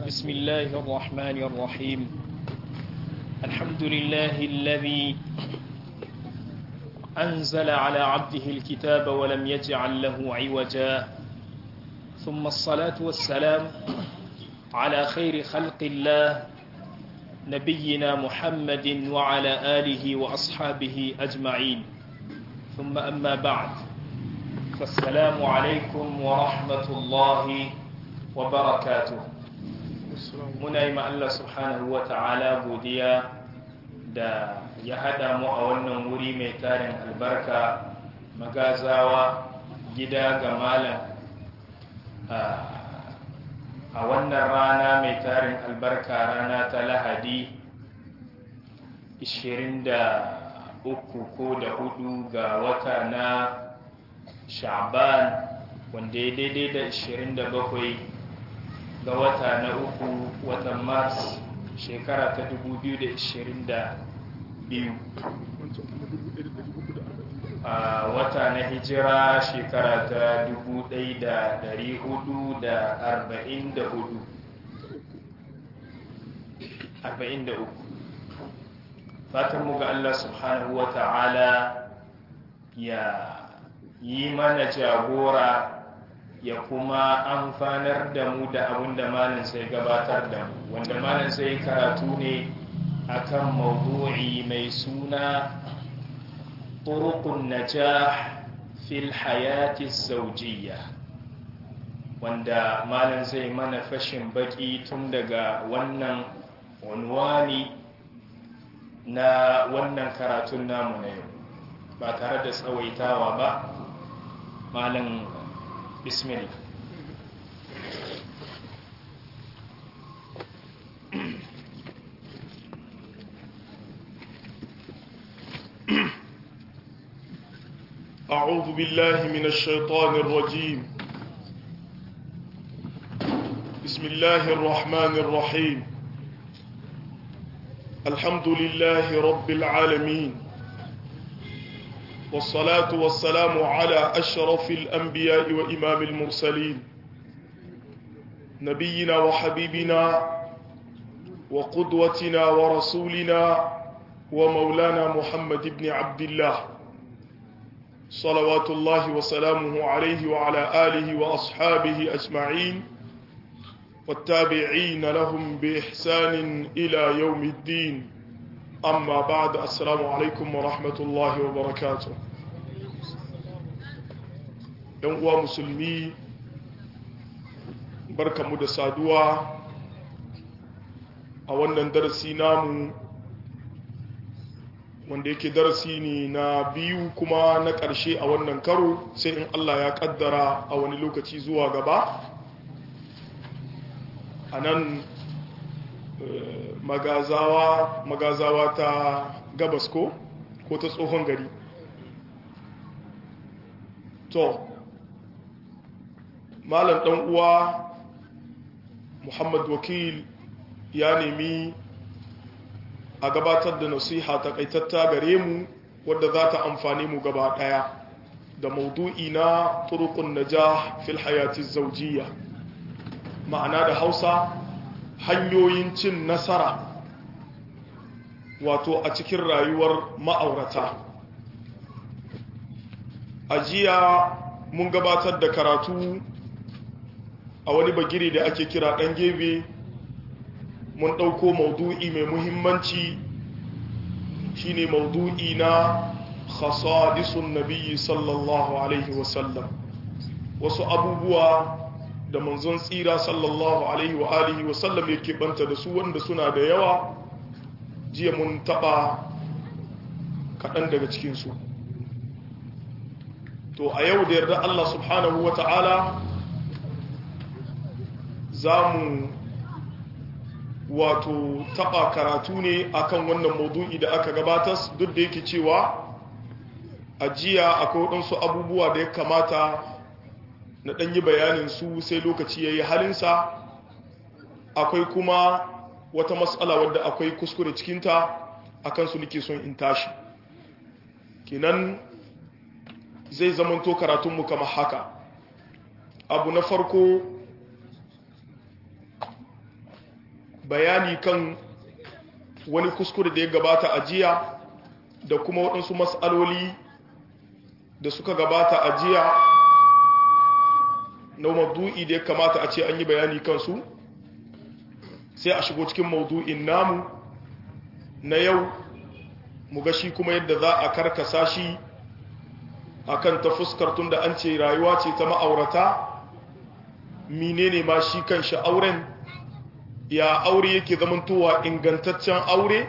بسم الله الرحمن الرحيم الحمد لله الذي أنزل على عبده الكتاب ولم يجعل له عوجا ثم الصلاة والسلام على خير خلق الله نبينا محمد وعلى آله وأصحابه أجمعين ثم أما بعد فالسلام عليكم ورحمة الله وبركاته muna yi Allah subhanahu wa ta'ala godiya da ya haɗa mu a wannan wuri mai tarin albarka magazawa gida ga malam a wannan rana mai tarin albarka rana ta lahadi 23 ko da hudu ga wata na sha'ban wanda ya daidai da 27 ga wata na uku watan mars shekara ta 2022 a wata na hijira shekara ta 1444 fatan mu ga Allah subhanahu wa ta'ala ya yi mana jagora ya kuma amfanar da mu da abin da malin sai gabatar da mu wanda malin sai karatu ne akan mawdu'i mai suna turuqun najah fil hayati zawjiyya wanda malin zai mana fashin baki tun daga wannan unwani na wannan karatun namu na yau ba tare da tsawaitawa ba malin بسم الله أعوذ بالله من الشيطان الرجيم بسم الله الرحمن الرحيم الحمد لله رب العالمين والصلاة والسلام على أشرف الأنبياء وإمام المرسلين نبينا وحبيبنا وقدوتنا ورسولنا ومولانا محمد بن عبد الله صلوات الله وسلامه عليه وعلى آله وأصحابه أجمعين والتابعين لهم بإحسان إلى يوم الدين amma ba da assalamu alaikum wa rahmatullahi wa barakatu yan uwa musulmi barkamu da saduwa a wannan darasi namu wanda yake darasi ne na biyu kuma na ƙarshe a wannan karo sai in Allah ya ƙaddara a wani lokaci zuwa gaba a nan magazawa magazawa ta gabas ko ko ta tsohon gari to malam dan uwa muhammad wakil ya nemi a gabatar da nasiha takaitatta gare mu wadda za ta amfani mu gaba daya da maudu'i na turukun najah fil hayati zawjiyya ma'ana da hausa hanyoyin cin nasara wato a cikin rayuwar ma'aurata a jiya mun gabatar da karatu a wani bagire da ake kira ɗan gebe mun ɗauko maudu'i mai muhimmanci shine maudu'i na khasadisun nabiyyi sallallahu alaihi wasallam wasu abubuwa da manzon tsira sallallahu alaihi wa alihi wa sallam yake banta da su wanda suna da yawa jiya mun taba kaɗan daga cikinsu to a yau da yarda Allah subhanahu wa ta'ala za mu wato taba karatu ne akan wannan maudu'i da aka gabatar duk da yake cewa a jiya akwai waɗansu abubuwa da ya kamata na ɗanyi bayanin su sai lokaci ya yi halinsa akwai kuma wata matsala wadda akwai kuskure cikinta a kansu nake son in tashi kinan zai zamanto karatunmu kama haka abu na farko bayani kan wani kuskure da ya gabata a jiya da kuma waɗansu matsaloli da suka gabata a jiya na maudu'i da ya kamata a ce an yi bayani kansu sai a shigo cikin maudu'in namu na yau mu ga shi kuma yadda za a karkasa shi akan ta fuskar tun da an ce rayuwa ce ta ma'aurata menene ma shi kan shi auren ya aure yake zamantowa ingantaccen aure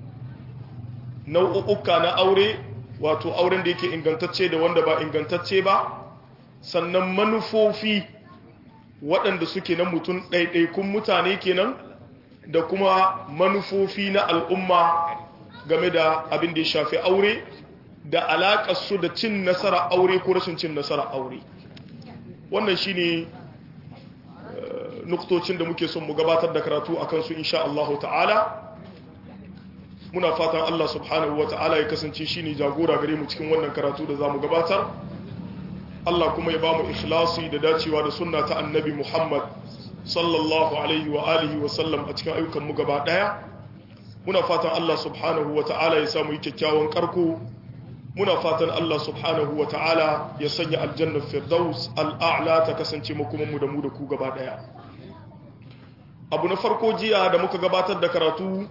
nau'uka na aure wato auren da yake ingantacce da wanda ba ingantacce ba sannan manufofi waɗanda suke na mutum ɗaiɗaikun mutane kenan da kuma manufofi na al'umma game da abin da ya shafi aure da alaƙarsu da cin nasara aure ko rashin cin nasara aure wannan shi ne nuktocin da muke son mu gabatar da karatu a kansu insha Allah ta'ala muna fatan Allah subhanahu wa ta'ala ya kasance shi ne jagora gare mu cikin wannan karatu da za mu gabatar Allah kuma ya ba mu ikhlasi da dacewa da sunna ta annabi Muhammad sallallahu alaihi wa alihi wa sallam a cikin ayyukan mu gaba daya muna fatan Allah subhanahu wa ta'ala ya samu kyakkyawan karko muna fatan Allah subhanahu wa ta'ala ya sanya aljannar firdaus al'a'la ta kasance makomanmu da mu da ku gaba daya abu na farko jiya da muka gabatar da karatu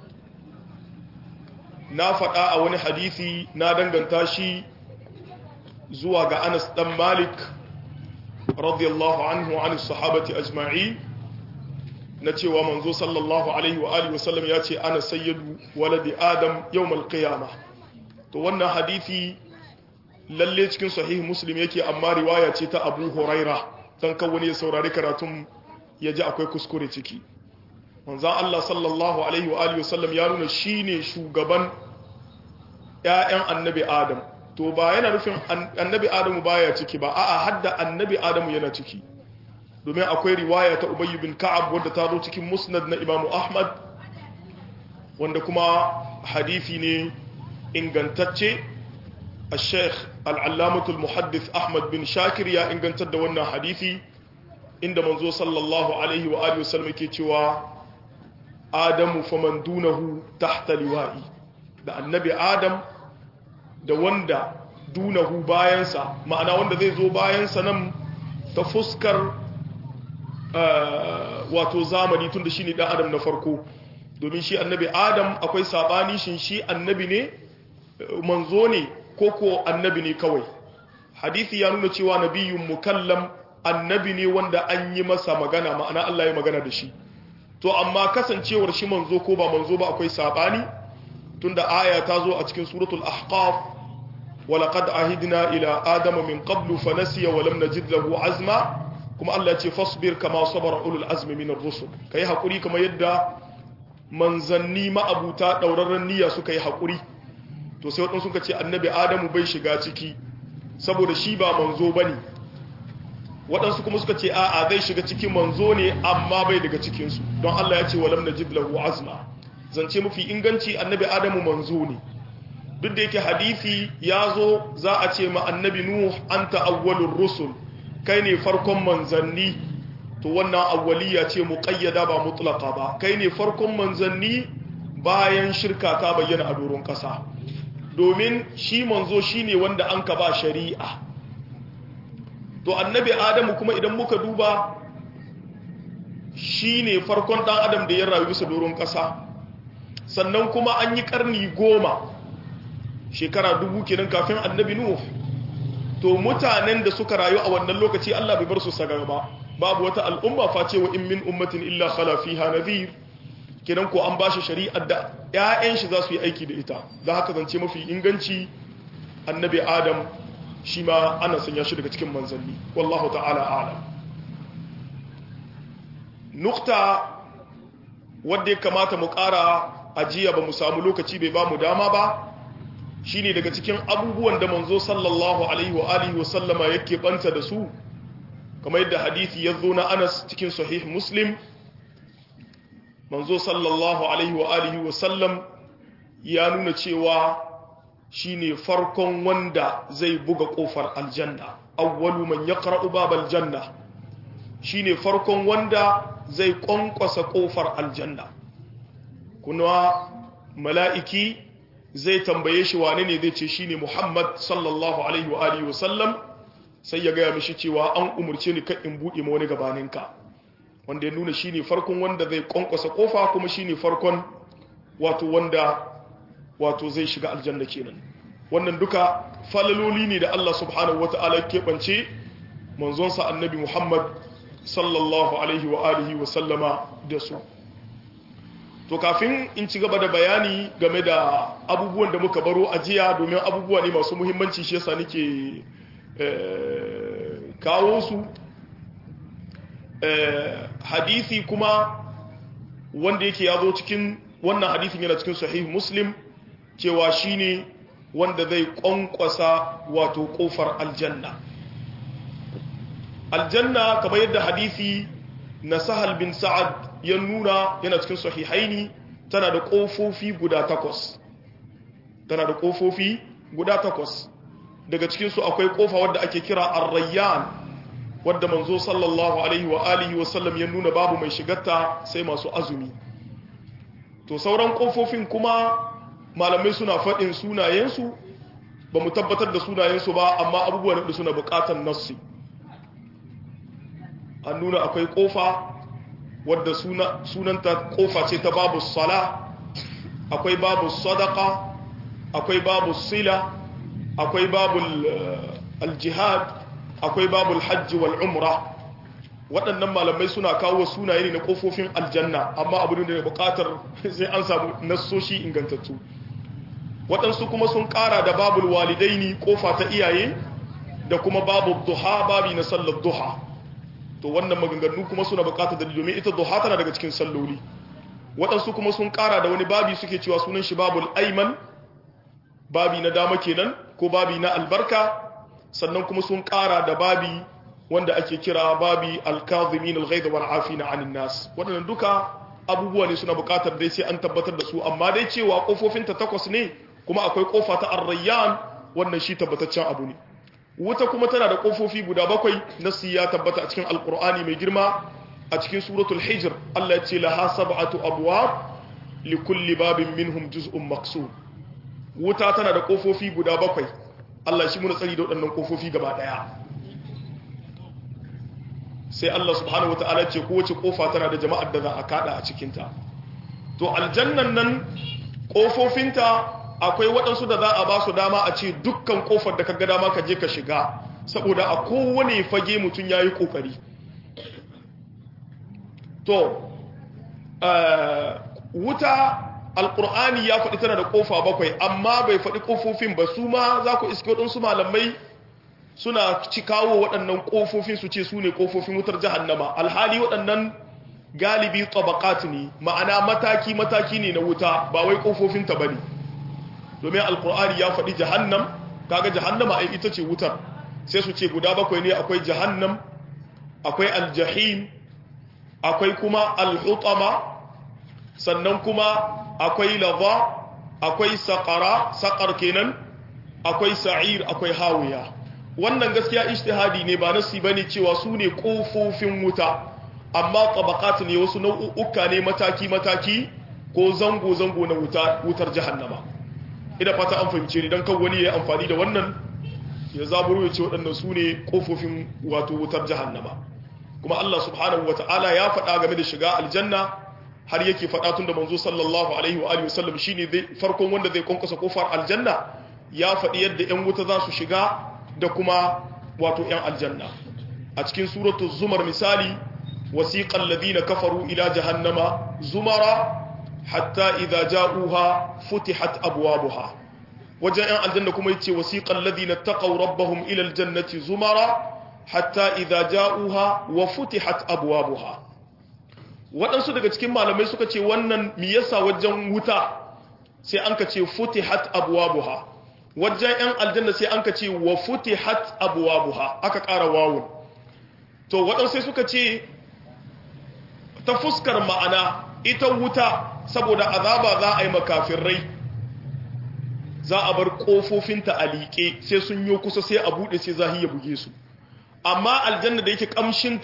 na faɗa a wani hadisi na danganta shi zuwa ga Anas dan Malik radiyallahu anhu an sahabati ajma'i na cewa manzo sallallahu alaihi wa alihi wasallam ya ce ana sayyidu waladi adam yawmal qiyamah to wannan hadisi lalle cikin sahih muslim yake amma riwaya ce ta Abu Huraira dan kan wani ya saurari karatun ya ji akwai kuskure ciki manzon Allah sallallahu alaihi wa alihi wasallam ya nuna shine shugaban ƴaƴan annabi Adam to ba yana nufin annabi Adamu baya ciki ba a'a hadda annabi Adamu yana ciki domin akwai riwaya ta Ubay bin Ka'ab wadda ta zo cikin Musnad na Imam Ahmad wanda kuma hadisi ne ingantacce al-Sheikh al-Allamah al-Muhaddith Ahmad bin Shakir ya ingantar da wannan hadisi inda manzo sallallahu alaihi wa alihi wasallam yake cewa Adamu faman dunahu tahta liwa'i da annabi Adam da wanda dunahu bayansa ma'ana wanda zai zo bayansa nan ta fuskar wato zamani tun da shi ne ɗan adam na farko domin shi annabi adam akwai saɓani shin shi annabi ne manzo ne ko ko annabi ne kawai hadisi ya nuna cewa nabiyun mukallam annabi ne wanda an yi masa magana ma'ana Allah ya magana da shi to amma kasancewar shi manzo ko ba manzo ba akwai saɓani tunda aya ta zo a cikin suratul ahqaf ولقد عهدنا إلى آدم من قبل فنسي ولم نجد له عزما kuma Allah ce fasbir kama sabara ulul azmi min ar-rusul kai hakuri kama yadda manzanni ma'abuta daurarren niyya suka yi hakuri to sai wadansu suka ce annabi adamu bai shiga ciki saboda shi ba manzo bane wadansu kuma suka ce a'a zai shiga cikin manzo ne amma bai daga cikin su don Allah ya ce walam najid lahu azma zance mafi inganci annabi adamu manzo ne duk da yake hadisi ya zo za a ce ma annabi nuh anta awwalur rusul kai ne farkon manzanni to wannan awwaliya ce muqayyada ba mutlaqa ba kai ne farkon manzanni bayan shirka ta bayyana a doron kasa domin shi manzo shine wanda an ka ba shari'a to annabi adamu kuma idan muka duba shine farkon dan adam da ya rayu bisa doron kasa sannan kuma an yi karni goma shekara dubu kenan kafin annabi nuh to mutanen da suka rayu a wannan lokaci Allah bai bar su sagar ba babu wata al'umma face wa in min ummatin illa khala fiha nadhir kenan ko an bashi shari'ar da ƴaƴan shi za su yi aiki da ita da haka zance mafi inganci annabi adam shi ma ana sanya shi daga cikin manzanni wallahu ta'ala a'lam nukta wadda ya kamata mu ƙara ajiya ba mu samu lokaci bai ba mu dama ba shine daga cikin abubuwan da manzo sallallahu alaihi wa alihi wa sallama yake banta da su kamar yadda hadisi ya zo na Anas cikin sahih Muslim manzo sallallahu alaihi wa alihi wa sallam ya nuna cewa shine farkon wanda zai buga kofar aljanna awwalu man yaqra'u babal janna shine farkon wanda zai kwankwasa kofar aljanna kuma mala'iki zai tambaye shi wane ne zai ce shi ne Muhammad sallallahu Alaihi wa Alihi wasallam sai ya gaya mishi cewa an umarce ni kan in buɗe ma wani gabaninka wanda ya nuna shi ne farkon wanda zai ƙwanƙwasa ƙofa kuma shi ne farkon wato wanda wato zai shiga aljanna kenan wannan duka falaloli ne da Allah subhanahu wata'ala keɓance manzonsa annabi Muhammad sallallahu alaihi wa alihi wa sallama da su to kafin in ci gaba da bayani game da abubuwan da muka baro a jiya domin abubuwa ne masu muhimmanci shi yasa nake kawo su hadisi kuma wanda yake ya zo cikin wannan hadisin yana cikin sahih muslim cewa shine wanda zai kwankwasa wato kofar aljanna aljanna kamar yadda hadisi na sahal bin sa'ad ya nuna yana cikin sahihaini tana da kofofi guda takwas tana da kofofi guda takwas daga cikinsu akwai kofa wadda ake kira ar-rayyan wadda manzo sallallahu alaihi wa alihi wa sallam ya nuna babu mai shigarta sai masu azumi to sauran kofofin kuma malamai suna faɗin sunayensu ba mu tabbatar da sunayensu ba amma abubuwan da suna buƙatar nassi an nuna akwai kofa wadda sunanta kofa ce ta babu sala akwai babu sadaka akwai babu sila akwai babu aljihad akwai babu hajji wal umra waɗannan malamai suna kawo sunaye ne na kofofin aljanna amma abu ne da buƙatar sai an samu nassoshi ingantattu waɗansu kuma sun ƙara da babul walidaini kofa ta iyaye da kuma babu duha babi na sallar duha to wannan maganganu kuma suna bukatar dalili domin ita duha tana daga cikin salloli waɗansu kuma sun ƙara da wani babi suke cewa sunan shi babul aiman babi na dama kenan ko babi na albarka sannan kuma sun ƙara da babi wanda ake kira babi alkazimin alghaid wal afina anin nas waɗannan duka abubuwa ne suna bukatar dai sai an tabbatar da su amma dai cewa kofofin ta takwas ne kuma akwai kofa ta arrayyan wannan shi tabbataccen abu ne wuta kuma tana da kofofi guda bakwai nasi ya tabbata a cikin alkur'ani mai girma a cikin suratul hijr Allah ya ce laha sab'atu abwab li kulli babin minhum juz'un maqsum wuta tana da kofofi guda bakwai Allah shi muna tsari da waɗannan kofofi gaba daya sai Allah subhanahu wataala ce kowace kofa tana da jama'ar da za a kada a cikin ta to aljannan nan kofofinta akwai waɗansu da za a ba su dama a ce dukkan ƙofar da ka ga dama ka je ka shiga saboda a kowane fage mutum ya yi ƙoƙari to wuta alƙur'ani ya faɗi tana da ƙofa bakwai amma bai faɗi ƙofofin ba su ma za ku iske waɗansu malamai suna ci kawo waɗannan ƙofofin su ce su ne ƙofofin wutar jahannama alhali waɗannan galibi tabakat ne ma'ana mataki-mataki ne na wuta ba wai ƙofofinta ba ne domin alkur'ani ya faɗi jahannam kaga jahannama ai ita ce wutar sai su ce guda bakwai ne akwai jahannam akwai aljahim akwai kuma alhutama sannan kuma akwai lava akwai saƙara saƙar kenan akwai sa'ir akwai hawiya wannan gaskiya ijtihadi ne ba nasi bane cewa su ne kofofin wuta amma tabaqat ne wasu nau'uka ne mataki mataki ko zango zango na wuta wutar jahannama ina fata an fahimce ni dan kan wani ya amfani da wannan ya zaburo ya ce waɗannan su ne kofofin wato wutar jahannama kuma Allah subhanahu wata'ala ya faɗa game da shiga aljanna har yake faɗa tun da manzo sallallahu alaihi wa alihi wasallam shine farkon wanda zai konkosa kofar aljanna ya faɗi yadda ƴan wuta za su shiga da kuma wato ƴan aljanna a cikin suratu zumar misali wasiqal ladina kafaru ila jahannama zumara hatta idza ja'uha futihat abwabuha wajen ƴan aljanna kuma yace wasiqal ladina taqaw rabbahum ila aljannati zumara hatta idza ja'uha wa futihat abwabuha waɗansu daga cikin malamai suka ce wannan mi yasa wajen wuta sai an ka ce futihat abwabuha wajen yan aljanna sai an ka ce wa futihat abwabuha aka ƙara wawun to waɗansu sai suka ce ta fuskar ma'ana ita wuta saboda azaba za a yi makafirrai za a bar ƙofofinta a liƙe sai sun yi kusa sai a buɗe sai zahi ya buge su amma aljanna da yake kamshinta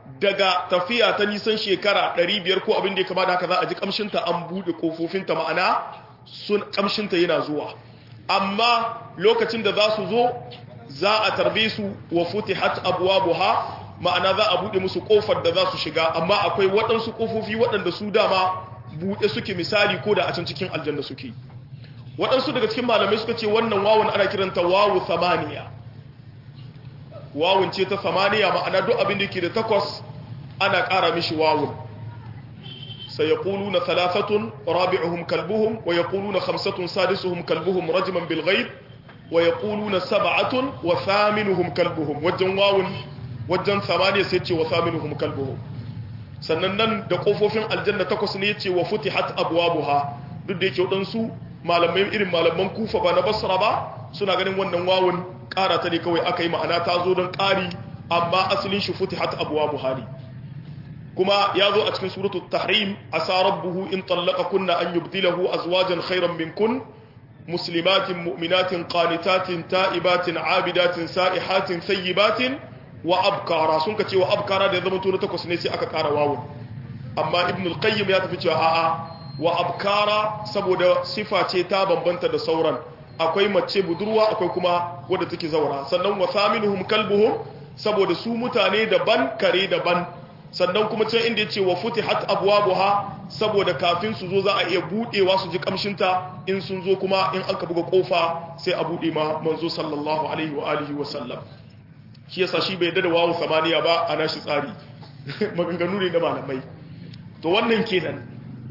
daga tafiya ta nisan shekara 500 ko abin da ya kama da haka za a ji kamshinta an buɗe ƙofofinta ma'ana sun kamshinta yana zuwa amma lokacin da za su zo za a tarbe su wa futihat abwabuha ma'ana za a buɗe musu ƙofar da za su shiga amma akwai waɗansu ƙofofi waɗanda su dama buɗe suke misali ko da a can cikin aljanna suke waɗansu daga cikin malamai suka ce wannan wawun ana kiranta wawu samaniya wawun ce ta samaniya ma'ana duk abin da ke da takwas ana ƙara mishi wawun sai ya ƙulu na talafatun rabi'uhum kalbuhum wa ya ƙulu na hamsatun sadisuhum kalbuhum rajiman bilghaib wa ya ƙulu na saba'atun wa thaminuhum kalbuhum wajen wawun wajen samaniya sai ce wa thaminuhum kalbuhum sannan nan da ƙofofin aljanna takwas ne ce wa futihat abwabuha duk da yake waɗansu malamai irin malaman kufa ba na basra ba suna ganin wannan wawun ƙara ta ne kawai aka yi ma'ana ta zo don ƙari amma asalin shi futihat abuwa buhari kuma ya zo a cikin suratul tahrim asa rabbuhu in tallaka kunna an yubdilahu azwajan khairan min kun muslimatin mu'minatin qanitatin ta'ibatin abidatin sa'ihatin sayyibatin wa abkara sun ka ce wa abkara da ya zama to na takwas ne sai aka ƙara wawun amma ibn al-qayyim ya tafi cewa a'a wa abkara saboda sifa ce ta bambanta da sauran akwai mace budurwa akwai kuma wadda take zaura sannan wa thaminuhum kalbuhum saboda su mutane daban kare daban sannan kuma can inda yace wa futihat abwabuha saboda kafin su zo za a iya budewa su ji kamshinta in sun zo kuma in aka buga kofa sai a bude ma manzo sallallahu alaihi wa alihi wa sallam shi yasa shi bai da wawu samaniya ba a nashi tsari maganganu ne na malamai to wannan kenan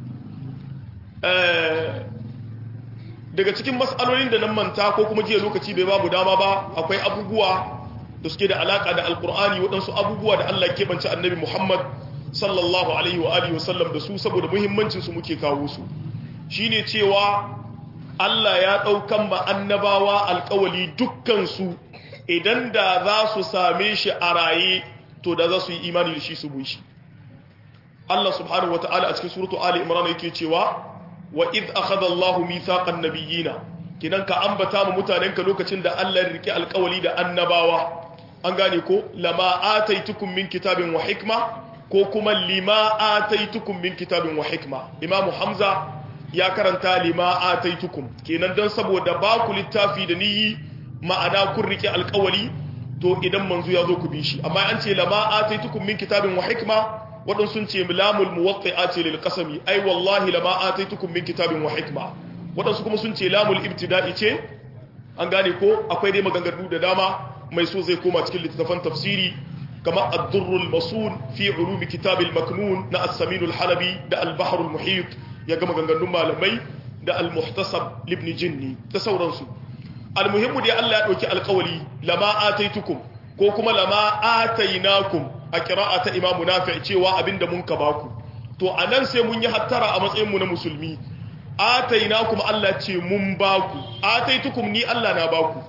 daga cikin matsalolin da nan manta ko kuma jiya lokaci bai babu dama ba akwai abubuwa da suke da alaka da alkur'ani waɗansu abubuwa da Allah ke banci annabi Muhammad sallallahu alaihi wa alihi wasallam da su saboda muhimmancin su muke kawo su shine cewa Allah ya ɗaukan ma annabawa alkawali dukkan su idan da za su same shi a raye to da za su yi imani da shi su bi shi Allah subhanahu wata'ala a cikin suratu Ali Imran yake cewa wa id akhadha Allahu mithaqan nabiyina kidan ka ambata mu mutanenka lokacin da Allah ya rike alƙawali da annabawa an gane ko lama ataitukum min kitabin wa hikma ko kuma lima ataitukum min kitabin wa hikma Imam Hamza ya karanta lima ataitukum kenan dan saboda ba ku littafi da niyi ma'ana kun rike alƙawali to idan manzo ya zo ku bi shi amma an ce lama ataitukum min kitabin wa hikma waɗansu sun ce lamul muwaqqi'a ce lil qasami ai wallahi lama ataitukum min kitabin wa hikma waɗansu kuma sun ce lamul ibtida'i ce an gane ko akwai dai maganganu da dama mai so zai koma cikin littattafan tafsiri kamar ad-durrul masun fi ulumi kitabil maknun na as-samin al-halabi da al-bahr al-muhit ya ga maganganun malamai da al-muhtasab ibn jinni da sauransu al-muhimmu dai Allah ya dauki alƙawali lama ataitukum ko kuma lama atainakum a kira'a ta imamu nafi cewa abinda mun ka baku to a nan sai mun yi hattara a matsayinmu na musulmi ataina kuma Allah ce mun baku ataitukum ni Allah na baku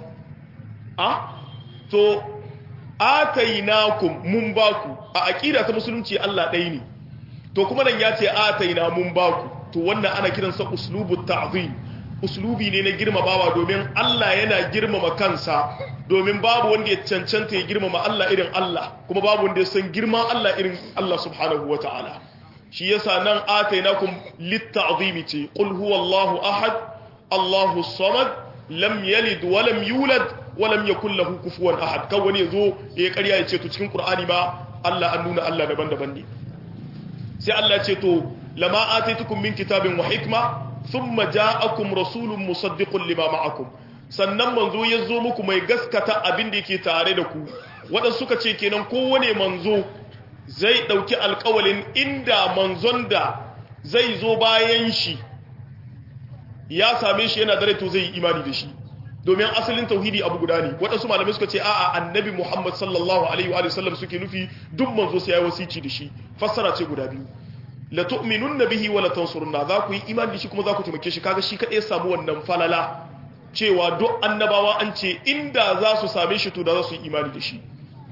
a to atainakum mun baku a aqida ta musulunci Allah ɗaya ne to kuma nan ya ce ataina mun baku to wannan ana kiransa uslubut ta'zim uslubi ne na girmamawa domin Allah yana girmama kansa domin babu wanda ya cancanta ya girmama Allah irin Allah kuma babu wanda ya san girman Allah irin Allah subhanahu wata'ala shi yasa nan atainakum litta'zimi ce qul huwallahu ahad Allahu samad lam yalid wa lam yulad wa lam yakul lahu kufuwan ahad kan wani yazo ya ƙarya ya ce to cikin Qur'ani ma Allah an nuna Allah daban-daban ne sai Allah ya ce to lama ataitukum min kitabin wa hikma thumma ja'akum rasulun musaddiqun lima ma'akum sannan manzo ya zo muku mai gaskata abin da yake tare da ku waɗansu suka ce kenan kowane manzo zai ɗauki alƙawalin inda manzon da zai zo bayan shi ya same shi yana dare to zai yi imani da shi domin asalin tauhidi abu guda ne waɗansu malamai suka ce a'a annabi muhammad sallallahu alaihi wa sallam suke nufi duk manzo sai ya wasici da shi fassara ce guda biyu la tu'minunna bihi wa la tansurunna za ku yi imani da shi kuma za ku taimake shi kaga shi kadai ya samu wannan falala cewa duk annabawa an ce inda za su same shi to da za su yi imani da shi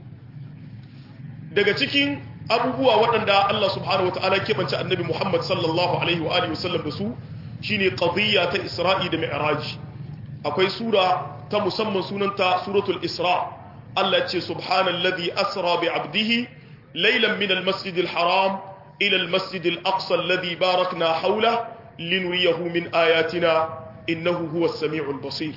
daga cikin abubuwa waɗanda Allah subhanahu wata'ala keɓance annabi Muhammad sallallahu alaihi wa alihi wasallam da su shine qadiyya ta Isra'i da Mi'raj akwai sura ta musamman sunanta suratul Isra Allah ce subhanalladhi asra bi 'abdihi laylan min al-masjid al-haram ila al-masjid al-aqsa alladhi barakna hawla linuriyahu min ayatina innahu huwa as-sami'u al-basir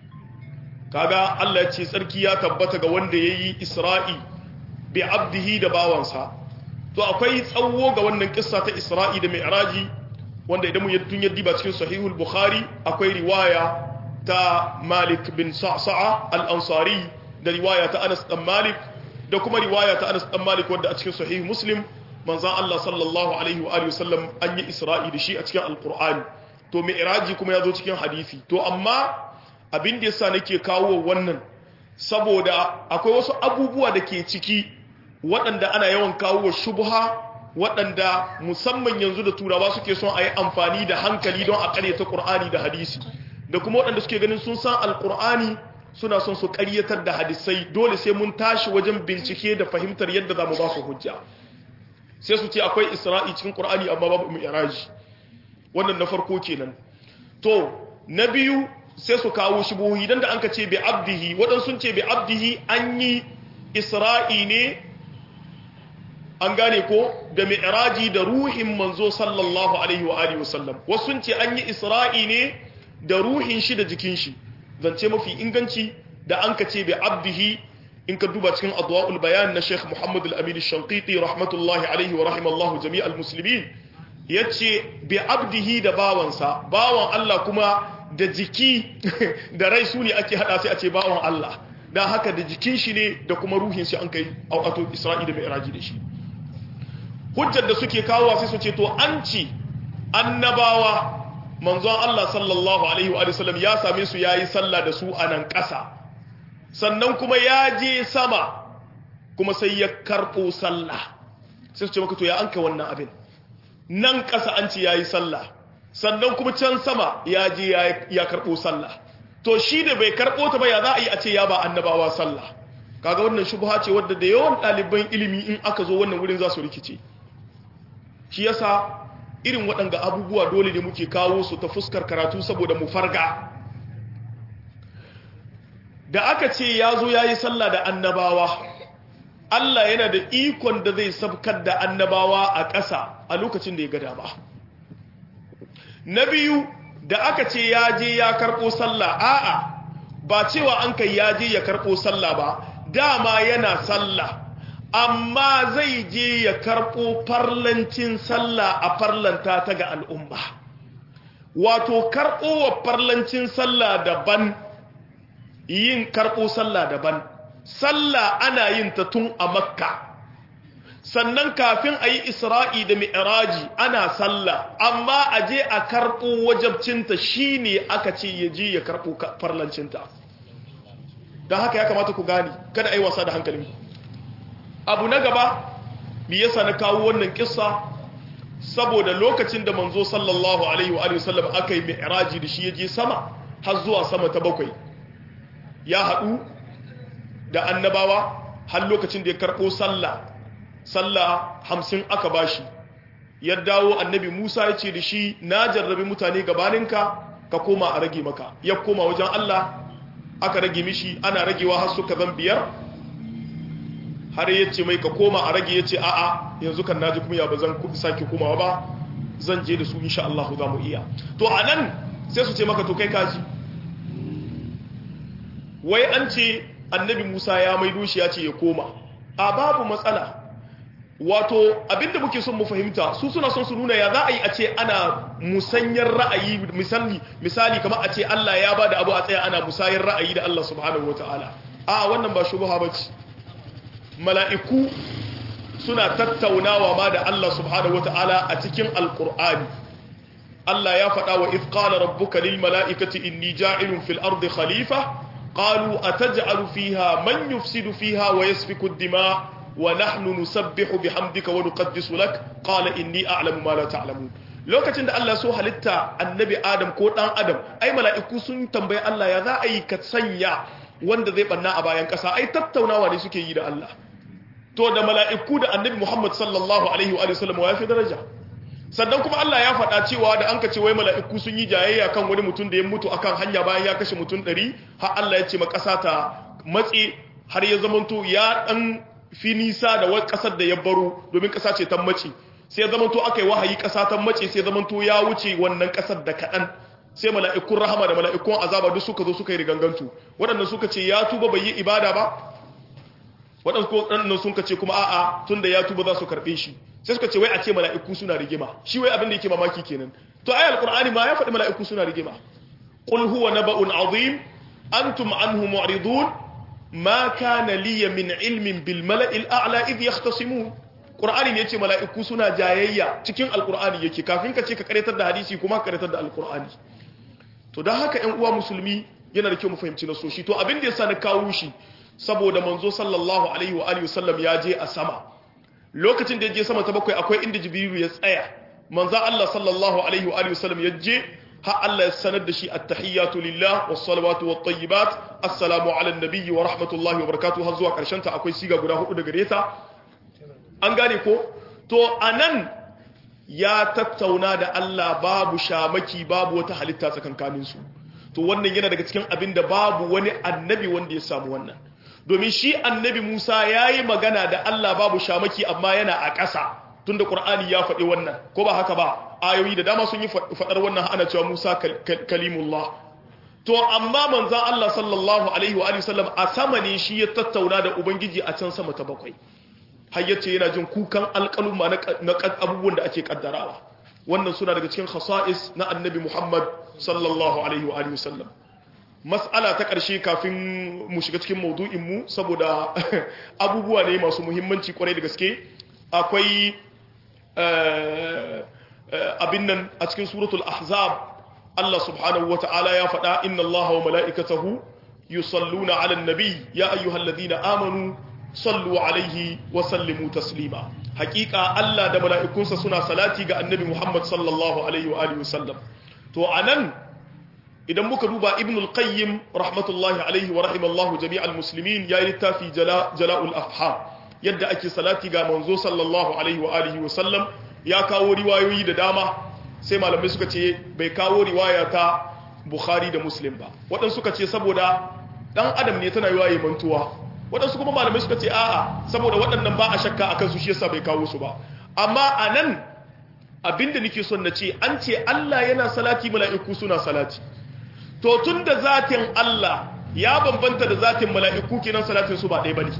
kaga Allah ya ce tsarki ya tabbata ga wanda yayi Isra'i bi abdihi da bawansa to akwai tsawo ga wannan kissa ta Isra'i da Mi'raji wanda idan mun tun yaddi ba cikin sahihul Bukhari akwai riwaya ta Malik bin Sa'sa'a al-Ansari da riwaya ta Anas dan Malik da kuma riwaya ta Anas dan Malik wanda a cikin sahih Muslim manzon Allah sallallahu alaihi wa alihi wasallam an yi Isra'i da shi a cikin Al-Qur'ani to Mi'raji kuma ya zo cikin hadisi to amma abin da yasa nake kawo wannan saboda akwai wasu abubuwa da ke ciki waɗanda ana yawan kawo shubha waɗanda musamman yanzu da turawa suke son a yi amfani da hankali don a ƙaryata ƙur'ani da hadisi da kuma waɗanda suke ganin sun san alƙur'ani suna son su ƙaryatar da hadisai dole sai mun tashi wajen bincike da fahimtar yadda za mu ba su hujja sai su ce akwai isra'i cikin ƙur'ani amma babu mi'raji wannan na farko kenan to na biyu sai su kawo shubuhi dan da an ka ce bi abdihi waɗansu sun ce bi abdihi an yi isra'i ne an gane ko da mi'raji da ruhin manzo sallallahu alaihi wa alihi wasallam wasu sun ce an yi isra'i ne da ruhin shi da jikin shi zance mafi inganci da an ka ce bi abdihi in ka duba cikin adwa'ul bayan na Sheikh Muhammad al-Amin al-Shanqiti rahmatullahi alaihi wa rahimallahu jami'al muslimin yace bi abdihi da bawansa bawan Allah kuma da jiki da rai su ne ake hada sai a ce bawan Allah dan haka da jikin shi ne da kuma ruhin shi an kai auqatul Isra'i da Mi'raji da shi hujjar da suke kawowa sai su ce to an ci annabawa manzon Allah sallallahu alaihi wa sallam ya same su yayi sallah da su a nan ƙasa sannan kuma ya je sama kuma sai ya karɓo sallah sai su ce maka to ya anka wannan abin nan ƙasa an ce yayi sallah sannan kuma can sama ya je ya karɓo sallah to shi da bai karɓo ta ba ya za a yi a ce ya ba annabawa sallah kaga wannan shubha ce wadda da yawan ɗaliban ilimi in aka zo wannan wurin za su rikice shi yasa irin waɗanga abubuwa dole ne muke kawo su ta fuskar karatu saboda mu farga da aka ce ya zo ya yi sallah da annabawa Allah yana da ikon da zai sabkar da annabawa a ƙasa a lokacin da ya gada ba na biyu da aka ce ya je ya karɓo sallah a'a ba cewa an kai ya je ya karɓo sallah ba dama yana sallah amma zai je ya karɓo farlancin sallah a farlanta ta ga al'umma wato karɓowa farlancin sallah daban yin karɓo sallah daban sallah ana yin ta tun a makka sannan kafin a yi isra'i da mi'raji ana sallah amma a je a karɓo wajabcinta shi ne aka ce ya je ya karɓo farlancinta don haka ya kamata ku gani kada a yi wasa da hankalinku abu na gaba mi yasa na kawo wannan kissa saboda lokacin da manzo sallallahu alaihi wa sallam aka yi mi'raji da shi ya je sama har zuwa sama ta bakwai ya haɗu da annabawa har lokacin da ya karɓo sallah sallah hamsin aka bashi ya dawo annabi musa ya ce da shi na jarrabi mutane gabaninka ka koma a rage maka ya koma wajen allah aka rage mishi ana ragewa har suka zan biyar har ya ce mai ka koma a rage ya ce a'a yanzu kan naji kuma ya ba zan sake komawa ba zan je da su insha Allah za mu iya to a nan sai su ce maka to kai kaji wai an ce annabi musa ya maido shi ya ce ya koma a babu matsala wato abinda muke son mu fahimta su suna son su nuna ya za a yi a ce ana musanyar ra'ayi misali misali kamar a ce Allah ya bada abu a tsaya ana musayar ra'ayi da Allah subhanahu wataala a wannan ba shubha bace mala'iku suna tattaunawa ma da Allah subhanahu wataala a cikin alqur'ani Allah ya faɗa wa idh qala rabbuka lil mala'ikati inni ja'ilun fil ardi khalifa qalu ataj'alu fiha man yufsidu fiha wa yasfiku ad-dima' ونحن نسبح بحمدك ونقدس لك قال إني أعلم ما لا تعلمون lokacin da Allah so halitta annabi Adam ko dan Adam ai mala'iku sun tambayi Allah ya za a yi ka sanya wanda zai banna a bayan ƙasa ai tattaunawa ne suke yi da Allah to da mala'iku da annabi Muhammad sallallahu alaihi wa sallam ya fi daraja sannan kuma Allah ya faɗa cewa da an ka ce wai mala'iku sun yi jayayya kan wani mutum da ya mutu akan hanya bayan ya kashe mutum ɗari har Allah ya ce ma ƙasa ta matse har ya zamanto ya ɗan fi nisa da wani kasar da ya baro domin kasa ce ta mace sai zamanto aka yi wahayi kasa ta mace sai zamanto ya wuce wannan kasar da kaɗan sai mala'ikun rahama da mala'ikun azaba duk suka zo suka yi rigangantu waɗannan suka ce ya tuba bai yi ibada ba waɗannan sun ce kuma a'a tun da ya tuba za su karɓe shi sai suka ce wai a ce mala'iku suna rigima shi wai abin da yake mamaki kenan to ayal qur'ani ma ya faɗi mala'iku suna rigima qul huwa naba'un azim antum anhu mu'ridun ma kana liya min ilmin bil mala'il a'la idh yahtasimun qur'ani ne yace mala'iku suna jayayya cikin alqur'ani yake kafin ka ce ka karatar da hadisi kuma ka karatar da alqur'ani to dan haka ƴan uwa musulmi yana da kyau mu fahimci nasoshi to abin da yasa na kawo shi saboda manzo sallallahu alaihi wa alihi wasallam ya je a sama lokacin da ya je sama ta bakwai akwai inda jibrilu ya tsaya manzo Allah sallallahu alaihi wa alihi wasallam ya je har Allah ya sanar da shi at-tahiyyatu lillah was-salawatu wat-tayyibat assalamu ala an-nabiy wa rahmatullahi wa barakatuh har zuwa karshen ta akwai siga guda hudu daga reta an gane ko to anan ya tattauna da Allah babu shamaki babu wata halitta tsakankanin su to wannan yana daga cikin abin da babu wani annabi wanda ya samu wannan domin shi annabi Musa yayi magana da Allah babu shamaki amma yana a ƙasa tunda Qur'ani ya faɗi wannan ko ba haka ba ayoyi da dama sun yi faɗar wannan ana cewa Musa kalimullah to amma manzon Allah sallallahu alaihi wa alihi sallam a sama ne shi ya tattauna da ubangiji a can sama ta bakwai har yace yana jin kukan alƙaluma na abubuwan da ake kaddarawa wannan suna daga cikin khasa'is na annabi Muhammad sallallahu alaihi wa alihi sallam mas'ala ta ƙarshe kafin mu shiga cikin maudu'in mu saboda abubuwa ne masu muhimmanci kwarai da gaske akwai abin nan a cikin suratul ahzab Allah subhanahu wa ta'ala ya faɗa inna Allah wa mala'ikatahu yusalluna 'alan nabi ya ayyuhalladhina amanu sallu 'alaihi wa sallimu taslima haƙiƙa Allah da mala'ikunsa suna salati ga annabi Muhammad sallallahu alaihi wa alihi wasallam to anan idan muka duba ibn al-qayyim rahmatullahi alaihi wa rahimallahu jami'al muslimin ya yi littafi jala'ul afham yadda ake salati ga manzo sallallahu alaihi wa alihi wa sallam ya kawo riwayoyi da dama sai malamai suka ce bai kawo riwaya ta bukhari da muslim ba waɗansu suka ce saboda ɗan adam ne tana yiwa mantuwa waɗansu kuma malamai suka ce a'a saboda waɗannan ba a shakka akan su shi yasa bai kawo su ba amma a nan abinda nake son na ce an ce Allah yana salati mala'iku suna salati to tun da zatin Allah ya bambanta da zatin mala'iku kenan salatin su ba ɗaya bane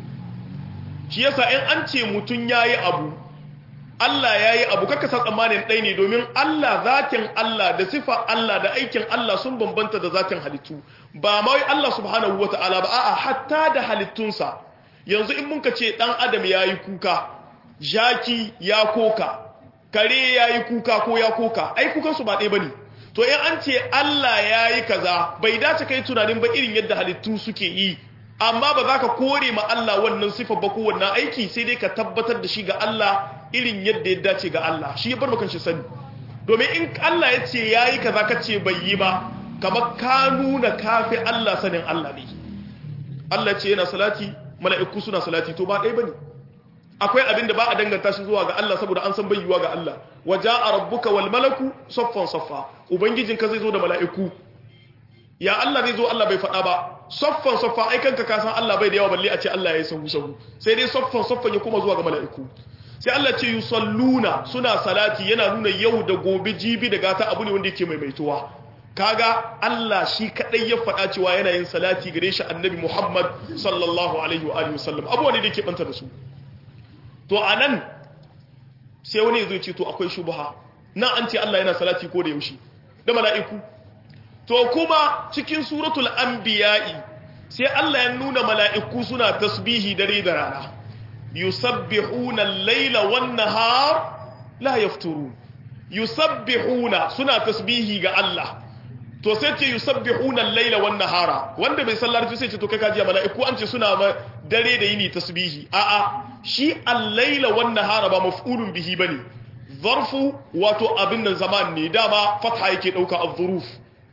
shi yasa in an ce mutum yayi abu Allah ya yi abu kaka sa tsammanin ɗai ne domin Allah zatin Allah da sifa Allah da aikin Allah sun bambanta da zatin halittu ba ma wai Allah subhanahu wa ta'ala ba a'a hatta da halittunsa yanzu in mun ka ce ɗan adam ya yi kuka jaki ya koka kare ya yi kuka ko ya koka ai kukansu ba ɗaya ba ne to in an ce Allah ya yi kaza bai dace kai tunanin ba irin yadda halittu suke yi amma ba za ka kore ma Allah wannan sifa ba ko wannan aiki sai dai ka tabbatar da shi ga Allah irin yadda ya dace ga Allah shi ya bar maka shi sani domin in Allah ya ce yayi kaza ka ce bai yi ba kamar ka nuna kafi Allah sanin Allah ne Allah ya ce yana salati mala'iku suna salati to ba ɗaya bane akwai abin da ba a danganta shi zuwa ga Allah saboda an san bai yiwa ga Allah waja'a rabbuka wal malaku saffan saffa ubangijinka zai zo da mala'iku ya Allah zai zo Allah bai faɗa ba soffan soffa ai kanka ka san Allah bai da yawa balle a ce Allah ya yi sahu sahu sai dai soffan soffan ya kuma zuwa ga mala'iku sai Allah ce yusalluna suna salati yana nuna yau da gobe jibi da gata abu ne wanda yake maimaituwa kaga Allah shi kadai ya faɗa cewa yana yin salati gare shi annabi Muhammad sallallahu alaihi wa alihi wasallam abu ne da yake banta da su to anan sai wani ya zo ce to akwai shubha nan an ce Allah yana salati ko da yaushe da mala'iku to kuma cikin suratul anbiya'i sai Allah ya nuna mala'iku suna tasbihi dare da rana yusabbihuna al-laila wan-nahar la yafturun yusabbihuna suna tasbihi ga Allah to sai ce yusabbihuna al-laila wan-nahara wanda bai sallarci sai ce to kai kaji mala'iku an ce suna dare da yini tasbihi a'a shi al-laila wan-nahara ba maf'ulun bihi bane zarfu wato abin nan zaman ne dama fatha yake dauka az-zuruf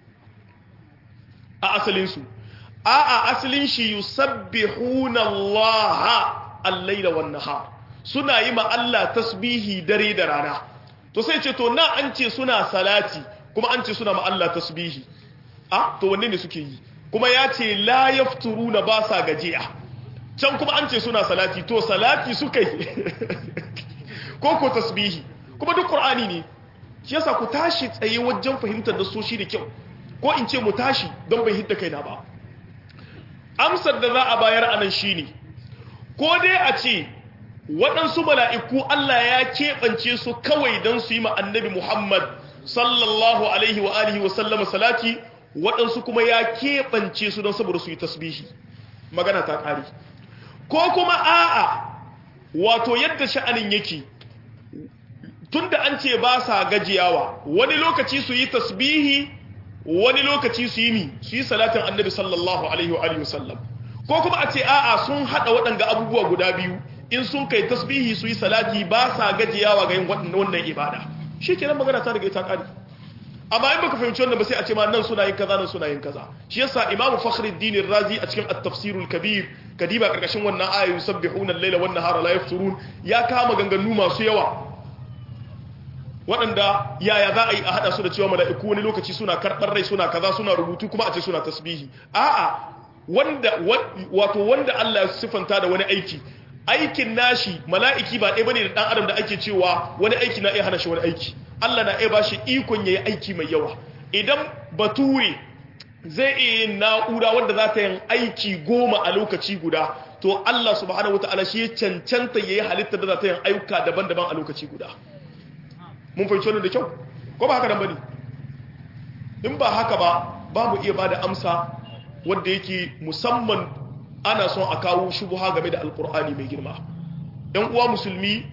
a asalinsu a a asalin shi yusabbihuna Allah al-laila wan nahar suna yi ma Allah tasbihi dare da rana to sai ce to na an ce suna salati kuma an ce suna ma Allah tasbihi a to wanne ne suke yi kuma ya ce la yafturuna ba sa gajiya can kuma an ce suna salati to salati suka yi ko ko tasbihi kuma duk qur'ani ne shi yasa ku tashi tsaye wajen fahimtar da soshi da kyau ko in ce mu tashi don bai hidda kaina ba amsar da za a bayar anan shine ko dai a ce waɗansu mala'iku Allah ya keɓance su kawai don su yi ma annabi Muhammad sallallahu alaihi wa alihi wa sallama salati waɗansu kuma ya keɓance su don saboda su yi tasbihi magana ta ƙari ko kuma a'a wato yadda sha'anin yake tunda an ce ba sa gajiyawa wani lokaci su yi tasbihi wani lokaci su yi mi su yi salatin annabi sallallahu alaihi wa alihi wasallam ko kuma a ce a'a sun hada waɗanga abubuwa guda biyu in sun kai tasbihi su yi salati ba sa gajiyawa ga yin wannan ibada shi kenan magana ta daga ita kari amma in baka fahimci wannan ba sai a ce ma nan suna yin kaza nan suna yin kaza shi yasa imamu fakhruddin razi a cikin at-tafsirul kabir kadiba karkashin wannan ayoyi yusabbihuna al-laila wan nahara la yafturun ya kama ganganu masu yawa waɗanda yaya za a yi a haɗa su da cewa mala'iku wani lokaci suna karɓar rai suna kaza suna rubutu kuma a ce suna tasbihi a'a wanda wato wanda Allah ya sifanta da wani aiki aikin nashi mala'iki ba ɗaya bane da ɗan adam da ake cewa wani aiki na iya hana shi wani aiki Allah na iya ba shi ikon yayi aiki mai yawa idan bature zai iya yin na'ura wanda za ta yin aiki goma a lokaci guda to Allah subhanahu wataala shi ya cancanta yayi halittar da za ta yin ayyuka daban-daban a lokaci guda mun fahimci wannan da kyau ko ba haka nan bane in ba haka ba ba mu iya bada amsa wanda yake musamman ana son a kawo shubuha game da alkur'ani mai girma ɗan uwa musulmi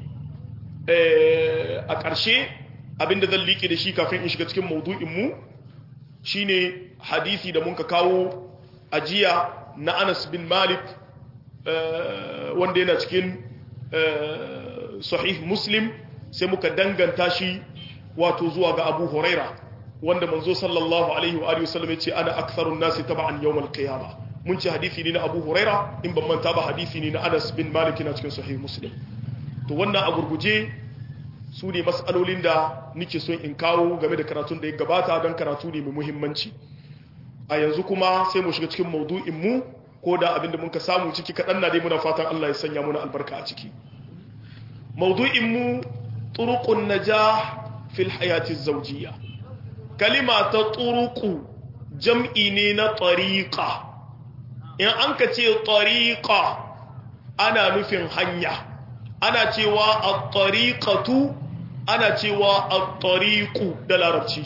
a ƙarshe abinda zan liƙe da shi kafin in shiga cikin maudu'in mu shine hadisi da muka kawo ajiya na Anas bin Malik wanda yana cikin sahih Muslim sai muka danganta shi wato zuwa ga Abu Huraira wanda manzo sallallahu alaihi wa alihi wasallam yace ana aktharun nasi tab'an yawm al-qiyamah mun ce hadisi ne na Abu Huraira in ban manta ba hadisi ne na Anas bin Malik na cikin sahih Muslim to wannan a gurguje su ne mas'alolin da nake son in kawo game da karatun da ya gabata don karatu ne mai muhimmanci a yanzu kuma sai mu shiga cikin maudu'in mu ko da abinda muka samu ciki kaɗan na dai muna fatan Allah ya sanya muna albarka a ciki maudu'in mu turuqun najah fil hayati zawjiyya kalima ta turuqu jam'i ne na tariqa in an ka ce tariqa ana nufin hanya ana cewa at-tariqatu ana cewa at-tariqu da larabci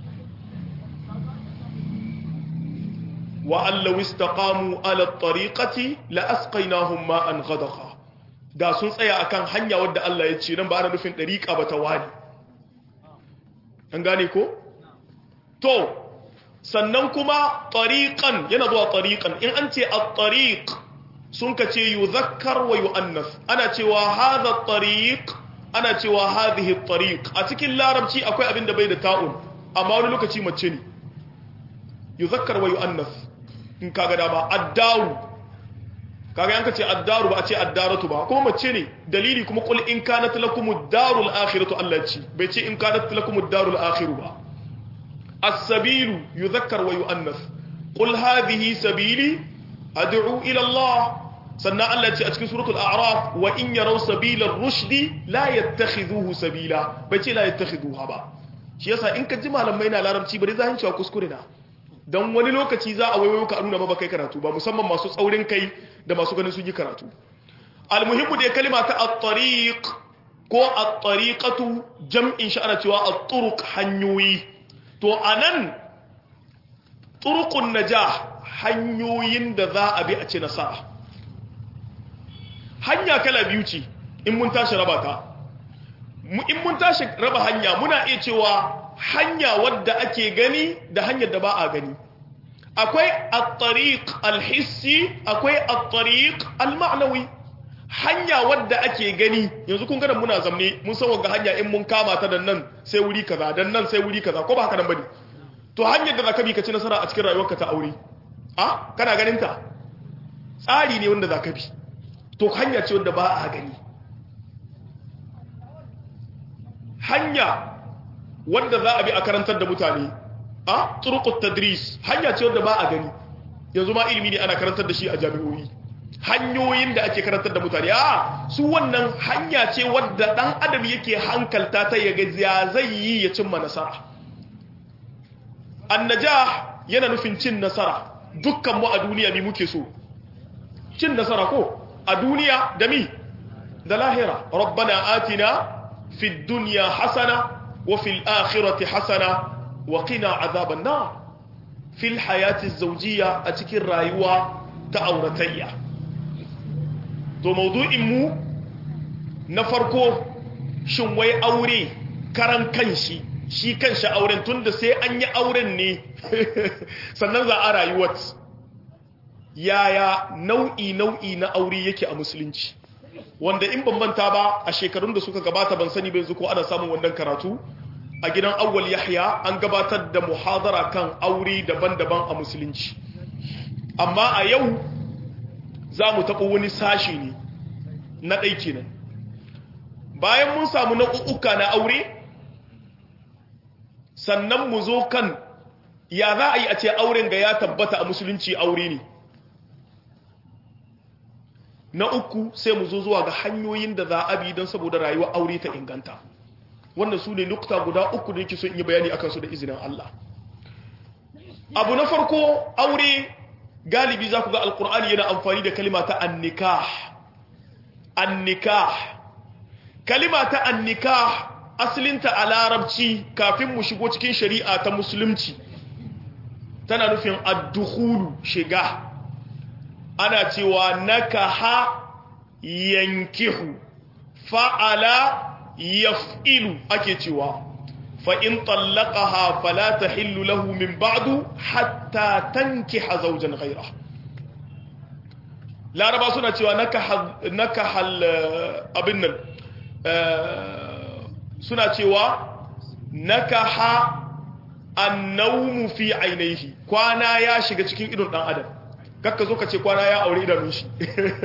wa allahu istaqamu ala at-tariqati la asqaynahum ma'an ghadaqa da sun tsaya akan hanya wadda Allah ya ce nan ba ana nufin dariqa ba ta wani an gane ko to sannan kuma tariqan yana zuwa tariqan in an ce at-tariq sun ka ce yuzakkar wa yu'annas ana cewa hadha at-tariq ana cewa hadhihi at-tariq a cikin larabci akwai abin da bai da ta'un amma wani lokaci mace ne yuzakkar wa yu'annas in kaga dama ad-daru kaga yanka ce ad-daru ba a ce ad-daratu ba kuma mace ne dalili kuma qul in kanat lakum ad-darul akhiratu Allah ce bai ce in kanat lakum ad-darul akhiru ba as-sabilu yuzakkar wa yu'annas qul hadhihi sabili ad'u ila Allah sannan Allah ce a cikin suratul a'raf wa in yaraw sabila rushdi la yattakhidhuhu sabila bai ce la yattakhidhuha ba shi yasa in ka ji malamai na larabci bari za cewa kuskure na dan wani lokaci za a waiwayo ka nuna ba kai karatu ba musamman masu tsaurin kai da masu ganin sun yi karatu almuhimmu da kalma ta at-tariq ko at-tariqatu jam'in shi ana cewa at-turuq hanyoyi to anan turuqun najah hanyoyin da za a bi a ci nasara hanya kala biyu ce in mun tashi raba ta in mun tashi raba hanya muna iya cewa hanya wadda ake gani da hanyar da ba a gani akwai at-tariq al-hissi akwai at-tariq al-ma'nawi hanya wadda ake gani yanzu kun ga muna zamne mun san wanga hanya in mun kama ta dan nan sai wuri kaza dan nan sai wuri kaza ko ba haka nan bane to hanyar da zaka bi ka ci nasara a cikin rayuwarka ta aure a kana ganin ta tsari ne wanda zaka bi to hanya ce wanda ba a gani hanya wanda za a bi a karantar da mutane a turqut tadris hanya ce wanda ba a gani yanzu ma ilimi ne ana karantar da shi a jami'o'i hanyoyin da ake karantar da mutane a su wannan hanya ce wadda dan adam yake hankalta ta ya ga zai yi ya cimma nasara annajah yana nufin cin nasara dukkan mu a duniya mi muke so cin nasara ko a duniya da mi da lahira rabbana atina fid dunya hasana wa fil akhirati hasana wa qina azaban nar fil hayati zawjiyya a cikin rayuwa ta auratayya to maudu'in mu na farko shin wai aure karan kanshi shi kanshi auren tunda sai an yi auren ne sannan za a rayuwar yaya nau'i nau'i na aure yake a musulunci wanda in ban manta ba a shekarun da suka gabata ban sani bai ko ana samun wannan karatu a gidan awwal yahya an gabatar da muhadara kan aure daban-daban a musulunci amma a yau za mu taɓa wani sashi ne na ɗai kenan bayan mun samu nau'uka na aure sannan mu zo kan ya za a yi a ce auren ga ya tabbata a musulunci aure ne na uku sai mu zo zuwa ga hanyoyin da za a bi don saboda rayuwar aure ta inganta wannan su ne nukta guda uku da yake so in yi bayani akan su da izinin Allah abu na farko aure galibi za ku ga alkur'ani yana amfani da kalima ta annikah annikah kalima ta annikah asalinta a larabci kafin mu shigo cikin shari'a ta musulunci tana nufin addukhulu shiga ana cewa nakaha yankihu fa'ala yaf'ilu ake cewa fa in tallaqaha fala tahillu lahu min ba'du hatta tankiha zawjan ghayra laraba suna cewa nakaha nakahal abin nan suna cewa nakaha annawmu fi ainihi kwana ya shiga cikin idon dan adam kakka zo ka ce kwana ya aure idanun shi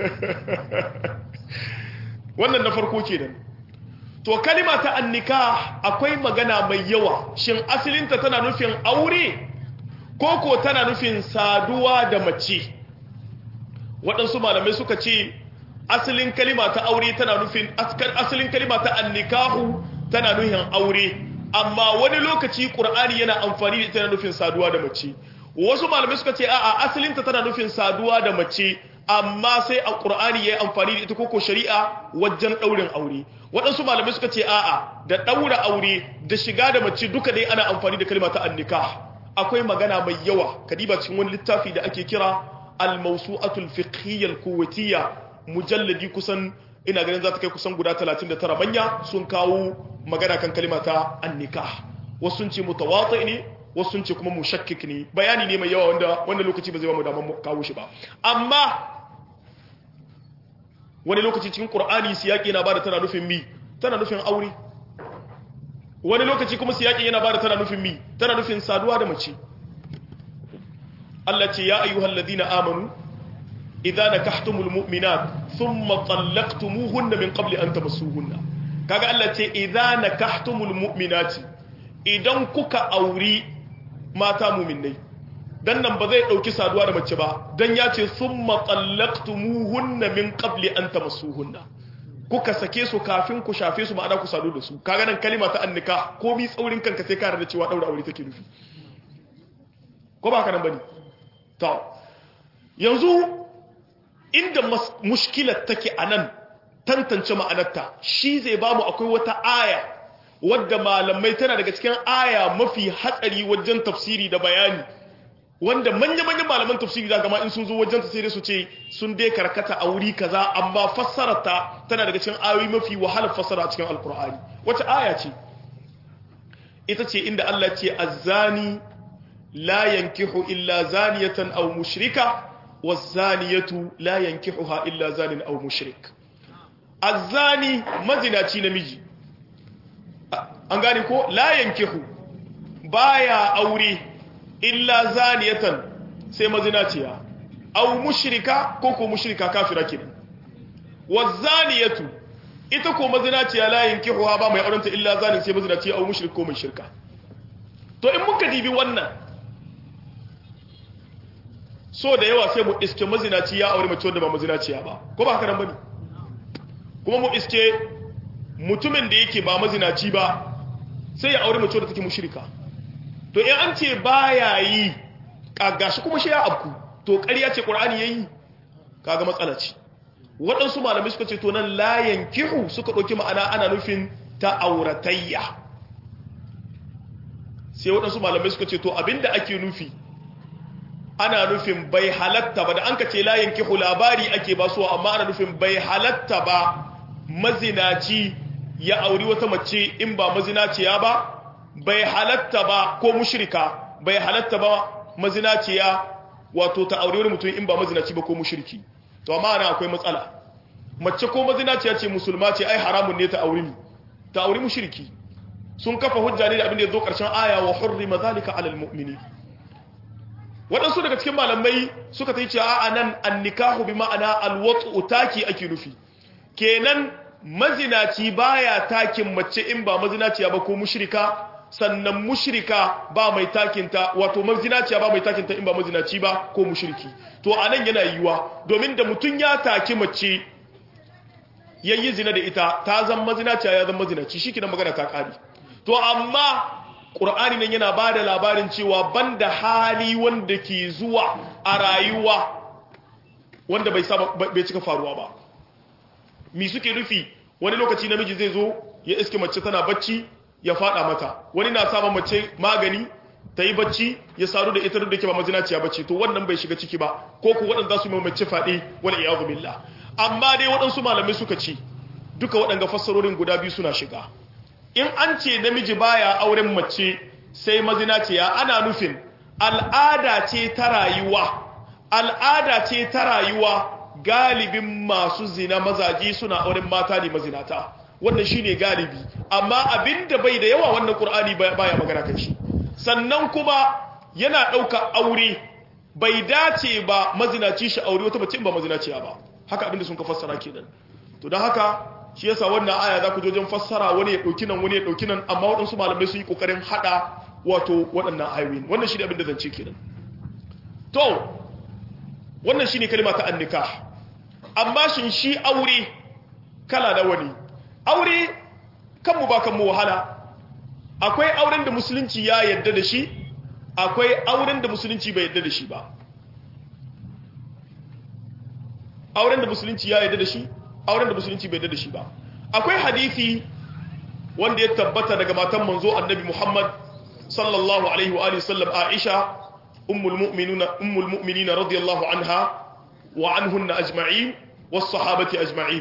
wannan na farko kenan to kalima ta annika akwai magana mai yawa shin asalinta tana nufin aure ko ko tana nufin saduwa da mace waɗansu malamai suka ce asalin kalima ta aure tana nufin asalin kalima ta annikahu tana nufin aure amma wani lokaci ƙur'ani yana amfani da ita na nufin saduwa da mace wasu malamai suka ce a'a asalinta tana nufin saduwa da mace amma sai a ƙur'ani ya yi amfani da ita koko shari'a wajen ɗaurin aure waɗansu malamai suka ce a'a da ɗaura aure da shiga da mace duka dai ana amfani da kalma ta annika akwai magana mai yawa kadiba cikin wani littafi da ake kira al-mawsu'atul fiqhiyyah al-kuwaitiyya mujalladi kusan ina ganin za ta kai kusan guda 39 manya sun kawo magana kan kalma ta annika wasu sun ce mutawati ne wasu sun ce kuma mushakkik ne bayani ne mai yawa wanda wanda lokaci ba zai ba mu damar kawo shi ba amma wani lokaci cikin qur'ani siyaki yana bada tana nufin mi tana nufin aure wani lokaci kuma siyaki yana bada tana nufin mi tana nufin saduwa da mace Allah ce ya ayyuhal ladina amanu idza nakahtumul mu'minat thumma talaqtumuhunna min qabli an tamassuhunna kaga Allah ce idza nakahtumul mu'minati idan kuka auri mata mu'minai dan nan ba zai dauki saduwa da mace ba dan ya ce thumma talaqtumuhunna min qabli an tamassuhunna kuka sake su kafin ku shafe su ma'ana ku sadu da su kaga nan kalima ta annika ko bi tsaurin kanka sai ka da cewa daura aure take nufi ko ba ka nan bane to yanzu inda mushkilar take anan tantance ma'anarta shi zai bamu akwai wata aya wadda malamai tana daga cikin aya mafi hatsari wajen tafsiri da bayani wanda manya-manyan malaman tafsiri da gama in sun zo wajen ta sai dai su ce sun dai karkata a wuri kaza amma fassararta tana daga cikin ayoyi mafi wahalar fassara a cikin alkur'ani wata aya ce ita ce inda Allah ce azzani la yankihu illa zaniyatan aw mushrika wazaniyatu la yankihuha illa zanin aw mushrik azzani mazinaci namiji an gane ko la yankihu baya aure illa zaniyatan sai mazinaciya aw mushrika ko ko mushrika kafira kenan wazaniyatu ita ko mazinaciya la yankihuha ba mai aurenta illa zanin sai mazinaciya aw mushrik ko mai shirka to in muka dibi wannan so da yawa sai mu iske mazinaci ya aure mace wanda ba mazinaciya ba ko ba haka nan bane kuma mu iske mutumin da yake ba mazinaci ba sai ya aure mace wanda take mushrika to in an ce baya yi kagashi kuma shi ya abku to ƙarya ce qur'ani yayi kaga matsala ce waɗansu malamai suka ce to nan la yankihu suka ɗauki ma'ana ana nufin ta auratayya sai waɗansu malamai suka ce to abinda ake nufi ana nufin bai halatta ba da an ka ce la yankihu labari ake ba su amma ana nufin bai halatta ba mazinaci ya auri wata mace in ba mazinaciya ba bai halatta ba ko mushrika bai halatta ba mazinaciya wato ta auri wani mutum in ba mazinaci ba ko mushriki to amma ana akwai matsala mace ko mazinaciya ce musulma ce ai haramun ne ta auri ni ta auri mushriki sun kafa hujja ne da abin da ya zo karshen aya wa hurrima zalika alal mu'mini waɗansu daga cikin malamai suka ta yi cewa a nan an nikahu bi ma'ana alwatsu taki ake nufi kenan mazinaci baya takin mace in ba mazinaciya ba ko mushrika sannan mushrika ba mai takinta wato mazinaciya ba mai takinta in ba mazinaci ba ko mushriki to anan yana yiwuwa domin da mutum ya taki mace yayi zina da ita ta zan mazinaciya ya zan mazinaci shi kidan magana ta kare to amma Qur'ani nan yana bada labarin cewa banda hali wanda ke zuwa a rayuwa wanda bai saba bai cika faruwa ba mi suke nufi wani lokaci namiji zai zo ya iske mace tana bacci ya fada mata wani na saba mace magani ta yi bacci ya saru da ita da ke ba mazinaciya bacci to wannan bai shiga ciki ba ko ku waɗanda su mai mace faɗi wani iyazu billah amma dai waɗansu malamai suka ce duka waɗanga fassarorin guda biyu suna shiga in an ce namiji baya auren mace sai mazinaciya ana nufin al'ada ce ta rayuwa al'ada ce ta rayuwa galibin masu zina mazaje suna auren mata ne mazinata wannan shine galibi amma abinda bai da yawa wannan qur'ani baya magana kan shi sannan kuma yana dauka aure bai dace ba mazinaci shi aure wata mace ba mazinaciya ba haka abinda sun ka fassara kenan to don haka shi yasa wannan aya za ku jojin fassara wani ya dauki nan wani ya dauki nan amma waɗansu malamai sun yi kokarin hada wato waɗannan ayoyin wannan shi ne abinda zance kenan to wannan shine kalma ta annikah amma shin shi aure kala da wani aure kanmu ba kanmu wahala akwai auren da musulunci ya yadda da shi akwai auren da musulunci bai yadda da shi ba auren da musulunci ya yadda da shi auren da musulunci bai yadda da shi ba akwai hadisi wanda ya tabbata daga matan manzo annabi Muhammad sallallahu alaihi wa alihi sallam Aisha ummul mu'minina ummul mu'minina radiyallahu anha wa anhunna ajma'in was sahabati ajma'in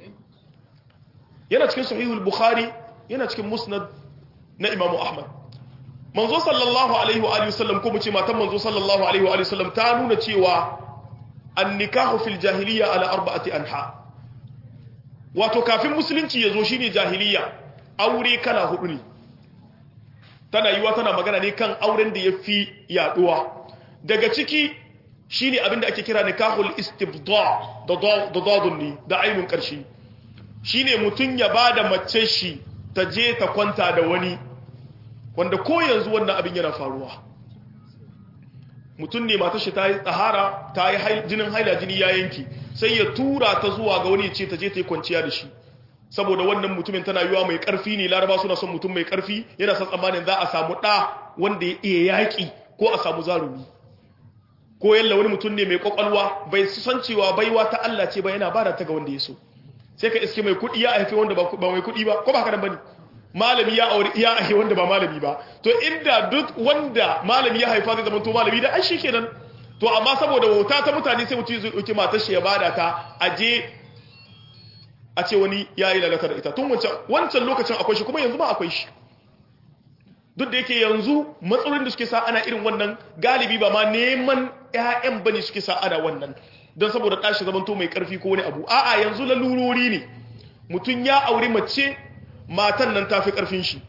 yana cikin sahihul bukhari yana cikin musnad na imamu ahmad manzo sallallahu alaihi wa alihi wasallam ko mu ce matan manzo sallallahu alaihi wa alihi wasallam ta nuna cewa an-nikahu fil jahiliya ala arba'ati anha wato kafin musulunci yazo shine jahiliya aure kala hudu ne tana yiwa tana magana ne kan auren da yafi yaduwa daga ciki shine abinda ake kira nikahul istibda da dadadun ne da ainun karshe shine mutum ya ba da mace shi ta je ta kwanta da wani wanda ko yanzu wannan abin yana faruwa mutum ne matar shi ta yi tsahara ta yi jinin haila jini ya yanki sai ya tura ta zuwa ga wani ce ta je ta yi kwanciya da shi saboda wannan mutumin tana yiwa mai karfi ne laraba suna son mutum mai karfi yana son tsammanin za a samu ɗa wanda ya iya yaƙi ko a samu zarumi ko yalla wani mutum ne mai kwakwalwa bai san cewa baiwa ta Allah ce ba yana bada ta ga wanda ya so sai ka iske mai kuɗi ya haifi wanda ba mai kuɗi ba ko ba haka nan bane malami ya aure ya haifi wanda ba malami ba to inda duk wanda malami ya haifa zai zama to malami da ai shikenan to amma saboda wauta ta mutane sai mutum zai dauki matar shi ya bada ta aje a ce wani ya yi lalata da ita tun wancan wancan lokacin akwai shi kuma yanzu ma akwai shi duk da yake yanzu matsalolin da suke sa ana irin wannan galibi ba ma neman ƴaƴan bane suke sa ana wannan don saboda ɗashi zamanto mai ƙarfi ko wani abu a'a yanzu lalurori ne mutum ya auri mace matan nan tafi ƙarfin shi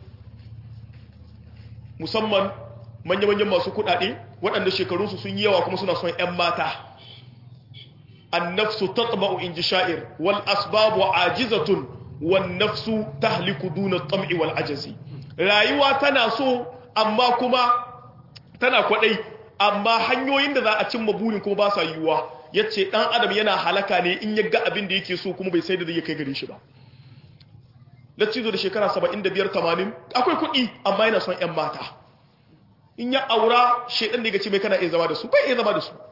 musamman manya-manyan masu kuɗaɗe waɗanda shekarunsu sun yi yawa kuma suna son 'yan mata annafsu tatma'u in ji sha'ir wal asbabu ajizatun wan nafsu tahliku duna tam'i wal ajazi rayuwa tana so amma kuma tana kwaɗai amma hanyoyin da za a cimma burin kuma ba sa yiwuwa yace dan adam yana halaka ne in ya ga abin da yake so kuma bai sai da zai kai gare shi ba laccizo da shekara 75 80 akwai kuɗi amma yana son ƴan mata in ya aura shedan da ya ce mai kana iya zama da su bai iya zama da su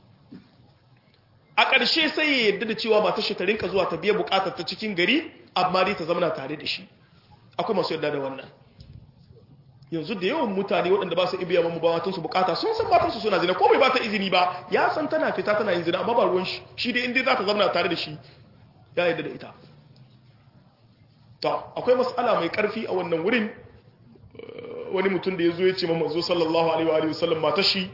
a ƙarshe sai ya yarda da cewa matar shi ta rinka zuwa ta biya buƙatar ta cikin gari amma dai ta zama tare da shi akwai masu yarda da wannan yanzu da yawan mutane waɗanda ba su ibiya mamu ba matansu bukata sun san matansu suna zina ko bai ba ta izini ba ya san tana fita tana yin zina amma ba ruwan shi shi dai inda za ta zama tare da shi ya yarda da ita to akwai mas'ala mai karfi a wannan wurin wani mutum da ya zo ya ce manzo sallallahu alaihi wa sallam matar shi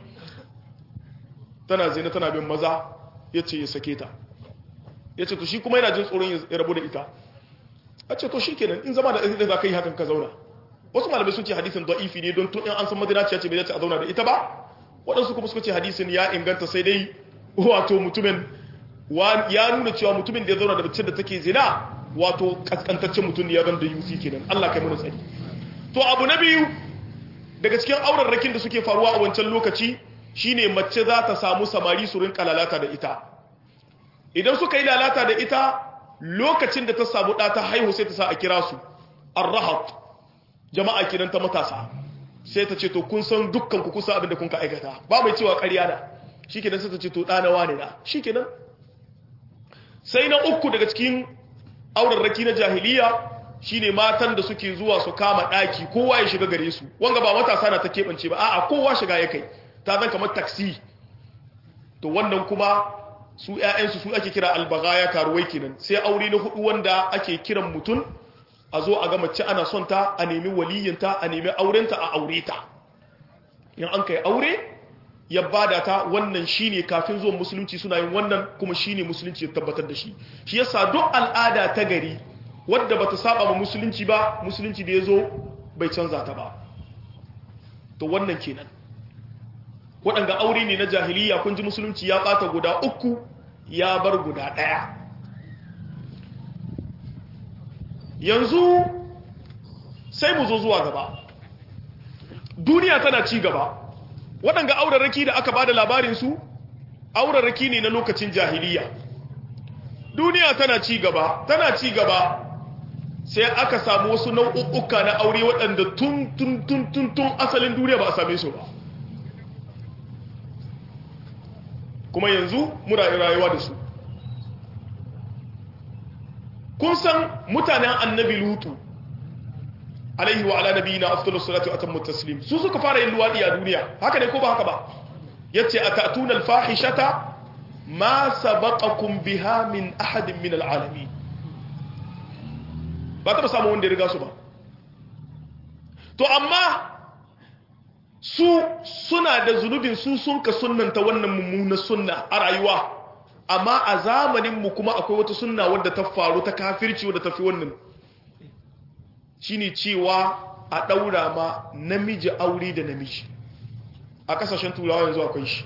tana zina tana bin maza ya ce ya sake ta ya ce to shi kuma yana jin tsoron ya rabu da ita a ce to shi kenan in zama da ita za ka yi hakan ka zauna wasu malamai sun ce hadisin da'ifi ne don tun in an san madinaciya ce bai dace a zauna da ita ba waɗansu kuma suka ce hadisin ya inganta sai dai wato mutumin ya nuna cewa mutumin da ya zauna da mace da take zina wato kaskantaccen mutum ne ya zan da yusi kenan Allah kai mana tsari to abu na biyu daga cikin aurarrakin da suke faruwa a wancan lokaci shine mace za ta samu samari su rinka lalata da ita idan suka yi lalata da ita lokacin da ta samu ɗa ta haihu sai ta sa a kira su arrahat jama'a kiran ta matasa sai ta ce to kun san dukkan ku kusa abin da kun ka aikata ba mai cewa ƙarya da shikenan sai ta ce to ɗana wane na shikenan sai na uku daga cikin aurarraki na jahiliya shine matan da suke zuwa su kama ɗaki kowa ya shiga gare su wanga ba matasa na ta keɓance ba a'a kowa shiga ya kai ta zan kamar taksi to wannan kuma su ƴaƴansu su ake kira albagaya karuwai kenan sai aure na hudu wanda ake kiran mutum a zo a ga mace ana son ta a nemi waliyinta a nemi aurenta a aure ta in an kai aure ya bada ta wannan shine kafin zuwan musulunci suna yin wannan kuma shine musulunci ya tabbatar da shi shi yasa duk al'ada ta gari wadda bata saba ma musulunci ba musulunci da yazo bai canza ta ba to wannan kenan waɗanda aure ne na jahiliya kun ji musulunci ya ɓata guda uku ya bar guda ɗaya yanzu sai mu zo zuwa gaba duniya tana ci gaba waɗanda aurarraki da aka ba da labarinsu aurarraki ne na lokacin jahiliya duniya tana ci gaba tana ci gaba sai aka samu wasu nau'uka na aure waɗanda tun tun tun tun tun asalin duniya ba a same su ba kuma yanzu muna rayuwa da su kun san mutanen annabi lutu alaihi wa ala nabiyina afdalus salatu wa atammu taslim su suka fara yin luwadi a duniya haka ne ko ba haka ba yace atatuna alfahishata ma sabaqakum biha min ahadin min alalamin ba ta samu wanda ya riga su ba to amma su suna da zunubin su sun ka sunnanta wannan mummunar sunna a rayuwa amma a zamaninmu kuma akwai wata sunna wadda ta faru ta kafirci wadda ta fi wannan shine cewa a ɗaura ma namiji aure da namiji a ƙasashen turawa yanzu akwai shi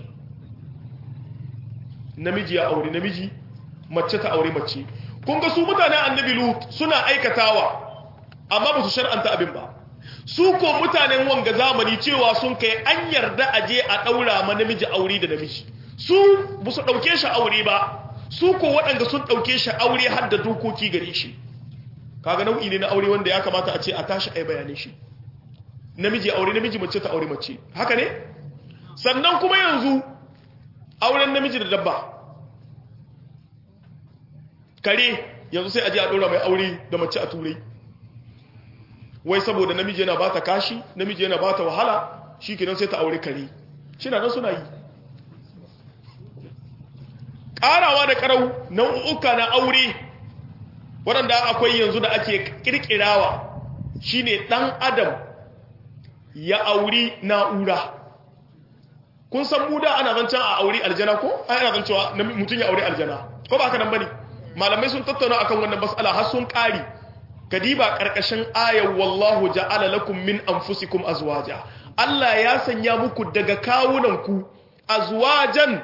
namiji ya aure namiji mace ta aure mace kun ga su mutane annabi lut suna aikatawa amma ba su shar'anta abin ba su ko mutanen wanga zamani cewa sun kai an yarda a je a ɗaura ma namiji aure da namiji su ba su ɗauke shi aure ba su ko waɗanda sun ɗauke shi aure har da dokoki gare shi kaga nau'i ne na aure wanda ya kamata a ce a tashi ai bayanin shi namiji aure namiji mace ta aure mace haka ne sannan kuma yanzu auren namiji da dabba kare yanzu sai a je a ɗora mai aure da mace a turai wai saboda namiji yana bata kashi namiji yana bata wahala shi kenan sai ta aure kare shi na nan suna yi ƙarawa da ƙarau nau'uka na aure waɗanda akwai yanzu da ake ƙirƙirawa shine ɗan adam ya auri na'ura kun san mu da ana zancen a auri aljana ko ana zancewa mutum ya auri aljana ko ba haka nan bane malamai sun tattauna akan wannan mas'ala har sun ƙari kadiba ƙarƙashin ayar wallahu ja'ala lakum min anfusikum azwaja Allah ya sanya muku daga kawunanku azwajan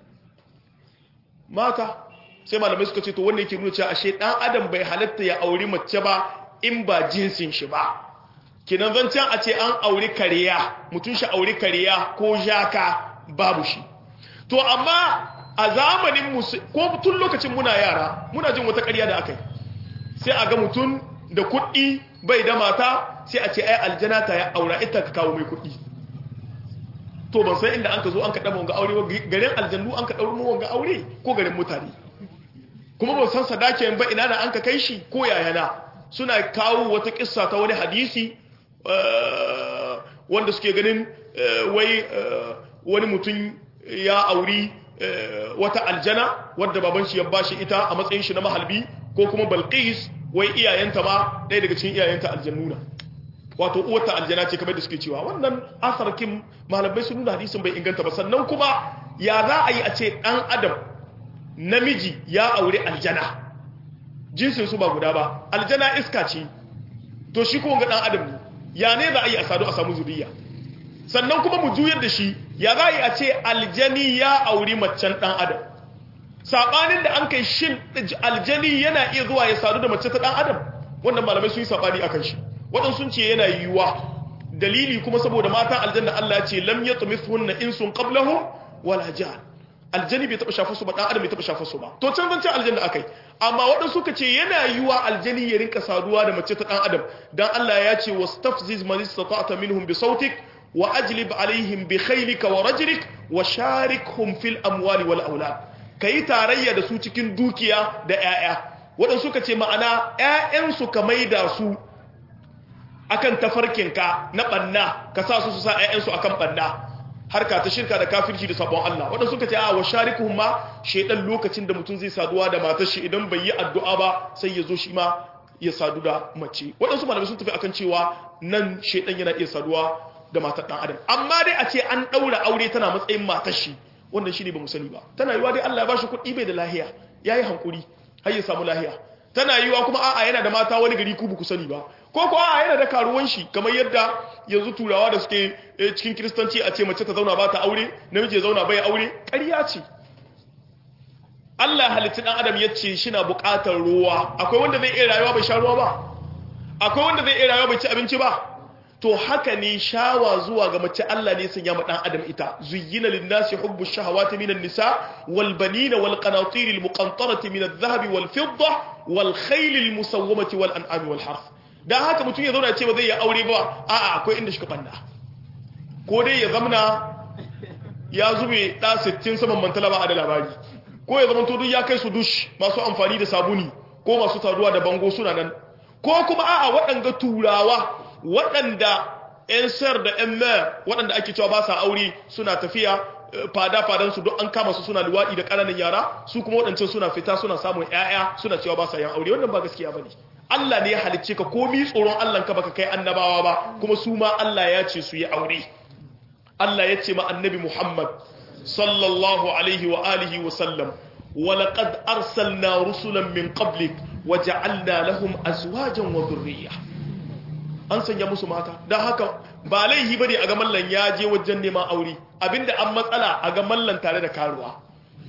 mata sai malamai suka ce to wannan yake nuna cewa ashe dan adam bai halatta ya auri mace ba in ba jinsin shi ba kinan zancen a ce an auri kariya mutum shi auri kariya ko jaka babu shi to amma a zamanin musu ko tun lokacin muna yara muna jin wata ƙarya da aka yi sai a ga mutum da kuɗi bai da mata sai a ce ai aljana ta ya aura ita ka kawo mai kuɗi to ban san inda an ka zo an ka ɗaba wanga aure garin aljannu an ka ɗauri wanga aure ko garin mutane kuma ban san sadakin ba ina da an ka kai shi ko yayana suna kawo wata kissa ta wani hadisi wanda suke ganin wai wani mutum ya auri wata aljana wadda baban shi ya bashi ita a matsayin shi na mahalbi ko kuma balqis wai iyayenta ma ɗaya daga cikin iyayenta aljannuna wato uwarta aljana ce kamar da suke cewa wannan asarkin malamai sun nuna hadisin bai inganta ba sannan kuma ya za a yi a ce ɗan adam namiji ya aure aljana jinsin su ba guda ba aljana iska ce to shi kuma ga ɗan adam ne ya ne za a yi a sadu a samu zuriya sannan kuma mu juyar da shi ya za a yi a ce aljani ya auri macen ɗan adam saɓanin da an kai shin aljani yana iya zuwa ya sadu da mace ta ɗan adam wannan malamai sun yi saɓani a kan shi waɗansu sun ce yana yiwuwa dalili kuma saboda matan aljanna Allah ya ce lam yatmithunna insun qablahum wala jan aljani bai taɓa shafa su ba ɗan adam bai taɓa shafa su ba to can zan ce aljanna akai amma waɗansu suka ce yana yiwuwa aljani ya rinka saduwa da mace ta ɗan adam dan Allah ya ce wastafziz man istata'ta minhum bi sautik wa ajlib alaihim bi khaylika wa rajlik wa sharikhum fil amwali wal aulad kai tarayya da su cikin dukiya da 'ya'ya waɗansu suka ce ma'ana 'ya'yansu ka maida su akan tafarkinka na banna ka sa su su sa ƴaƴansu akan banna harka ta shirka da kafirci da sabon Allah wanda suka ce a wa sharikuhum ma shedan lokacin da mutum zai saduwa da matar shi idan bai yi addu'a ba sai ya zo shi ma ya sadu da mace waɗansu malamai sun tafi akan cewa nan shedan yana iya saduwa da matar dan adam amma dai a ce an daura aure tana matsayin matar shi wannan shine ba mu sani ba tana yiwa dai Allah ya bashi kuɗi bai da lahiya yayi hankuri har ya samu lahiya tana yiwa kuma a'a yana da mata wani gari ku ku sani ba ko ko a'a yana da karuwan shi kamar yadda yanzu turawa da suke cikin kristanci a ce mace ta zauna ba ta aure namiji ya zauna bai aure ƙarya ce Allah halitta dan adam ya ce shi na buƙatar ruwa akwai wanda zai iya rayuwa bai sha ruwa ba akwai wanda zai iya rayuwa bai ci abinci ba to haka ne shawa zuwa ga mace Allah ne sanya ma dan adam ita zuyyina lin-nasi hubbu shahawati minan nisa wal banina wal qanatir al muqantarati min adh-dhahab wal fidda wal khayl al musawwamati wal an'am wal harth dan haka mutum ya zauna ce ba zai yi aure ba a'a akwai inda shi ka banda ko dai ya zamna ya zube da 60 saman mantala ba a da labari ko ya zama to duk ya kai su dush masu amfani da sabuni ko masu taruwa da bango suna nan ko kuma a'a waɗanga turawa waɗanda 'yan sayar da 'yan mayar waɗanda ake cewa ba sa aure suna tafiya fada-fadansu don an kama su suna luwaɗi da ƙananan yara su kuma waɗancan suna fita suna samun 'ya'ya suna cewa ba sa yin aure wannan ba gaskiya ba ne Allah ne ya halicce ka komi tsoron Allah ka baka kai annabawa ba kuma su ma Allah ya ce su yi aure Allah ya ce ma annabi Muhammad sallallahu alaihi wa alihi wa sallam ولقد أرسلنا رسلا من قبلك وجعلنا لهم أزواجا وذرية an sanya musu mata don haka ba laihi bane a ga mallan ya je wajen neman aure abinda an matsala a ga mallan tare da karuwa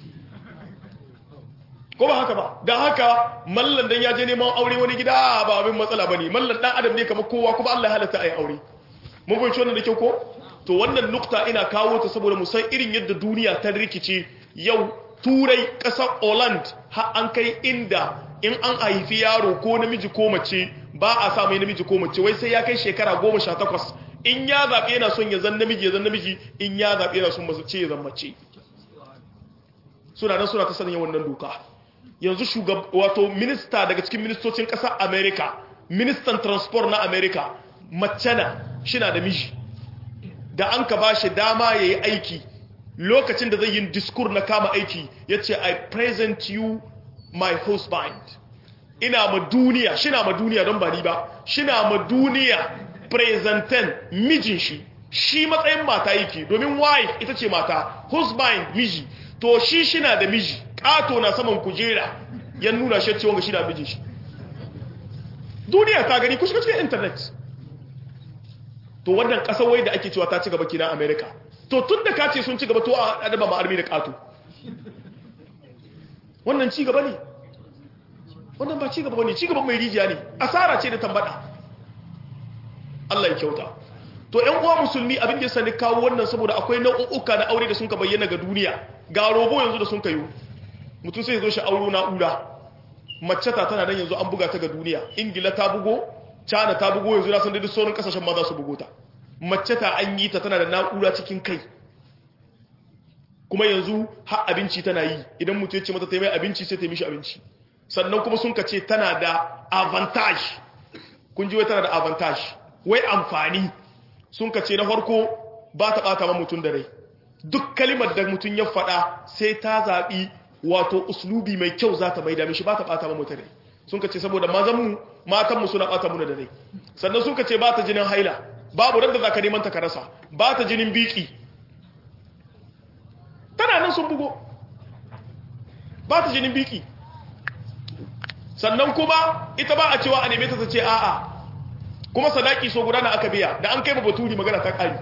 ko ba haka ba don haka mallan dan ya je neman aure wani gida ba abin matsala bane mallan dan adam ne kamar kowa kuma Allah ya halatta ai aure mun fahimci wannan da kyau ko to wannan nukta ina kawo ta saboda mu san irin yadda duniya ta rikice yau turai ƙasar Holland har an kai inda in an haifi yaro ko namiji ko mace ba a sa mai namiji ko mace wai sai ya kai shekara goma sha takwas in ya zaɓe yana son ya zan namiji ya zan namiji in ya zaɓe yana son mace ya zan mace suna nan suna ta sanin wannan doka yanzu shugab wato minista daga cikin ministocin ƙasar america ministan transport na america mace na shi na da miji da an ka ba shi dama ya yi aiki lokacin da zai yi diskur na kama aiki ya ce i present you my husband ina ma duniya shina ma duniya don ba ni ba shina ma duniya presentan mijin shi shi matsayin mata yake domin wife ita ce mata husband miji to shi shina da miji kato na saman kujera ya nuna shi cewa shi da mijin shi duniya ta gani kusa cikin internet to wannan kasar wai da ake cewa ta ci gaba kina america to tun da ka ce sun ci gaba to a adaba ma armi da kato wannan ci gaba ne wannan ba ci gaba ne ci gaba mai rijiya ne asara ce da tambada Allah ya kyauta to ƴan uwa musulmi abin da ya sani kawo wannan saboda akwai nau'uka na aure da sun ka bayyana ga duniya ga robo yanzu da sun kayo mutum sai ya zo shi auro na'ura mace ta tana nan yanzu an buga ta ga duniya ingila ta bugo china ta bugo yanzu na san da duk sauran kasashen ma za su bugo ta mace ta an yi ta tana da na'ura cikin kai kuma yanzu har abinci tana yi idan mutum ya ce mata ta yi mai abinci sai ta yi mishi abinci sannan kuma sun kace tana da avantage kun ji wai tana da avantage wai amfani sun kace na farko ba ta bata ma mutum da rai duk kalimar da mutum ya faɗa sai ta zaɓi wato uslubi mai kyau za ta maida mishi ba ta bata ma mutum rai sun kace saboda mazanmu matanmu suna bata muna da rai sannan sun kace ba ta jinin haila babu randa za ka neman ta ka rasa ba ta jinin biki tana nan sun bugo ba ta jinin biki sannan kuma ita ba a cewa a neme ta ta ce a'a kuma sadaki so gudana aka biya da an kai ba baturi magana ta kari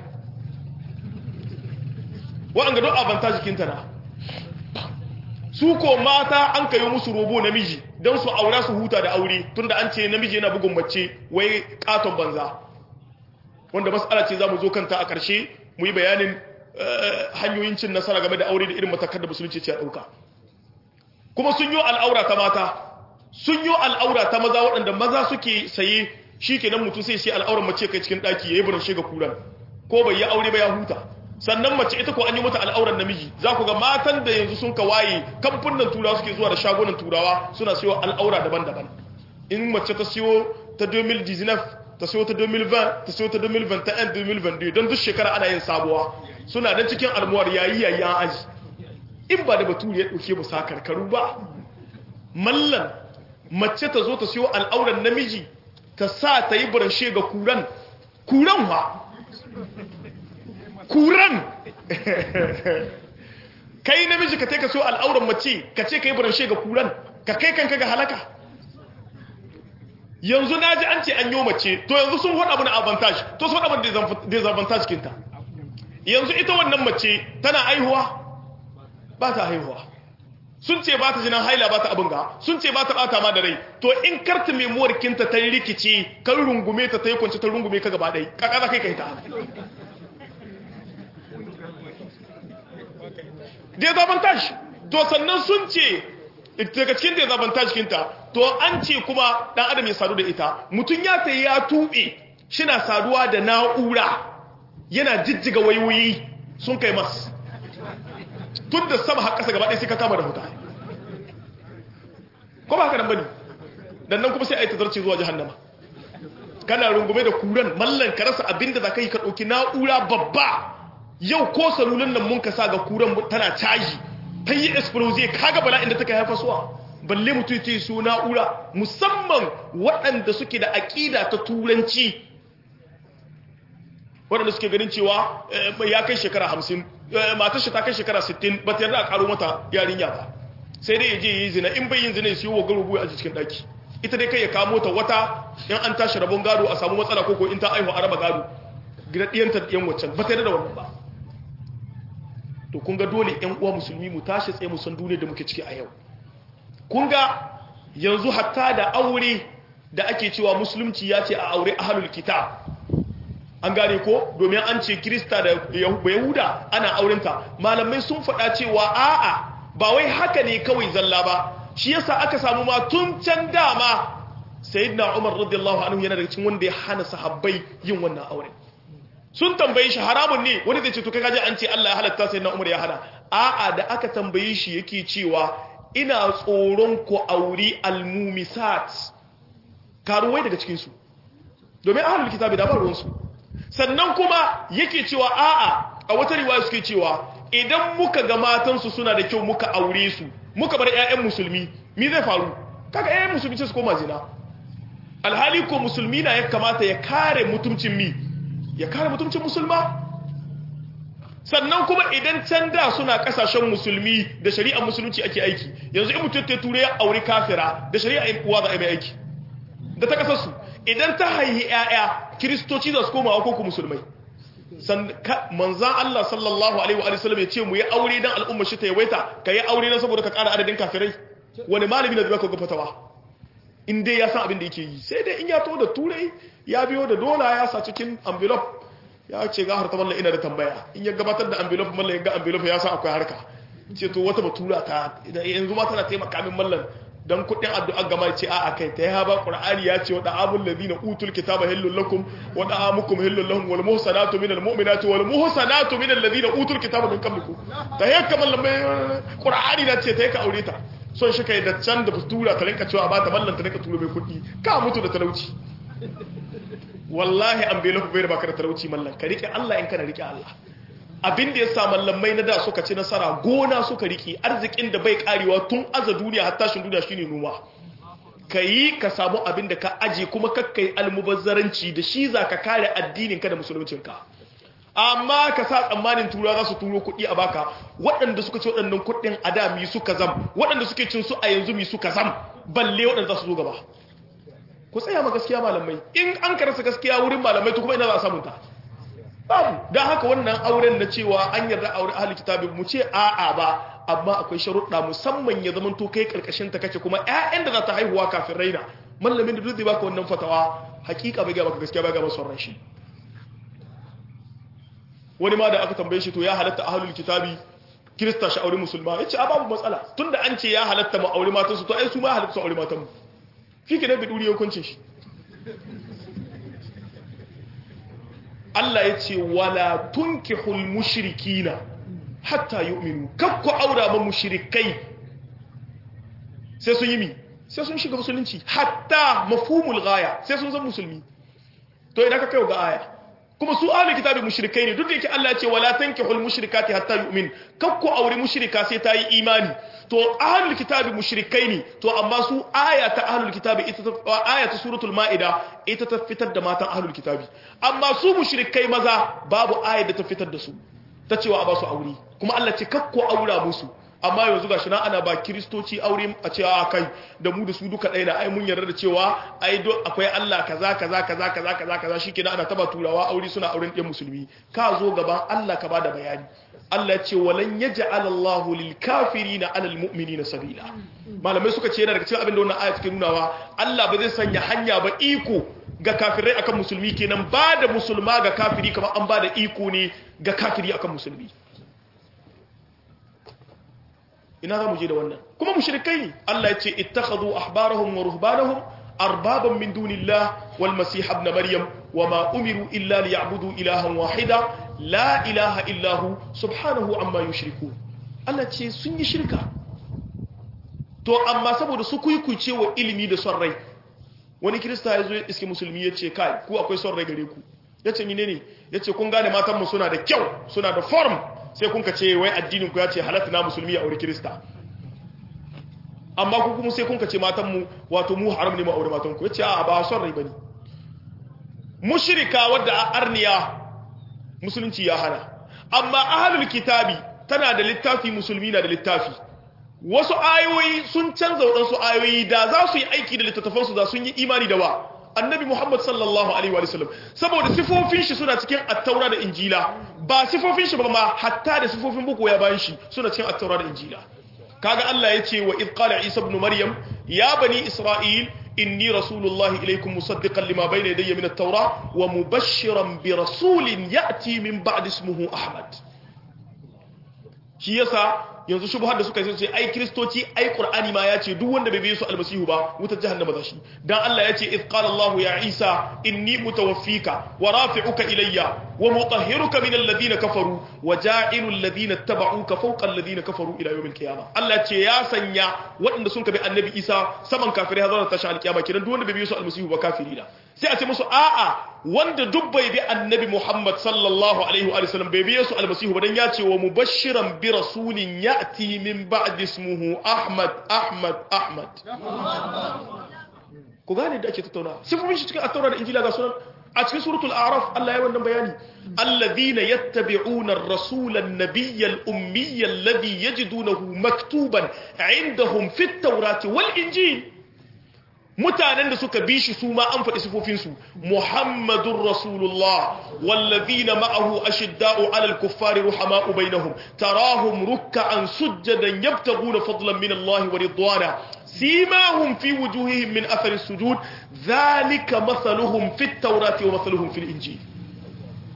waɗanda don abanta jikinta na su ko mata an kayo musu robo namiji don su aura su huta da aure tunda an ce namiji yana bugun mace wai katon banza wanda mas'ala ce za mu zo kanta a ƙarshe mu yi bayanin hanyoyin cin nasara game da aure da irin matakar da musulunci ce a ɗauka kuma sun yi al'aura ta mata sun yi al'aura ta maza waɗanda maza suke saye shi kenan mutum sai sai al'auran mace kai cikin ɗaki ya yi buran shiga kuran ko bai yi aure ba ya huta sannan mace ita ko an yi mata al'auran namiji za ku ga matan da yanzu sun ka waye kamfunan turawa suke zuwa da shagunan turawa suna siyo al'aura daban-daban in mace ta siyo ta 2019 ta siyo ta 2020 ta siyo ta 2021 2022 don duk shekara ana yin sabuwa suna da cikin almuwar yayi yayi an aji in ba da baturi ya dauke musa karkaru ba mallan mace ta zo ta siyo al'auran namiji ta sa ta yi buranshe ga kuran kuran wa kuran kai namiji ka ka siyo al'auran mace ka ce ka yi buranshe ga kuran ka kai kanka ga halaka yanzu na ji an ce an yi mace to yanzu sun faɗa mana avantage to sun faɗa mana disadvantage kinta yanzu ita wannan mace tana aihuwa ba ta haihuwa sun ce ba ta jinan haila ba ta abin ga sun ce ba ta bata ma da rai to in karta memuwar kinta ta rikici kan rungume ta ta yi kwanci ta rungume ka gaba ɗai kaka za kai kai ta disadvantage to sannan sun ce daga cikin disadvantage kinta to an ce kuma dan adam ya sadu da ita mutum ya ta ya tuɓe shi na saduwa da na'ura yana jijjiga wayoyi sun kai mas tun da sama har ƙasa gaba ɗaya sai ka kama da huta ko ba haka nan bane dan nan kuma sai a yi tazarci zuwa jahannama kana rungume da kuran mallan ka rasa abinda za ka yi ka ɗauki na'ura babba yau ko salulan nan mun ka sa ga kuran tana caji ta yi explosive kaga bala'in da take haifa suwa balle mutum ta yi su na'ura musamman waɗanda suke da aƙida ta turanci waɗanda suke ganin cewa ya kai shekara hamsin matar shi ta kai shekara sittin ba ta yarda a ƙaro mata yarinya ba sai dai ya je yi zina in bai yin zina ya siyo wa garubu a cikin ɗaki ita dai kai ya kamo ta wata in an tashi rabon gado a samu matsala ko ko in ta aihu a raba gado gida ɗiyanta ɗiyan waccan ba ta yarda da wannan ba to kun ga dole ƴan uwa musulmi mu tashi tsaye mu san duniyar da muke ciki a yau kun ga yanzu hatta da aure da ake cewa musulunci ya ce a aure ahlul kitab an gane ko domin an ce kirista da yahuda ana aurenta malamai sun faɗa cewa a'a ba wai haka ne kawai zalla ba shi yasa aka samu ma tun can dama sayyidina umar radiyallahu anhu yana daga cikin wanda ya hana sahabbai yin wannan aure sun tambaye shi haramun ne wani zai ce to kaga an ce Allah ya halatta sayyidina umar ya hana a'a da aka tambaye shi yake cewa ina tsoron ku auri almumisat karuwai daga cikin su domin ahlul kitabi da ba ruwan su sannan kuma yake cewa a'a a wata riwaya suke cewa idan muka ga matansu suna da kyau muka aure su muka bar ƴaƴan musulmi mi zai faru kaga ƴaƴan musulmi ce su koma zina alhali ko musulmi na ya kamata ya kare mutumcin mi ya kare mutumcin musulma sannan kuma idan can da suna kasashen musulmi da shari'ar musulunci ake aiki yanzu in mutum ta ture ya aure kafira da shari'a uwa za a yi mai aiki da ta kasarsu idan ta haihi ‘ya'ya kiristoci za su koma wa koko musulmai manzan Allah sallallahu Alaihi wa sallam ya ce mu yi aure don al'ummar shi ta yawaita ka yi aure don saboda ka ƙara adadin kafirai wani malami na zai ka gafatawa in dai ya san abin da yake yi sai dai in ya to da turai ya biyo da dola ya sa cikin envelope ya ce ga harta mallan ina da tambaya in ya gabatar da envelope mallan ya ga envelope ya san akwai harka ce to wata batura ta yanzu ma tana taimaka min mallan dan kudin addu'a gama ce a kai ta ya ba qur'ani ya ce wa da'amul ladina utul kitaba hillul lakum wa da'amukum hillul lahum wal muhsanatu minal mu'minati wal muhsanatu minal ladina utul kitaba min qablikum ta ya kamal mai qur'ani na ce ta ka aure ta son shi kai da can da batura ta rinka cewa ba ta mallan ta rinka turo mai kudi ka mutu da talauci wallahi an bai lafi bai da baka da talauci mallan ka rike Allah in kana rike Allah abin da ya sa mallamai na da suka ci nasara gona suka riki arzikin da bai karewa tun aza duniya har tashin duniya shine noma ka yi ka samu abin da ka aje kuma kakkai almubazzaranci da shi za ka kare addinin ka da musuluncinka amma ka sa tsammanin tura za su turo kuɗi a baka waɗanda suka ci waɗannan kuɗin a da mi suka zam waɗanda suke cin su a yanzu mi suka zam balle waɗanda za su zo gaba ku tsaya ma gaskiya malamai in an karasa gaskiya wurin malamai to kuma ina za a samunta babu don haka wannan auren na cewa an yarda aure ahli kitabi mu ce a'a ba amma akwai sharuɗa musamman ya zama to kai karkashin ta kake kuma ƴaƴan da za ta haihuwa kafin raina mallamin da duk zai baka wannan fatawa hakika bai ga baka gaskiya bai ga masa ran shi wani ma da aka tambaye shi to ya halatta ahlul kitabi kirista shi aure musulma yace a babu matsala tunda an ce ya halatta mu aure matan su to ai su ma halatta su aure matan mu kike ne bi duri hukuncin shi Allah ya ce wala tunkihul mushrikina hatta yu'minu kakku aura ma mushrikai sai sun yi mi sai sun shiga musulunci hatta mafhumul ghaya sai sun zama musulmi to idan ka kai ga aya kuma su ahli kitabi mushrikai ne duk da yake Allah ya ce wala tankihul mushrikati hatta yu'min kakku aure mushrika sai ta yi imani to ahlul kitabi mushrikai ne to amma su aya ta ahlul kitabi ita ta aya ta suratul maida ita ta fitar da matan ahlul kitabi amma su mushrikai maza babu aya da ta fitar da su ta cewa a ba su aure kuma Allah ce kakko aura musu amma yanzu gashi na ana ba kristoci aure a cewa kai da mu da su duka ɗaya na ai mun yarda da cewa ai do akwai Allah kaza kaza kaza kaza kaza kaza shikenan ana taba turawa aure suna auren ɗan musulmi ka zo gaban Allah ka bada bayani Allah ce walan yaj'al Allahu lil kafirina 'ala al mu'minina sabila malamai suka ce yana daga cikin abin da wannan aya take nunawa Allah ba zai sanya hanya ba iko ga kafirai akan musulmi kenan ba da musulma ga kafiri kamar an ba da iko ne ga kafiri akan musulmi ina za mu je da wannan kuma mushrikai ne Allah ya ce ittakhadhu ahbarahum wa ruhbanahum arbaban min dunillah wal masih ibn maryam wama umiru illa liya'budu ilahan wahida la ilaha illa hu subhanahu amma yushriku Allah ce sun yi shirka to amma saboda su kuikuce wa ilimi da son rai wani kirista ya zo ya iske musulmi ya ce kai ku akwai son rai gare ku ya ce mine ne ya ce kun gane matanmu suna da kyau suna da form sai kun ka ce wai addinin ku ya ce halatta na musulmi a aure kirista amma ku kuma sai kun ka ce matanmu wato mu haram ne mu aure matanku ya ce a ba son rai bane mushrika wadda a arniya musulunci ya hana amma ahlul kitabi tana da littafi musulmi na da littafi wasu ayoyi sun canza waɗansu ayoyi da za su yi aiki da littattafansu da sun yi imani da wa annabi muhammad sallallahu alaihi wa sallam saboda sifofin shi suna cikin attaura da injila ba sifofin shi ba ma hatta da sifofin buku ya bayan shi suna cikin attaura da injila kaga Allah ya ce wa id qala isa ibn maryam ya bani isra'il inni rasulullahi ilaykum musaddiqan lima bayna yadayya min at-taura wa mubashshiran bi rasulin ya'ti min ba'di ismihi ahmad shi yasa yanzu shubhar da suka yi sai ai kristoci ai qur'ani ma ya ce duk wanda bai bi su almasihu ba wutar jahannama za shi dan Allah ya ce id qala Allah ya Isa inni mutawaffika wa rafi'uka ilayya wa mutahhiruka min alladhina kafaru wa ja'ilu alladhina ittaba'uka fawqa alladhina kafaru ila yawm alqiyamah Allah ce ya sanya waɗanda sun kabi annabi Isa saman kafirai har zuwa tashin alqiyama kidan duk wanda bai bi su almasihu ba kafiri da sai a ce musu a'a wanda duk bai bi annabi Muhammad sallallahu alaihi wa sallam bai bi su almasihu ba dan ya ce wa mubashiran bi rasulin ya'ti min ba'di ismuhu Ahmad Ahmad Ahmad ku gane da ake tattauna sifofin shi cikin at-taura da injila ga sunan a cikin suratul a'raf Allah ya wannan bayani alladhina yattabi'una ar-rasula an-nabiyya al-ummiyya alladhi yajidunahu maktuban 'indahum fit-taurati wal-injil mutanen da suka bi shi su ma an faɗi sifofinsu muhammadun rasulullah wallazina ma'ahu ashidda'u 'alal kuffari ruhama'u bainahum tarahum ruk'an sujjadan yabtaghuna fadlan min Allah wa ridwana simahum fi wujuhihim min athari sujud dhalika mathaluhum fit tawrati wa mathaluhum fil injil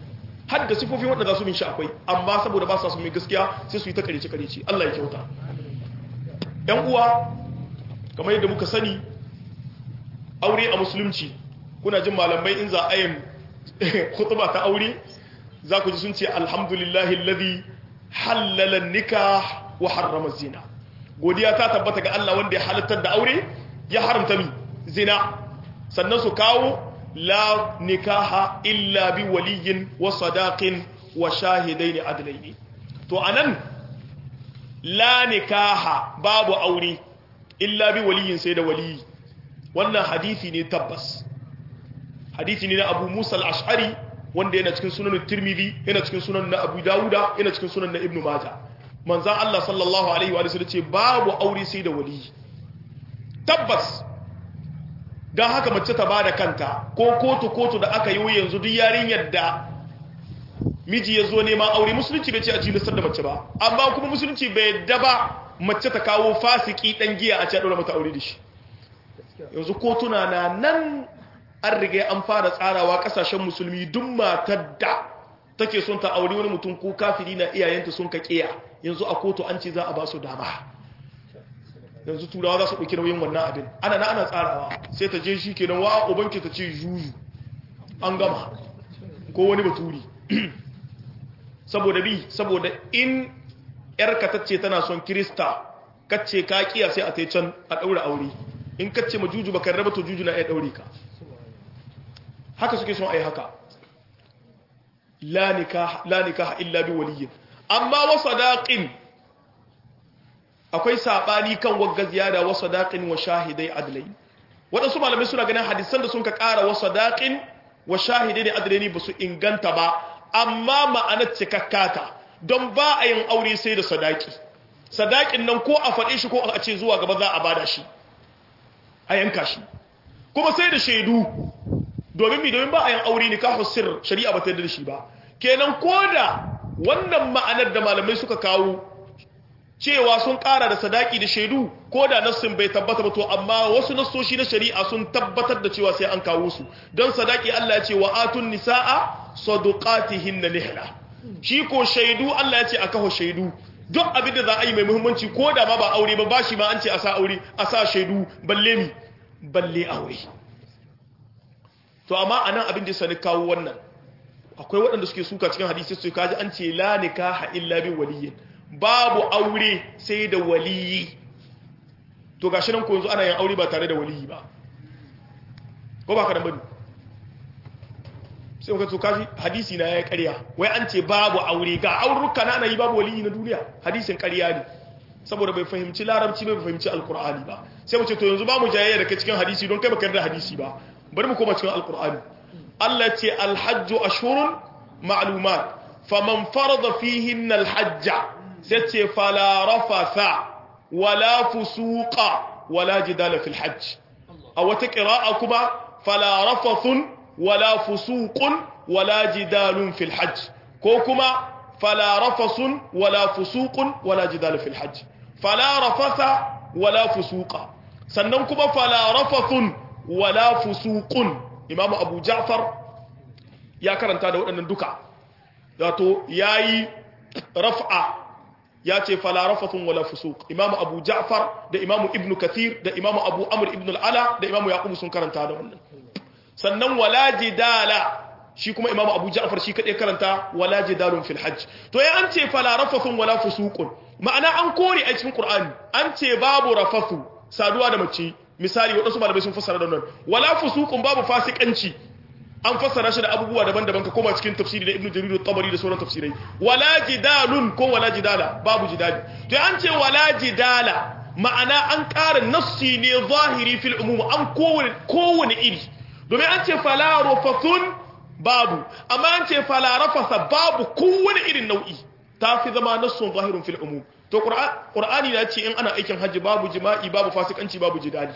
har da sifofin wanda za su bin shi akwai amma saboda ba sa su mai gaskiya sai su yi ta karece karece Allah ya kyauta yan uwa kamar yadda muka sani aure a musulunci kuna jin malamai in za a yin khutba ta aure za ku ji sun ce alhamdulillahi alladhi halala nikah wa harrama zina godiya ta tabbata ga Allah wanda ya halattar da aure ya haramta mi zina sannan su kawo la nikaha illa bi waliyin wa sadaqin wa shahidaini adlaini to anan la nikaha babu aure illa bi waliyin sai da waliyi wannan hadisi ne tabbas hadisi ne na Abu Musa al-Ash'ari wanda yana cikin sunan Tirmidhi yana cikin sunan na Abu Dawuda yana cikin sunan na Ibn Majah manzon Allah sallallahu alaihi wa sallam ce babu aure sai da waliyi tabbas dan haka mace ta bada kanta ko kotu kotu da aka yi yanzu duk yarinyar da miji ya zo neman aure musulunci bai ce a cilisar da mace ba amma kuma musulunci bai yadda ba mace ta kawo fasiki dan giya a ce a ɗora mata aure da shi yanzu kotuna na nan an riga an fara tsarawa kasashen musulmi duk matar da take son ta aure wani mutum ko kafiri na iyayenta sun ka kiya yanzu a kotu an ce za a ba su dama yanzu turawa za su ɗauki nauyin wannan abin ana na ana tsarawa sai ta je shi kenan wa ubanki ta ce juju an gama ko wani baturi saboda bi saboda in yarka ta ce tana son kirista kacce ka kiya sai a tai can a ɗaura aure in kacce ma juju baka raba to juju na iya ɗaure ka haka suke son ai haka la nikaha illa bi waliyyin amma wa sadaqin akwai sabani kan wagga ziyada wa sadaqin wa shahidai adlai wadansu malamai suna ganin hadisan da sun ka ƙara wa sadaqin wa shahidai adlaini ba su inganta ba amma ma'anar cikakkata don ba a yin aure sai da sadaki sadakin nan ko a faɗe shi ko a ce zuwa gaba za a bada shi a yanka shi kuma sai da shaidu domin mi domin ba a yin aure ne kafin sir shari'a ba ta da shi ba kenan ko da wannan ma'anar da malamai suka kawo cewa sun ƙara da sadaki da shaidu ko da nassin bai tabbata ba to amma wasu nassoshi na shari'a sun tabbatar da cewa sai an kawo su don sadaki Allah ya ce wa atun nisaa saduqatihinna nihla shi ko shaidu Allah ya ce a kawo shaidu duk abin da za a yi mai muhimmanci ko da ma ba aure ba bashi ma an ce a sa aure a sa shaidu balle mi balle aure to amma anan abin da sani kawo wannan akwai waɗanda suke suka cikin hadisi su kaji an ce la nikaha illa bi waliyyin babu aure sai da waliyi to gashi nan ko yanzu ana yin aure ba tare da waliyi ba ko ba ka da bane sai muka to kaji hadisi na ya ƙarya wai an ce babu aure ga auruka na ana yi babu waliyi na duniya hadisin ƙarya ne saboda bai fahimci larabci bai fahimci alkur'ani ba sai mu ce to yanzu ba mu jayayya da kai cikin hadisi don kai baka yarda hadisi ba bari mu koma cikin alkur'ani Allah ce alhajju ashhurun ma'lumat faman farada fihinna alhajja sai ce fala rafatha wala fusuqa wala jidala fil hajj a wata qira'a kuma fala rafathun wala fusuqun wala jidalun fil hajj ko kuma fala rafasun wala fusuqun wala jidala fil hajj fala rafatha wala fusuqa sannan kuma fala rafathun wala fusuqun imamu abu ja'far ya karanta da waɗannan duka wato yayi raf'a ya ce fala rafathun wala fusuq imamu abu ja'far da imamu ibnu kathir da imamu abu amr ibn al-ala da imamu yaqub sun karanta da wannan sannan wala jidala shi kuma imamu abu ja'far shi kadai karanta wala jidalun fil hajj to ya an ce fala rafathun wala fusuqun ma'ana an kore a cikin qur'ani an ce babu rafathu saduwa da mace misali wadansu malamai sun fassara da wannan wala fusuqun babu fasikanci an fassara shi da abubuwa daban-daban ka koma cikin tafsiri da ibnu jarir at-tabari da sauran tafsirai wala jidalun ko wala jidala babu jidali to an ce wala jidala ma'ana an ƙara nassi ne zahiri fil umum an kowane kowane iri domin an ce fala rafathun babu amma an ce fala rafasa babu kowane irin nau'i ta fi zama nassun zahirun fil umum to qur'ani na ce in ana aikin hajji babu jima'i babu fasikanci babu jidali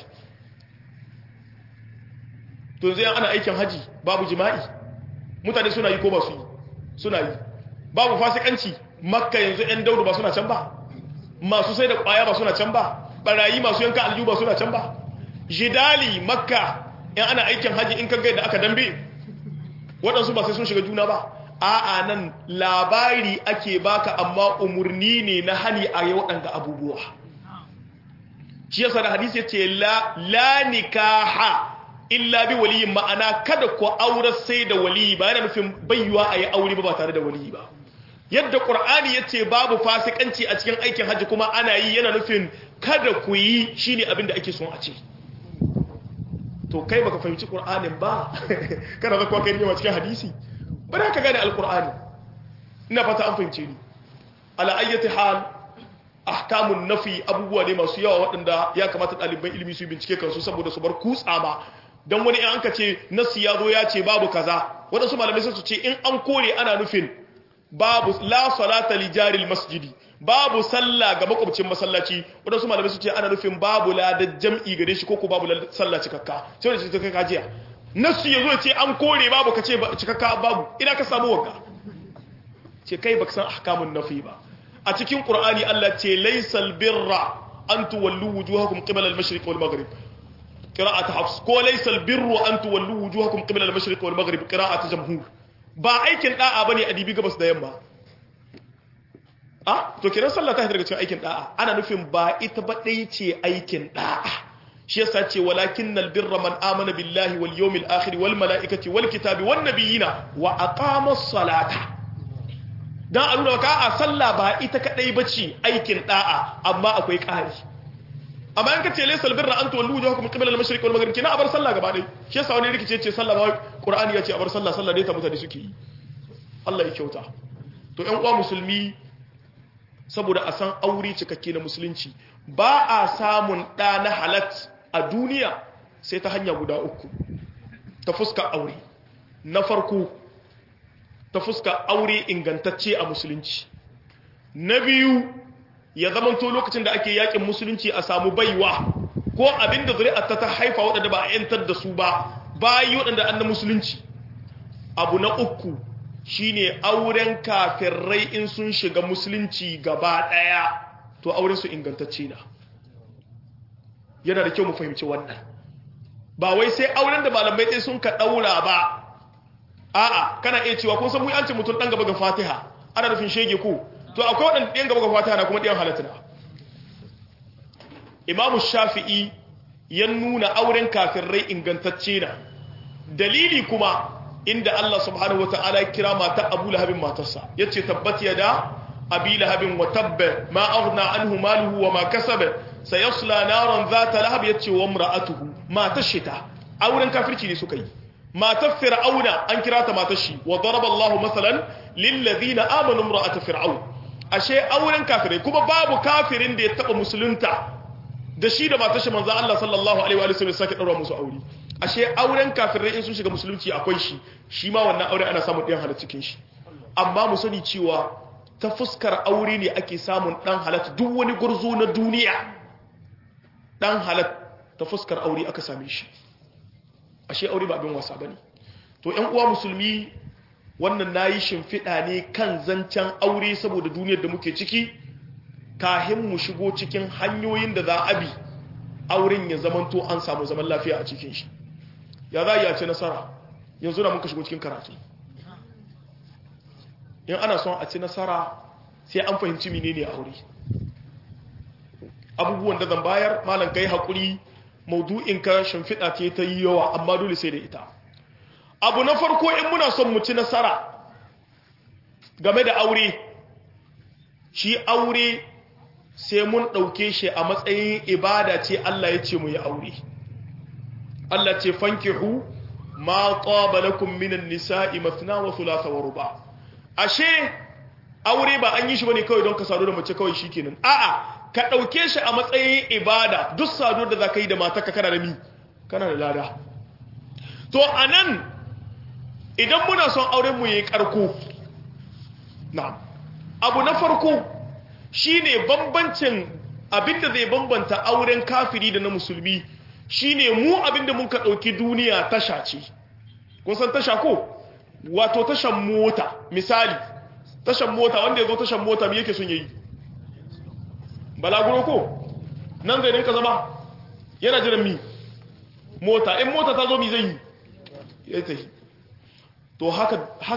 to yanzu ana aikin hajji babu jima'i mutane suna yi ko ba su yi suna yi babu fasikanci makka yanzu yan daudu ba suna can ba masu sai da kwaya ba suna can ba barayi masu yanka aljihu ba suna can ba jidali makka in ana aikin hajji in kaga da aka dambe waɗansu ba sai sun shiga juna ba a'a nan labari ake baka amma umurni ne na hani a yi waɗanda abubuwa shi yasa da hadisi ya ce la nikaha illa bi waliyin ma'ana kada ku aure sai da waliyi ba yana nufin bayyuwa a yi aure ba tare da waliyi ba yadda ƙur'ani ya ce babu fasikanci a cikin aikin hajji kuma ana yi yana nufin kada ku yi shine abin da ake son a ce to kai baka fahimci ƙur'anin ba kana zakwa kai yawa cikin hadisi ba da ka gane alƙur'ani ina fata an fahimce ni ala ayyati hal ahkamun nafi abubuwa ne masu yawa waɗanda ya kamata ɗaliban ilimi su bincike kansu saboda su bar kutsa ma don wani in an ka ce nasi ya zo ya ce babu kaza waɗansu malamai sun su ce in an kore ana nufin babu la salata li jaril masjidi babu sallah ga makwabcin masallaci waɗansu malamai su ce ana nufin babu ladar jam'i gare shi ko ko babu sallah cikakka sai wanda ce kai kajiya nasi ya zo ya ce an kore babu ka ce cikakka babu ina ka samu wanka ce kai baka san ahkamun nafi ba a cikin qur'ani Allah ce laysal birra an tuwallu wujuhakum qibala al-mashriq wal maghrib qira'at hafs ko laysal birru an tuwallu wujuhakum qibala al-mashriq wal maghrib qira'at jamhur ba aikin da'a bane a dibi gabas da yamma ah to kiran sallah ta daga cikin aikin da'a ana nufin ba ita ba dai ce aikin da'a shi yasa ce walakinnal birra man amana billahi wal yawmil akhir wal malaikati wal kitabi wan nabiyina wa aqamas salata dan a nuna ka a sallah ba ita kadai bace aikin da'a amma akwai ƙari amma in kace laysal birra an tuwallu wujuhakum qibla al-mashriq wal maghrib kina abar sallah gaba dai shi yasa wani rikice ce sallah ba qur'ani yace abar sallah sallah dai ta mutane suke yi Allah ya kyauta to ƴan uwa musulmi saboda a san aure cikakke na musulunci ba a samun ɗa na halat a duniya sai ta hanya guda uku ta fuska aure na farko ta fuska aure ingantacce a musulunci na biyu ya zamanto lokacin da ake yakin musulunci a samu baiwa ko abinda zuri'arta ta haifa waɗanda ba a yantar da su ba bayi waɗanda an na musulunci abu na uku shine auren kafirai in sun shiga musulunci gaba ɗaya to auren su ingantacce na yana da kyau mu fahimci wannan ba wai sai auren da malamai ɗaya sun ka ɗaura ba a'a kana iya cewa kun san mu an ce mutum dan gaba ga Fatiha ana nufin shege ko to akwai wadan ɗan gaba ga Fatiha na kuma ɗan halatta Imam Shafi'i ya nuna auren kafirai ingantacce na dalili kuma inda Allah subhanahu wataala ya kira mata Abu Lahabin matarsa yace tabbat yada Abi Lahabin wa tabba ma aghna anhu maluhu wa ma kasaba sayasla naran zata lahab yace wa imra'atuhu matar shita auren kafirci ne suka yi matar fir'auna an kira ta matar shi wa daraba Allahu masalan lil ladina amanu imra'at fir'aun ashe auren kafirai kuma babu kafirin da ya taba musulunta da shi da matar shi manzo Allah sallallahu alaihi wa sallam sake daura musu aure ashe auren kafirai in sun shiga musulunci akwai shi shi ma wannan aure ana samun ɗan halatta cikin shi amma mu sani cewa ta fuskar aure ne ake samun ɗan halatta duk wani gurzo na duniya ɗan halatta ta fuskar aure aka same shi ashe aure ba abin wasa bane to ƴan uwa musulmi wannan nayi shimfiɗa ne kan zancen aure saboda duniyar da muke ciki kahin mu shigo cikin hanyoyin da za a bi auren ya zamanto an samu zaman lafiya a cikin shi ya za ya ci nasara yanzu na muka shigo cikin karatu in ana son a ci nasara sai an fahimci menene aure abubuwan da zan bayar malam kai haƙuri maudu'in ka shimfiɗa ce ta yi yawa amma dole sai da ita abu na farko in muna son mu ci nasara game da aure shi aure sai mun ɗauke shi a matsayin ibada ce Allah ya ce mu yi aure Allah ce fankihu ma qaba lakum minan nisa'i mathna wa thulatha wa ruba ashe aure ba an yi shi bane kawai don ka sadu da mace kawai shikenan a'a ka ɗauke shi a matsayin ibada duk saduwar da za ka yi da matarka kana da mi kana da lada to a nan idan muna son auren mu yi karko na abu na farko shine bambancin abinda zai bambanta auren kafiri da na musulmi shine mu abinda mun ka ɗauki duniya tasha ce kun san tasha ko wato tashan mota misali tashan mota wanda ya zo tashan mota me yake son yayi balaguro ko nan zai rinka zama yana jiran mi mota in mota ta zo mi zai yi ya ta yi to haka haka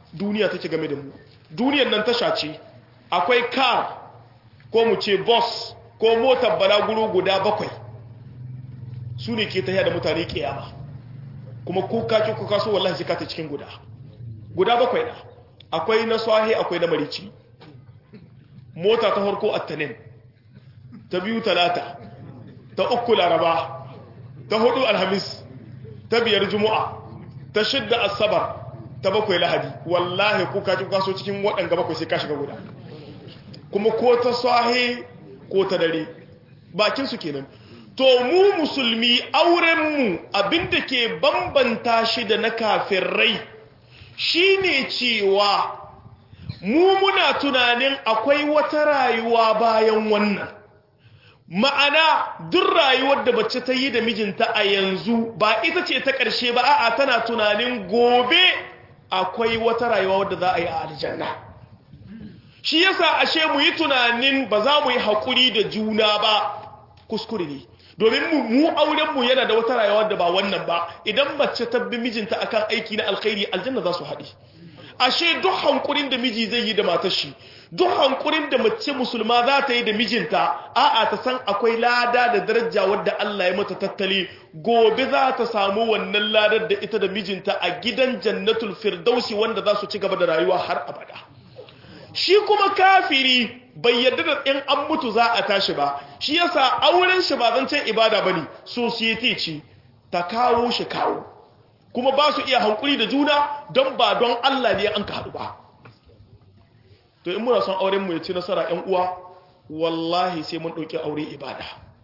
duniya take game da mu duniyar nan tasha ce akwai car ko mu ce bus ko motar balaguro guda bakwai su ne ke tafiya da mutane kiyama kuma ko kaki ko kaso wallahi sai ka ta cikin guda guda bakwai na akwai na swahe akwai na marici mota ta farko attanin ta biyu talata ta uku laraba ta hudu alhamis ta biyar juma'a ta shidda asabar ta bakwai lahadi wallahi ko kaki ko kaso cikin waɗanga bakwai sai ka shiga guda kuma ko ta swahe ko ta dare bakin su kenan to mu musulmi aurenmu abinda ke bambanta shi da na kafirai shine cewa mu muna tunanin akwai wata rayuwa bayan wannan ma'ana duk rayuwar da mace ta yi da mijinta a yanzu ba ita ce ta ƙarshe ba a'a tana tunanin gobe akwai wata rayuwa wadda za a yi a aljanna shi yasa ashe mu yi tunanin ba za mu yi haƙuri da juna ba kuskure ne domin mu aurenmu yana da wata rayuwa da ba wannan ba idan mace ta bi mijinta akan aiki na alkhairi aljanna za su haɗe ashe duk hankurin da miji zai yi da matar shi duk hankurin da mace musulma za ta yi da mijinta a'a ta san akwai lada da daraja wadda Allah ya mata tattali gobe za ta samu wannan ladar da ita da mijinta a gidan jannatul firdausi wanda za su ci gaba da rayuwa har abada shi kuma kafiri bai yarda da in an mutu za a tashi ba shi yasa auren shi ba zancen ibada bane society ce ta kawo shi kawo kuma ba su iya hankuri da juna don ba don Allah ne an ka haɗu ba to in muna son auren mu ya ci nasara ƴan uwa wallahi sai mun ɗauki aure ibada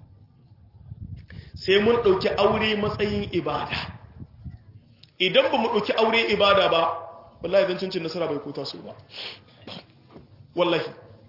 sai mun ɗauki aure matsayin ibada idan ba mu ɗauki aure ibada ba wallahi zancin cin nasara bai kota su ba wallahi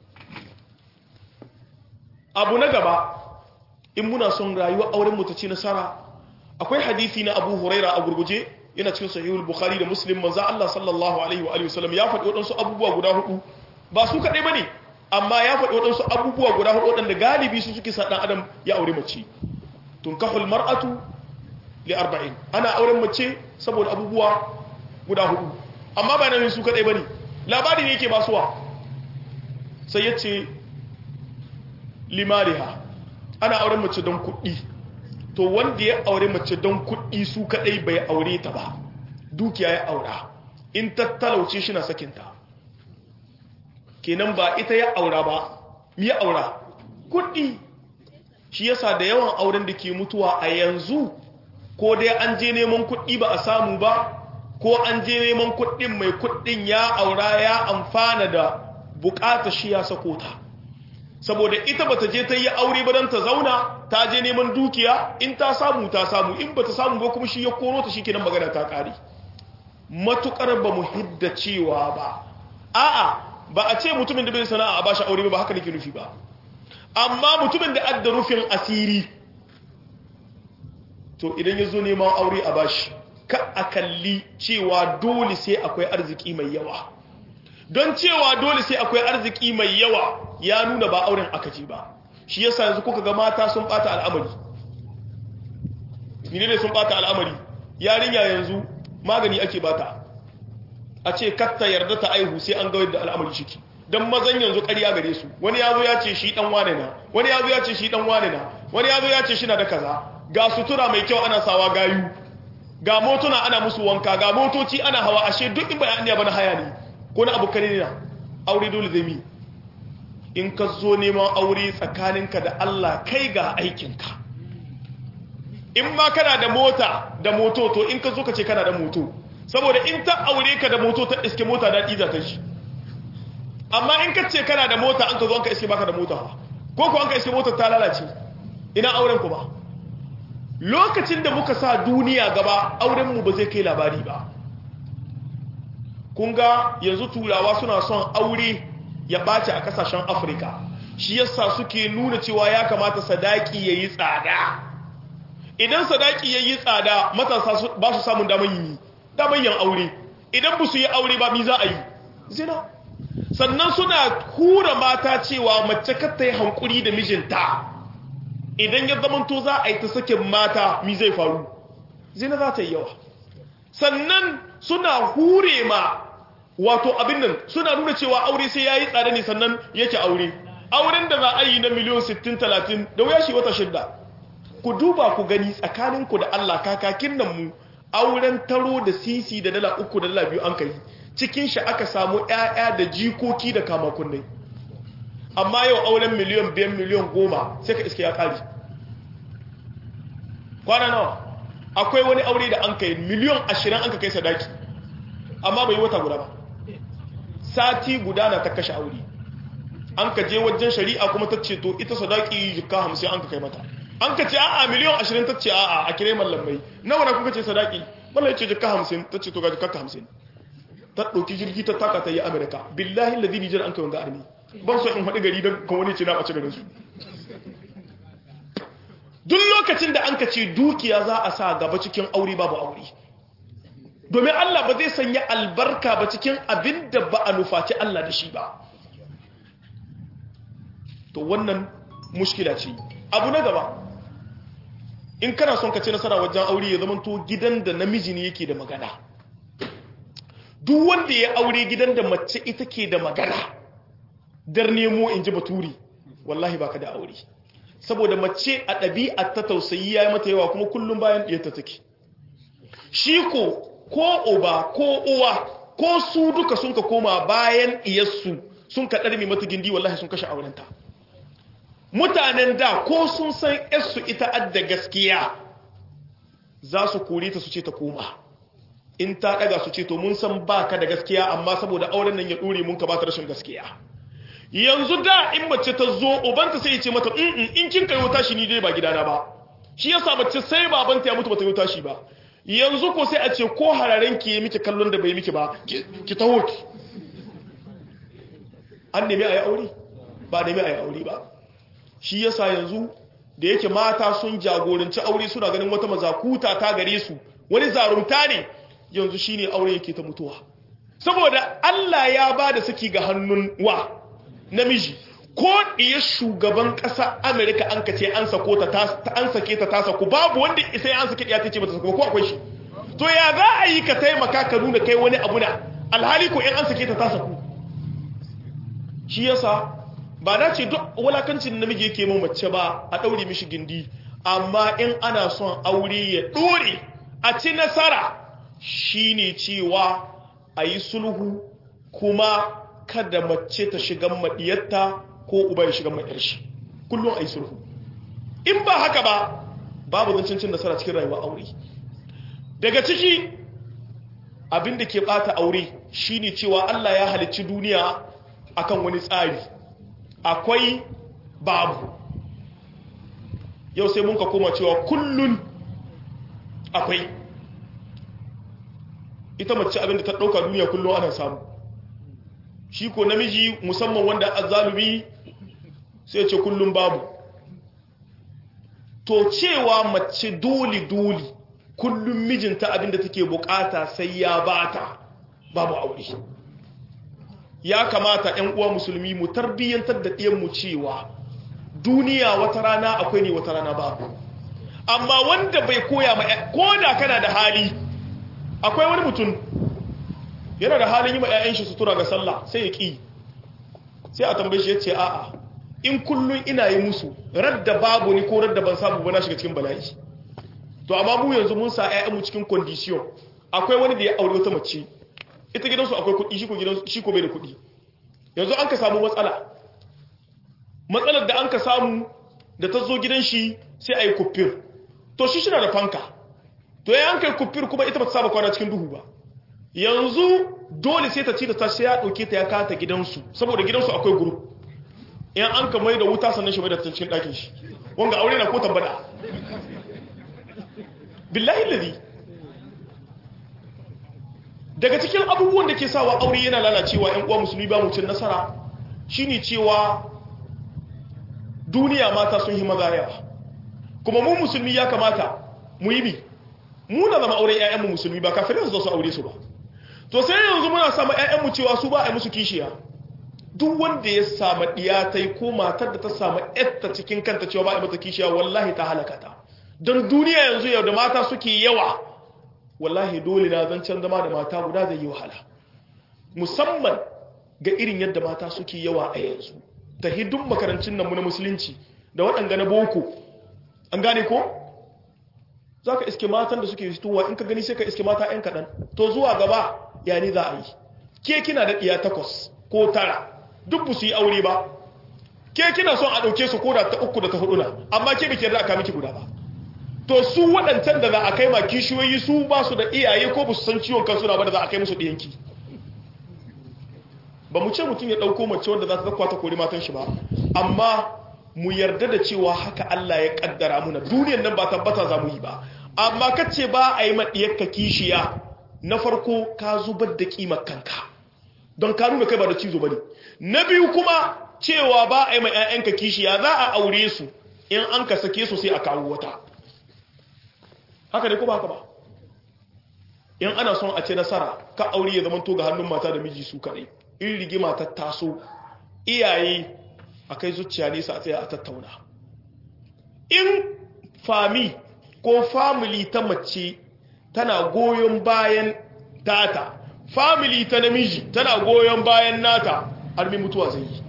abu na gaba in muna son rayuwar auren mu ta ci nasara akwai hadisi na Abu Huraira a gurguje yana cikin sahihul Bukhari da Muslim manzo Allah sallallahu alaihi wa alihi wasallam ya faɗi wadansu abubuwa guda hudu ba su kadai bane amma ya faɗi wadansu abubuwa guda hudu wadanda galibi su suke sa dan adam ya aure mace tunkahul mar'atu li arba'in ana auren mace saboda abubuwa guda hudu amma ba nan su kadai bane labari ne yake basuwa sai yace limariha ana auren mace don kuɗi to wanda ya aure mace don kuɗi su kaɗai bai aure ta ba dukiya ya aura in tattalauce shi na sakinta kenan ba ita ya aura ba ya aura kuɗi shi yasa da yawan auren da ke mutuwa a yanzu ko dai an je neman kuɗi ba a samu ba ko an je neman kuɗin mai kuɗin ya aura ya amfana da buƙatar shi ya sako ta saboda ita bata je ta yi aure ba don ta zauna ta je neman dukiya in ta samu ta samu in bata samu ba kuma shi ya koro ta shikenan magana ta kare matukar ba mu hidda cewa ba a'a ba a ce mutumin da bai sana'a a bashi aure ba haka nake nufi ba amma mutumin da adda rufin asiri to idan ya zo neman aure a bashi ka a kalli cewa dole sai akwai arziki mai yawa don cewa dole sai akwai arziki mai yawa ya nuna ba auren aka ce ba shi yasa yanzu kuka ga mata sun bata al'amari ne ne sun bata al'amari yarinya yanzu magani ake bata a ce katta yarda ta aihu sai an ga yadda al'amari shiki don mazan yanzu ƙarya gare su wani yazo ya ce shi dan wane na wani yazo ya ce shi dan wane na wani yazo ya ce shi na da kaza ga sutura mai kyau ana sawa gayu ga motuna ana musu wanka ga motoci ana hawa ashe duk in bayan ba na haya ne ko na abu kare ne na aure dole zai mi in ka zo neman aure tsakaninka da Allah kai ga aikinka in ma kana da mota da moto to in ka zo ka ce kana da moto saboda in ta aure ka da moto ta iske mota daɗi za ta shi amma in ka ce kana da mota an ka zo an ka iske baka da mota ko ko an ka iske mota ta lalace ina auren ku ba lokacin da muka sa duniya gaba aurenmu ba zai kai labari ba kun ga yanzu turawa suna son aure ya ɓace a ƙasashen afirka shi yasa suke nuna cewa ya kamata sadaki ya yi tsada idan sadaki ya yi tsada matasa ba su samun daman yi daman yin aure idan ba su yi aure ba mi za a yi zina sannan suna hura mata cewa mace ta yi hankuri da mijinta idan ya zamanto za a yi ta sakin mata mi zai faru zina za ta yi yawa sannan suna hure ma wato abin nan suna nuna cewa aure sai yayi tsada ne sannan yake aure auren da za a yi na miliyon 60 30 da wuya shi wata shidda ku duba ku gani tsakaninku da Allah kakakin nan mu auren taro da sisi da dala uku da dala biyu an kai cikin shi aka samu ƴaƴa da jikoki da kama kunnai amma yau auren miliyon biyan miliyon goma sai ka iske ya ƙari kwana nawa akwai wani aure da an kai miliyon ashirin an ka kai sadaki amma bai wata guda ba sati guda na ta kashe aure an ka je wajen shari'a kuma ta ce to ita sadaki jikka hamsin an ka kai mata an ka ce a'a miliyon ashirin ta ce a'a a kire mallamai nawa na kuka ce sadaki mallam ce jikka hamsin ta ce to ga jikka hamsin ta ɗauki jirgi ta taka ta yi amerika billahi lazi nijar an kai wanga armi ban so in haɗu gari don kan wani ce na ɓace garin su duk lokacin da an ka ce dukiya za a sa gaba cikin aure babu aure domin Allah ba zai sanya albarka ba cikin abin da ba a nufaci Allah da shi ba to wannan mushkila ce abu na gaba in kana son ka ci nasara wajen aure ya zamanto gidan da namiji ne yake da magana duk wanda ya aure gidan da mace ita ke da magana dar nemo in ji baturi wallahi baka da aure saboda mace a ɗabi'a ta tausayi ya yi mata yawa kuma kullum bayan ɗiyarta take shi ko ko uba ko uwa ko su duka sun ka koma bayan iyarsu sun ka ɗarmi mata gindi wallahi sun kashe aurenta mutanen da ko sun san yarsu ita adda gaskiya za su kore ta su ce ta koma in ta ɗaga su ce to mun san baka da gaskiya amma saboda auren nan ya ɗore mun ka ba ta rashin gaskiya yanzu da in mace ta zo ubanta sai ya ce mata in kin kai wuta shi ni dai ba gidana ba shi yasa mace sai babanta ya mutu bata yi wuta shi ba yanzu ko sai a ce ko hararen ki yi miki kallon da bai miki ba ki taho ki an nemi a yi aure ba nemi a yi aure ba shi yasa yanzu da yake mata sun jagoranci aure suna ganin wata mazakuta ta gare su wani zarumta ne yanzu shine aure yake ta mutuwa saboda Allah ya ba da saki ga hannun wa namiji ko iya shugaban ƙasa Amerika an ka ce an sako ta an sake ta ta saku babu wanda isa an sake ya ce bata saku ko akwai shi to ya za a yi ka taimaka ka nuna kai wani abu na alhali ko in an sake ta ta saku shi yasa ba na ce duk walakancin namiji yake mu mace ba a daure mishi gindi amma in ana son aure ya dore a ci nasara shine cewa a yi sulhu kuma kada mace ta shiga madiyarta ko uba ya shiga madiyar shi kullum a yi sulhu in ba haka ba babu zancen cin nasara cikin rayuwa aure daga ciki abin da ke bata aure shine cewa Allah ya halicci duniya akan wani tsari akwai babu yau sai mun ka koma cewa kullun akwai ita mace abin da ta dauka duniya kullum ana samu shi ko namiji musamman wanda azzalumi sai ce kullum babu to cewa mace doli doli kullum mijinta abinda take bukata sai ya bata babu aure ya kamata ƴan uwa musulmi mu tarbiyyantar da ɗiyan mu cewa duniya wata rana akwai ne wata rana babu amma wanda bai koya ma ko da kana da hali akwai wani mutum yana da halin yi ma 'ya'yan shi sutura ga sallah sai ya ƙi sai a tambaye shi ya ce a'a in kullum ina yi musu radda babu ni ko radda ban samu ba na shiga cikin bala'i to amma mu yanzu mun sa 'ya'yanmu cikin condition akwai wani da ya aure wata mace ita gidansu akwai kuɗi shi ko gidansu shi ko bai da kuɗi yanzu an ka samu matsala matsalar da an ka samu da ta zo gidan shi sai a yi kuffir to shi shi na da fanka to ya an kai kuffir kuma ita ba ta saba kwana cikin duhu ba yanzu dole sai ta ci da ta sai ya dauke ta ya kata gidansu saboda gidansu akwai group in an ka mai da wuta sannan shi mai da cikin ɗakin shi wanga aure na ko tambada billahi ladhi daga cikin abubuwan da ke sawa aure yana lalacewa ƴan uwa musulmi ba mutum nasara shine cewa duniya mata sun yi maza yawa kuma mu musulmi ya kamata mu yi bi mu na zama auren ƴaƴanmu musulmi ba kafirai su su aure su ba to sai yanzu muna sama ƴaƴanmu cewa su ba a yi musu kishiya duk wanda ya samu ɗiyatai ko matar da ta samu ƴatta cikin kanta cewa ba a yi mata kishiya wallahi ta halaka ta don duniya yanzu yau da mata suke yawa wallahi dole na zancen zama da mata guda zai yi wahala musamman ga irin yadda mata suke yawa a yanzu ta hidun makarancin nan mu na musulunci da waɗanga na boko an gane ko za ka iske matan da suke fitowa in ka gani sai ka iske mata 'yan kaɗan to zuwa gaba ya ne za a yi ke kina da ɗiya takwas ko tara duk ba su yi aure ba ke kina son a ɗauke su ko da ta uku da ta hudu na amma ke bikin da aka miki guda ba to su waɗancan da za a kai ma kishiyoyi su ba su da iyaye ko ba su san ciwon kansu na ba da za a kai musu ɗiyanki ba mu ce mutum ya ɗauko mace wanda za ta zakwa ta kori matan shi ba amma mu yarda da cewa haka Allah ya kaddara muna duniyar nan ba tabbata za mu yi ba amma kace ba a yi maɗiyarka kishiya na farko ka zubar da ƙimar kanka don ka nuna kai ba da cizo ba ne na biyu kuma cewa ba a yi ma 'ya'yanka kishiya za a aure su in an ka sake su sai a kawo wata haka ne ko ba haka ba in ana son a ce nasara ka aure ya zama to ga hannun mata da miji su kadai in rigima ta taso iyaye a kai zuciya nesa a tsaya a tattauna in fami ko family ta mace tana goyon bayan tata family ta namiji tana goyon bayan nata armi mutuwa zai yi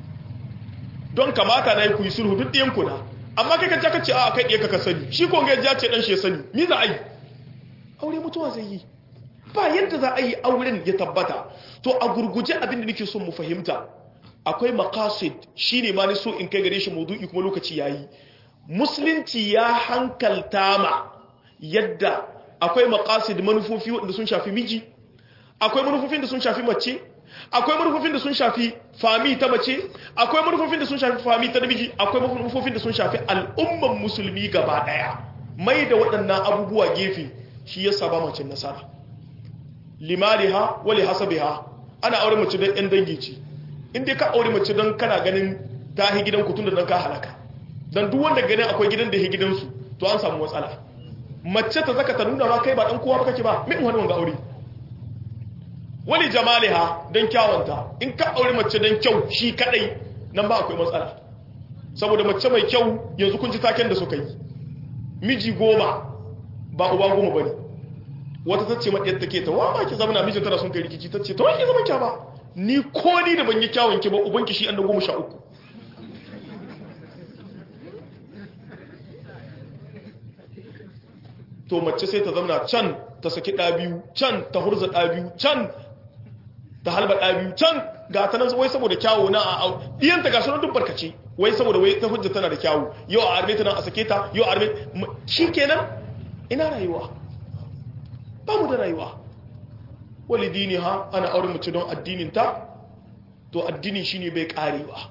don kamata na yi ku yi sulhu duk ɗiyan kuna amma kai ka jaka ce a kai ɗiya ka sani shi ko ya ce ɗan shi ya sani mi za a yi aure mutuwa zai yi ba yadda za a yi auren ya tabbata to a gurguje abin da nake son mu fahimta akwai maqasid shine ma ni so in kai gare shi maudu'i kuma lokaci yayi musulunci ya hankalta ma yadda akwai maqasid manufofi wanda sun shafi miji akwai manufofin da sun shafi mace akwai manufofin da sun shafi fami ta mace akwai manufofin da sun shafi fami ta namiji akwai manufofin da sun shafi al'umman musulmi gaba daya mai da waɗannan abubuwa gefe shi ya saba mace nasara limariha wali hasabiha ana aure mace don yan dangi ce in dai ka aure mace don kana ganin ta hi gidan kutun da don ka halaka don duk wanda ganin akwai gidan da hi gidansu to an samu matsala mace ta zaka ta nuna ma kai ba dan kowa ba kake ba min wani wanga aure wali jamaliha don kyawanta in ka aure mace don kyau shi kadai nan ba akwai matsala saboda mace mai kyau yanzu kun ji taken da suka yi miji goma ba uba goma bane wata ta ce maɗiyar take ta wa ma ki zama na mijin tana sun kai rikici ta ce ta wani zama kya ba ni ko ni da ban yi kyawun ki ba ubanki shi an da goma sha uku to mace sai ta zama can ta saki ɗa biyu can ta hurza ɗa biyu can ta halba ɗa biyu can ga ta nan wai saboda kyawu na a ɗiyanta ga sunan duk barkace wai saboda wai ta hujja tana da kyawu yau a arme ta nan a sake ta yau a arme shi kenan ina rayuwa ba mu da rayuwa wali dini ha ana auren mace don addininta to addini shine bai karewa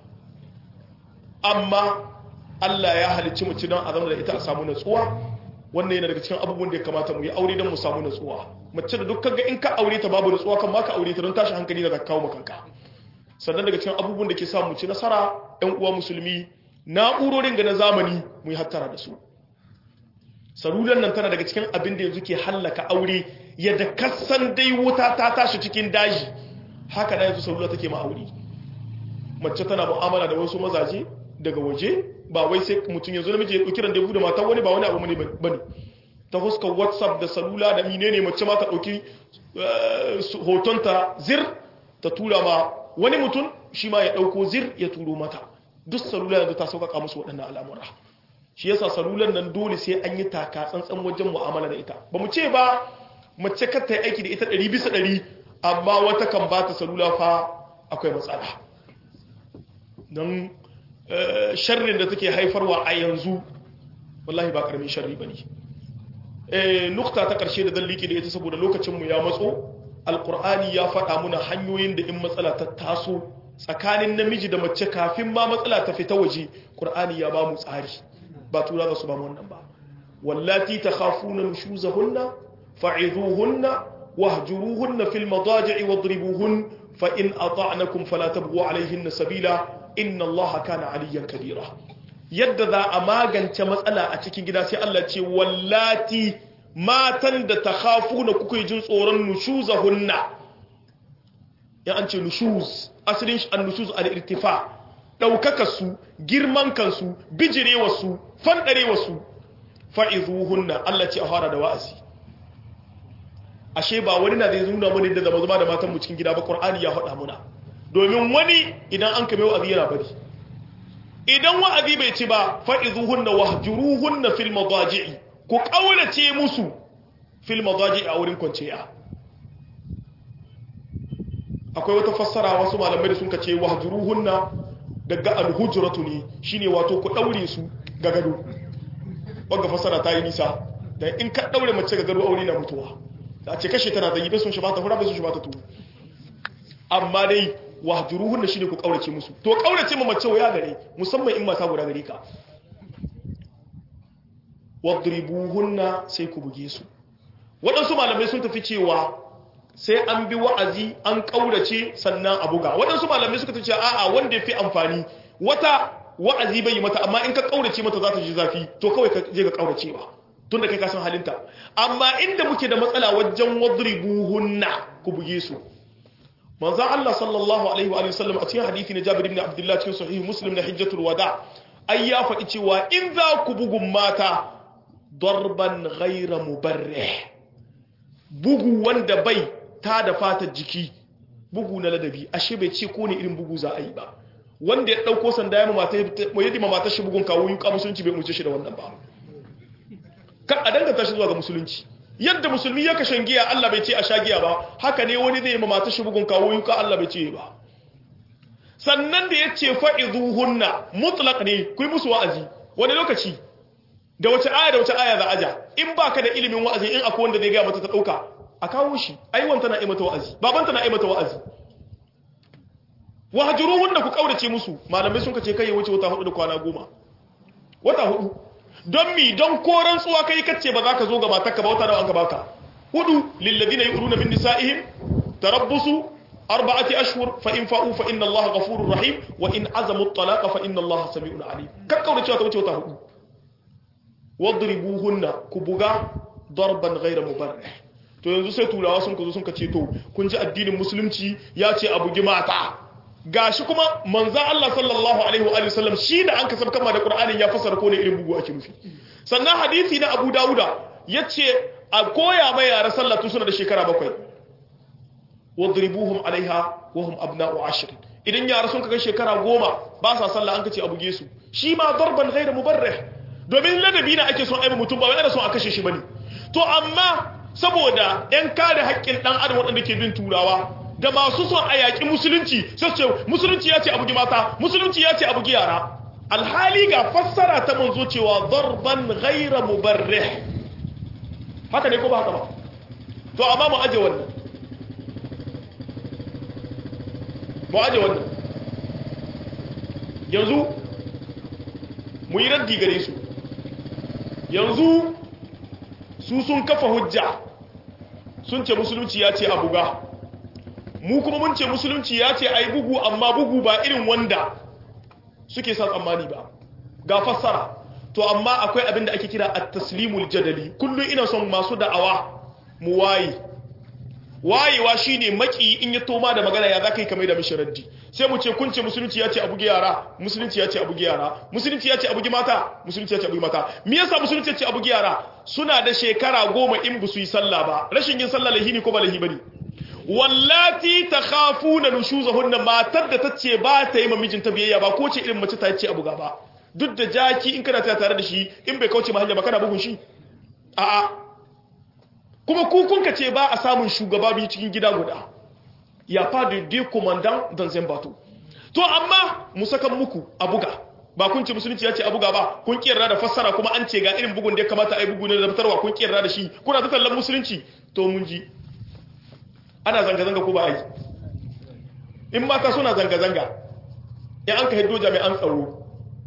amma Allah ya halicci mace don a zama da ita a samu natsuwa wannan yana daga cikin abubuwan da ya kamata mu yi aure don mu samu natsuwa mace da dukkan ga in ka aure ta babu natsuwa kan ma ka aure ta don tashi hankali da kawo makanka sannan daga cikin abubuwan da ke sa mu ci nasara ɗan uwa musulmi na'urorin ga na zamani mu yi hattara da su salulan nan tana daga cikin abin da yanzu ke hallaka aure yadda kasan dai wuta ta tashi cikin daji haka da yanzu salula take ma aure mace tana mu'amala da wasu mazaje daga waje ba wai sai mutum yanzu namiji ya dauki ran da da matan wani ba wani abu ne bane ta huskar whatsapp da salula da menene mace ma ta dauki hotonta zir ta tura ma wani mutum shi ma ya dauko zir ya turo mata duk salula yanzu ta sauƙaƙa musu waɗannan al'amura shi yasa salulan nan dole sai an yi taka tsantsan wajen mu'amala da ita ba mu ce ba mace kar ta yi aiki da ita ɗari bisa ɗari amma wata kan ba ta salula fa akwai matsala don sharrin da take haifarwa a yanzu wallahi ba ƙaramin sharri ba ne nukta ta ƙarshe da zan liƙe da ita saboda lokacinmu ya matso alƙur'ani ya faɗa muna hanyoyin da in matsala ta taso tsakanin namiji da mace kafin ma matsala ta fita waje ƙur'ani ya ba mu tsari ba tura za su ba wannan ba wallati takhafuna nushuzahunna fa'izuhunna wahjuruhunna fil madaji'i wadribuhun fa in ata'nakum fala tabghu alayhinna sabila inna allaha kana aliyan kabira yadda za a magance matsala a cikin gida sai Allah ce wallati matan da takhafuna kuke jin tsoron nushuzahunna ya an ce nushuz asalin an nushuz al-irtifa ɗaukakarsu girman kansu bijirewarsu su, fa'izuhunna Allah ce a fara da wa'azi ashe ba wani na zai nuna mana da zama zama da matan mu cikin gida ba qur'ani ya faɗa muna domin wani idan an kame wa'azi yana bari idan wa'azi bai ci ba fa'izuhunna wahjuruhunna fil madaji'i ku kaurace musu fil madaji'i a wurin kwanciya akwai wata fassara wasu malamai da sun kace wahjuruhunna daga alhujratu ne shine wato ku daure su ga gado wanda fassara ta yi nisa dan in ka daure mace ga gado aure na mutuwa a ce kashe tana zai bai sun shi ba ta hura bai sun shi ba ta tuwo amma dai wahjuruhun da shine ku kaurace musu to kaurace ma mace waya gare musamman in mata guda gare ka wadribuhunna sai ku buge su waɗansu malamai sun tafi cewa sai an bi wa'azi an kaurace sannan a buga waɗansu malamai suka tafi a'a wanda yafi amfani wata wa'azi bai yi mata amma in ka kaurace mata za ta ji zafi to kawai ka je ka kauracewa tunda kai ka san halinta amma inda muke da matsala wajen wadribuhunna ku buge su manzan Allah sallallahu Alaihi wa sallam a cikin hadithi na Jabir ibn Abdullah cikin sahih Muslim na Hijjatul Wada ai ya faɗi cewa in za ku bugun mata darban ghaira mubarrih bugu wanda bai ta da fatar jiki bugu na ladabi ashe bai ce ko ne irin bugu za a yi ba wanda ya dauko sanda ya mata ya dima matar shi bugun kawo yuka musulunci bai umurce shi da wannan ba kan a danganta shi zuwa ga musulunci yadda musulmi ya kashen giya Allah bai ce a sha giya ba haka ne wani zai ma mata shi bugun kawo yuka Allah bai ce ba sannan da ya ce fa'izuhunna mutlaq ne ku yi musu wa'azi wani lokaci da wace aya da wace aya za a ja in ba ka da ilimin wa'azi in akwai wanda zai gaya mata ta ɗauka a kawo shi aiwon tana yi mata wa'azi babanta na yi mata wa'azi wahajuruhunna ku kaurace musu malamai sun kace kai ya wuce wata hudu da kwana goma wata hudu don mi don koran tsuwa kai kace ba za ka zo ga matarka ba wata da an baka hudu lilladina yu'runa min nisa'ihim tarabbusu arba'ati ashhur fa in fa'u fa inna Allaha ghafurur rahim wa in azamu at-talaqa fa inna Allaha sami'un alim kakkaura cewa ta wuce wata hudu wadribuhunna ku buga darban ghayra mubarrih to yanzu sai turawa sun kazo sun kace to kun ji addinin musulunci ya ce a bugi mata gashi kuma manzo Allah sallallahu alaihi wa sallam shi da an kasab kama da Qur'anin ya fasara ko ne irin bugu ake nufi sannan hadisi na Abu Dawuda yace a koya mai yara sallah tun suna da shekara bakwai wadribuhum alaiha wa hum abna'u ashr idan yara sun kaga shekara goma ba sa sallah an kace a buge su shi ma darban ghayr mubarrih domin ladabi na ake son aiba mutum ba wai ana son a kashe shi bane to amma saboda yan kare haƙƙin dan adam waɗanda ke bin turawa da masu son a yaƙi musulunci sai ce musulunci ya ce a bugi mata musulunci ya ce a bugi yara alhali ga fassara ta manzo cewa darban ghayra mubarrih haka ne ko ba haka ba to amma mu aje wannan mu aje wannan yanzu mu yi raddi gare su yanzu su sun kafa hujja sun ce musulunci ya ce a buga mu kuma mun ce musulunci ya ce a yi bugu amma bugu ba irin wanda suke sa tsammani ba ga fassara to amma akwai abin da ake kira at-taslimul jadali kullum ina son masu da'awa mu waye wayewa shine maki in ya toma da magana ya zaka yi kamar da mishi raddi sai mu ce kun ce musulunci ya ce a bugi yara musulunci ya ce a bugi yara musulunci ya ce a bugi mata musulunci ya ce a bugi mata me yasa musulunci ya ce a bugi yara suna da shekara goma in bu su yi sallah ba rashin yin sallah lahi ne ko ba lahi bane wallati takhafuna nushuzahunna matar da tace ba ta yi mamijinta biyayya ba ko ce irin mace ta ce a buga ba duk da jaki in kana tare da shi in bai kauce ma hanya ba kana bugun shi a'a kuma kukunka ce ba a samun shugaba biyu cikin gida guda ya fadi de commandant dans un bateau to amma mu sakan muku a buga ba kun ce musulunci ya ce a buga ba kun kiyarra da fassara kuma an ce ga irin bugun da ya kamata a yi bugu ne da fitarwa kun kiyarra da shi kuna ta tallan musulunci to mun ji ana zanga-zanga ko ba a yi in mata suna zanga-zanga ya an ka hiddo jami'an tsaro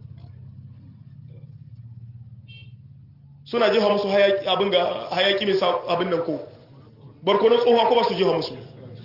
suna jefa musu abin ga hayaki mai abin nan ko barkonon tsohuwa ko ba su jefa musu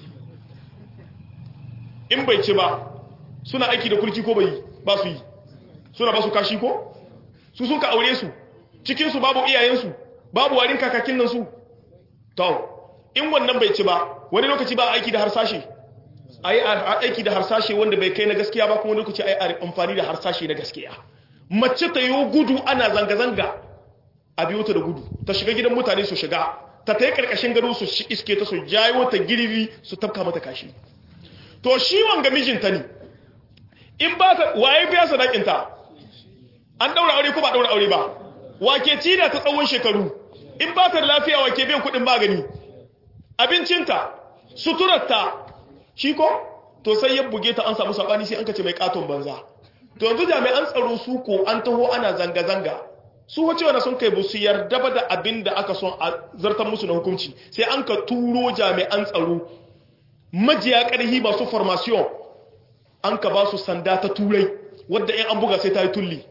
in bai ce ba suna aiki da kulki ko bai ba su yi suna ba su kashi ko su sun ka aure su cikinsu babu iyayensu babu warin kakakin nan su to in wannan bai ci ba wani lokaci ba aiki da harsashe a yi aiki da harsashe wanda bai kai na gaskiya ba kuma wani lokaci a yi amfani da harsashe na gaskiya mace ta yi gudu ana zanga-zanga a biyo ta da gudu ta shiga gidan mutane su shiga ta ta yi karkashin gado su iske ta su jayo ta girbi su tafka mata kashi to shi wanga mijinta ne in ba ta waye biya sadakinta an daura aure ko ba daura aure ba wake ci da ta tsawon shekaru in ba ta da lafiya wake biyan kuɗin magani abincinta suturarta shi ko to sai ya buge ta an samu sabani sai an kace mai katon banza to yanzu jami'an tsaro su ko an taho ana zanga-zanga su wace wanda sun kai bu su yarda ba da abin da aka son a zartar musu na hukunci sai an ka turo jami'an tsaro majiya ƙarhi masu formation an ka ba su sanda ta turai wadda in an buga sai ta yi tulli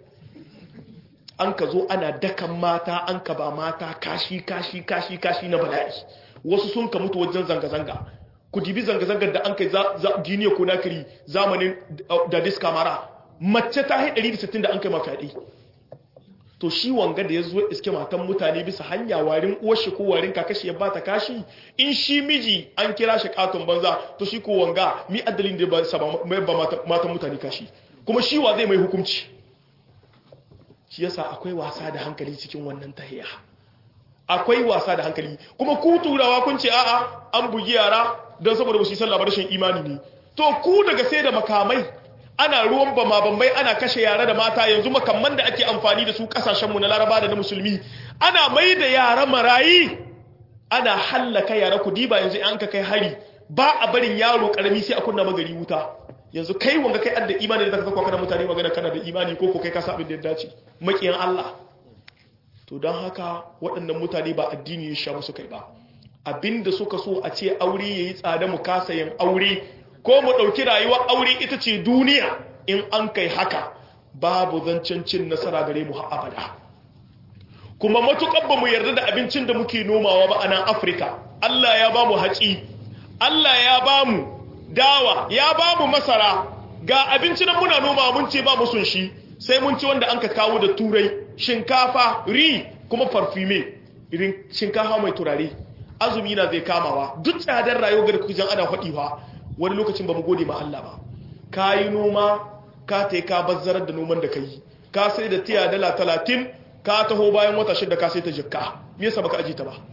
an ka zo ana dakan mata an ka ba mata kashi kashi kashi kashi na bala'i wasu sun ka mutu wajen zanga-zanga ku dibi zanga-zangar da an kai giniya ko nakiri zamanin da diska mara mace ta haɗari 160 da an kai mafaɗi to shi wanga da ya zo iske matan mutane bisa hanya warin uwarshi ko warin kakashi ya bata kashi in shi miji an kira shi katon banza to shi ko wanga mi adalin da ba matan mutane kashi kuma shi wa zai mai hukunci shi yasa akwai wasa da hankali cikin wannan tahiya akwai wasa da hankali kuma ku turawa kun ce a'a an bugi yara don saboda ba su yi sallah ba rashin imani ne to ku daga sai da makamai ana ruwan bama bambai ana kashe yara da mata yanzu makamman da ake amfani da su kasashenmu na laraba da na musulmi ana mai da yara marayi ana hallaka yara ku diba yanzu an ka kai hari ba a barin yaro karami sai a kunna magari wuta yanzu kai wanga kai adda imani da zaka saka kana mutane magana kana da imani ko ko kai ka sa abin da ya dace makiyan Allah to don haka waɗannan mutane ba addini ya sha musu kai ba abinda suka so a ce aure yayi tsada mu kasa yin aure ko mu ɗauki rayuwar aure ita ce duniya in an kai haka babu zancen cin nasara gare mu abada kuma matuƙar ba mu yarda da abincin da muke nomawa ba a nan afirka allah ya ba mu haƙi allah ya ba mu dawa ya ba mu masara ga abinci nan muna noma mun ce ba mu sun shi sai mun ci wanda an ka kawo da turai shinkafa ri kuma farfime irin shinkafa mai turare azumi na zai kamawa duk tsadar rayuwar kujan ana faɗiwa wani lokacin ba mu gode ma Allah ba ka yi noma ka ta ka bazzarar da noman da ka yi ka sai da tiya dala talatin ka taho bayan wata shida ka sai ta jikka me yasa baka aji ta ba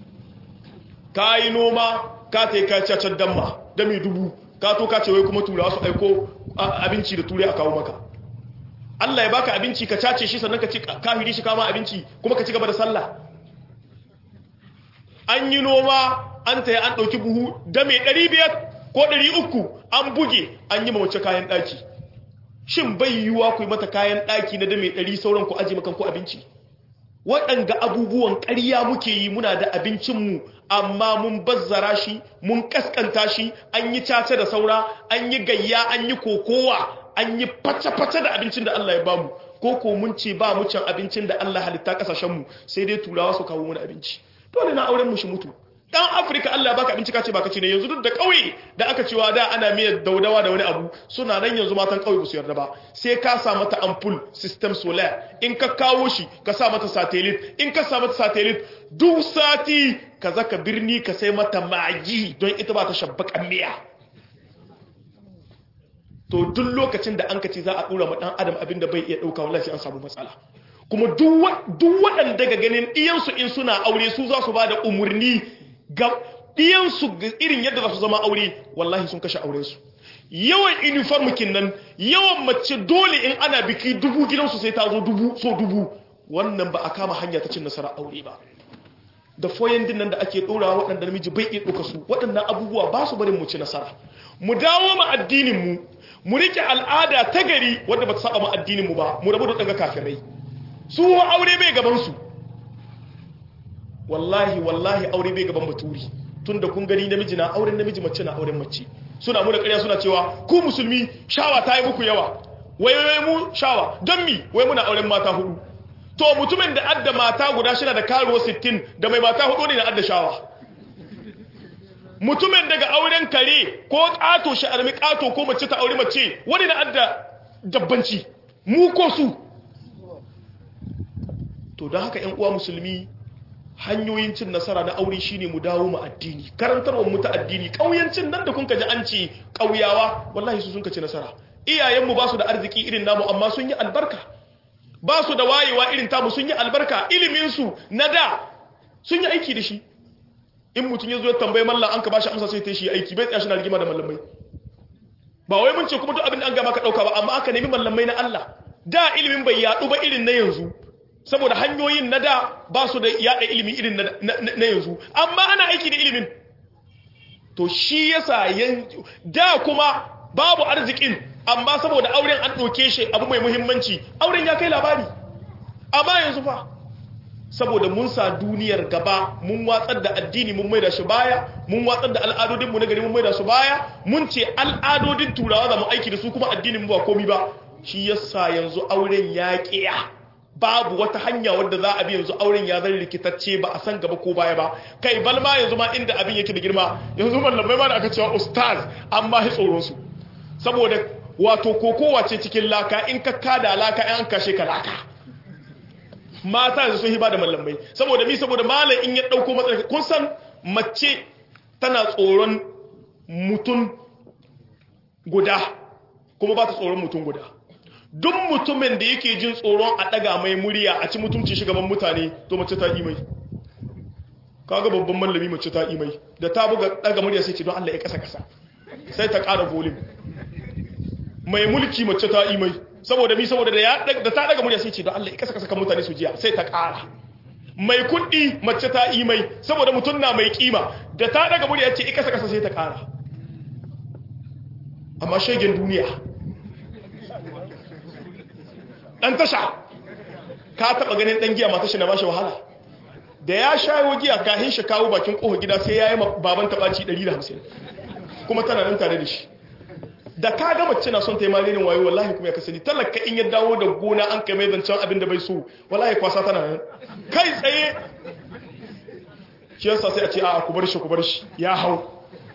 ka yi noma ka ta ka cacar damma da mai dubu ka to ka ce wai kuma turawa su aiko abinci da turai a kawo maka Allah ya baka abinci ka cace shi sannan ka ci kafiri shi kama abinci kuma ka ci gaba da sallah an yi noma an ta an ɗauki buhu da mai ɗari biyar ko ɗari uku an buge an yi mawace kayan ɗaki shin bai yiwuwa ku yi mata kayan ɗaki na da mai ɗari sauran ku aji makan ku abinci waɗanga abubuwan ƙarya muke yi muna da abincinmu amma mun bazzara shi mun ƙasƙanta shi an yi caca da saura an yi gayya an yi kokowa an yi fata-fata da abincin da Allah ya bamu ko ko mun ce ba mu can abincin da Allah halitta ƙasashenmu sai dai turawa su kawo mana abinci dole na auren mu shi mutu dan afirka allah baka abinci kace baka ci ne yanzu duk da kauye da aka cewa da ana miyar daudawa da wani abu suna nan yanzu matan kauye ba su yarda ba sai ka sa mata ampul system solar in ka kawo shi ka sa mata satellite in ka sa mata satellite duk sati ka zaka birni ka sai mata magi don ita ba ta shabbakan miya to duk lokacin da an ka ce za a dora ma dan adam abin da bai iya dauka wallahi an samu matsala kuma duk waɗanda ga ganin iyansu in suna aure su za su ba da umarni ga ɗiyansu irin yadda za su zama aure wallahi sun kashe aurensu yawan uniform nan yawan mace dole in ana biki dubu gidansu sai ta zo dubu so dubu wannan ba a kama hanya ta cin nasara aure ba da foyan din nan da ake ɗora waɗanda namiji bai iya ɗauka su waɗannan abubuwa ba su barin mu ci nasara mu dawo ma addinin mu mu rike al'ada ta gari wadda ba ta saba ma addinin mu ba mu rabu da ɗanga kafirai su aure bai gaban su wallahi wallahi aure bai gaban baturi tunda kun gani namiji na auren namiji mace na auren mace suna mu da ƙarya suna cewa ku musulmi shawa ta yi muku yawa wai wai mu shawa don mi wai muna auren mata hudu to mutumin da adda mata guda shida da karuwa 60 da mai mata hudu ne na adda shawa mutumin daga auren kare ko ƙato shi armi ƙato ko mace ta aure mace wani na adda dabbanci mu ko su to don haka 'yan uwa musulmi hanyoyin cin nasara na aure shine mu dawo mu addini karantarwar mu ta addini kauyancin nan da kun ji an ce kauyawa wallahi su sun ci nasara iyayenmu ba su da arziki irin namu amma sun yi albarka ba su da wayewa irin tamu sun yi albarka ilimin su na da sun yi aiki da shi in mutum ya zo ya tambayi mallam an ka bashi amsa sai ta shi aiki bai tsaya shi na rigima da mallamai ba wai mun ce kuma duk abin da an gama ka dauka ba amma aka nemi mallamai na Allah da ilimin bai yadu ba irin na yanzu saboda hanyoyin na da ba su da yada ilimi irin na yanzu amma ana aiki da ilimin to shi yasa da kuma babu arzikin amma saboda auren an ɗauke shi abu mai muhimmanci auren ya kai labari amma yanzu fa saboda mun sa duniyar gaba mun watsar da addini mun maida shi baya mun watsar da al'adodinmu na gari mun maida su baya mun ce al'adodin turawa za mu aiki da su kuma addinin ba komi ba shi yasa yanzu auren ya kiya babu wata hanya wadda za a bi yanzu auren ya zan rikitacce ba a san gaba ko baya ba kai balma yanzu ma inda abin yake da girma yanzu mallamai ma da aka cewa ustaz an ma tsoron su saboda wato kokowa ce cikin laka in ka kada laka in an kashe ka laka mata yanzu sun hiba da mallamai saboda mi saboda malam in ya dauko matsalar kun san mace tana tsoron mutum guda kuma ba ta tsoron mutum guda duk mutumin da yake jin tsoron a daga mai murya a ci mutunci shugaban mutane to mace ta imai kaga babban mallami mace ta imai da ta buga daga murya sai ce don Allah ya kasa kasa sai ta ƙara volume mai mulki mace ta imai saboda mi saboda da ya da ta daga murya sai ce don Allah ya kasa kasa kan mutane su jiya sai ta ƙara mai kuɗi mace ta imai saboda mutum na mai kima da ta daga murya ce ikasa kasa sai ta ƙara amma shegen duniya dan tasha ka taba ganin dan giya mata shi na bashi wahala da ya shayo giya kahin shi kawo bakin kofar gida sai yayi baban tabaci 150 kuma tana nan tare da shi da ka ga mace na son ta yi malinin wayo wallahi kuma ya kasani talaka in ya dawo da gona an kai mai zancen abin da bai so wallahi kwasa tana nan kai tsaye shi yasa sai a ce a ku bar shi ku bar shi ya hau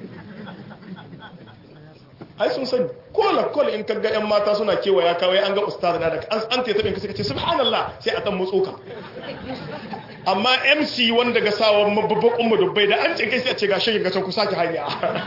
ai sun sani kola kola in kaga yan mata suna kewaya kawai an ga ustaz na da an an ta tabin suka ce subhanallah sai a dan motso ka amma MC wanda ga sawa babban umma dubbai da an ce kai sai a ce ga shigin gacan ku saki hanya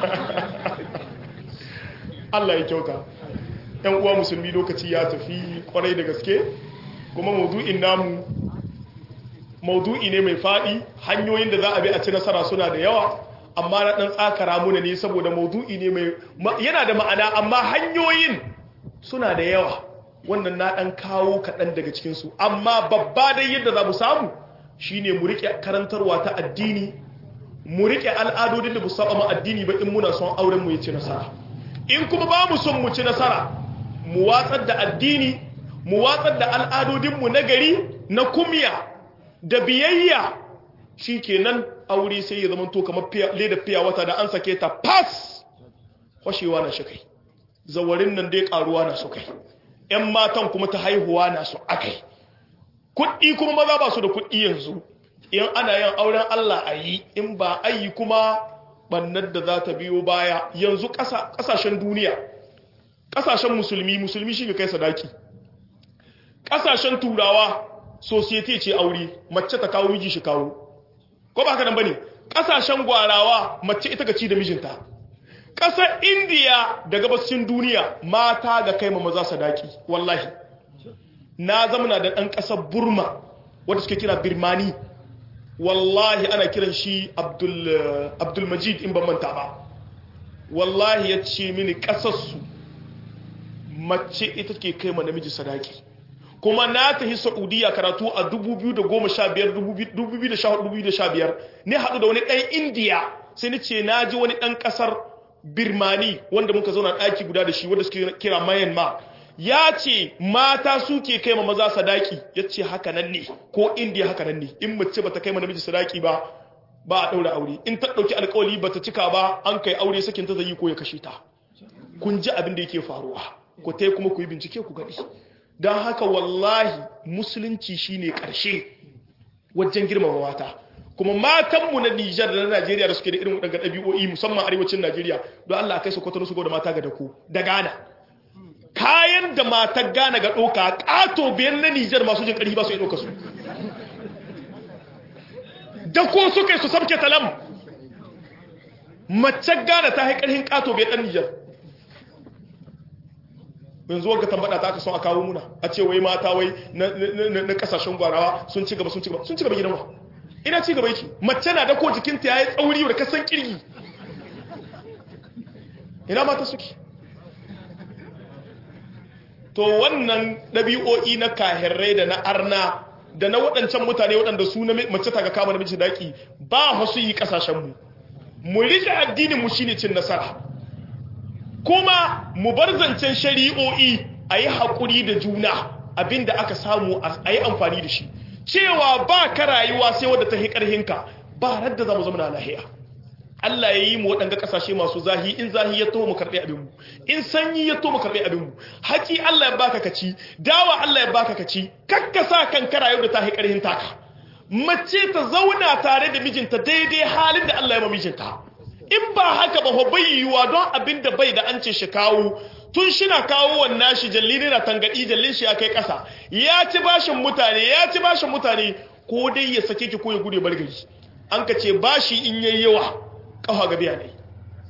Allah ya kyauta yan uwa musulmi lokaci ya tafi kwarai da gaske kuma maudu'in namu maudu'i ne mai fadi hanyoyin da za a bi a ci nasara suna da yawa amma na ɗan tsakara muna ne saboda maudu'i ne mai yana da ma'ana amma hanyoyin suna da yawa wannan na ɗan kawo kaɗan daga cikinsu amma babba dai yadda za mu samu shine mu riƙe karantarwa ta addini mu riƙe al'adodin da musamman ma addini ba in muna son auren mu ya ci nasara in kuma ba mu son mu ci nasara mu watsar da addini mu watsar da al'adodinmu na gari na kumya da biyayya shi kenan aure sai ya zama to kamar leda fiya wata da an sake ta pass kwashewa na shi kai zawarin nan dai karuwa na su kai yan matan kuma ta haihuwa na su akai kuɗi kuma maza ba su da kuɗi yanzu in ana yin auren Allah a yi in ba a yi kuma bannar da za ta biyo baya yanzu ƙasashen duniya ƙasashen musulmi musulmi shi ga kai sadaki ƙasashen turawa society ce aure mace ta kawo miji shi kawo ko ba haka nan bane kasashen gwarawa mace ita ga ci da mijinta kasar indiya da gabashin duniya mata ga kai ma maza sadaki wallahi na zamana da dan kasar burma wanda suke kira birmani wallahi ana kiran shi abdul abdul majid in ban manta ba wallahi ya ce mini kasarsu mace ita ke kai ma namiji sadaki kuma na tafi saudiya karatu a 2015 ne haɗu da wani ɗan indiya sai ni ce na ji wani ɗan ƙasar birmani wanda muka zauna ɗaki guda da shi wanda suke kira myanmar ya ce mata suke kai ma maza sadaki ya ce haka nan ne ko indiya haka nan ne in mace bata kai ma namiji sadaki ba ba a ɗaura aure in ta ɗauki alƙawali bata cika ba an kai aure sakin ta zai ko ya kashe ta kun ji abin da yake faruwa ku tai kuma ku yi bincike ku gani don haka wallahi musulunci shine ƙarshe wajen girmama mata kuma matanmu na Nijar da na Najeriya da suke da irin waɗanda ɗabi'o'i musamman arewacin Najeriya don Allah kai su kwatano su da mata ga dako da Ghana kayan da matar Ghana ga ɗoka ƙato biyan na Nijar masu jin ƙarfi ba su yi ɗoka su da ko suka yi su sabke talam mace Ghana ta haƙarhin ƙato biyan ɗan Nijar yanzu wanga tambada ta aka son a kawo muna a ce wai mata wai na kasashen gwarawa sun ci gaba sun ci gaba sun ci gaba gidan wa ina ci gaba yake mace na dako jikinta yayi tsauri da kasan kirgi ina mata suke to wannan ɗabi'o'i na kahirrai da na arna da na waɗancan mutane waɗanda su na mace ta ga kama namiji daki ba hasu yi ƙasashenmu mu rike addinin mu shine cin nasara kuma mu bar zancen shari'o'i a yi haƙuri da juna abinda aka samu a yi amfani da shi cewa ba ka rayuwa sai wadda ta hi ƙarhinka ba radda za mu zama na lahiya Allah ya yi mu waɗanda ƙasashe masu zahi in zahi ya to mu karɓi abinmu in sanyi ya to mu karɓi abinmu haƙi Allah ya baka kaci dawa Allah ya baka kaci kakkasa kan kara yau da ta hi ƙarhin taka mace ta zauna tare da mijinta daidai halin da Allah ya ma mijinta in ba haka ba bai yiwuwa don abin da bai da an ce shi kawo tun shina kawo wannan shi jalli ne na tangadi jallin shi ya kai ƙasa ya ci bashin mutane ya ci bashin mutane ko dai ya sake ki ko ya gude bar gari an ka ce bashi in yayi yawa kafa ga biya ne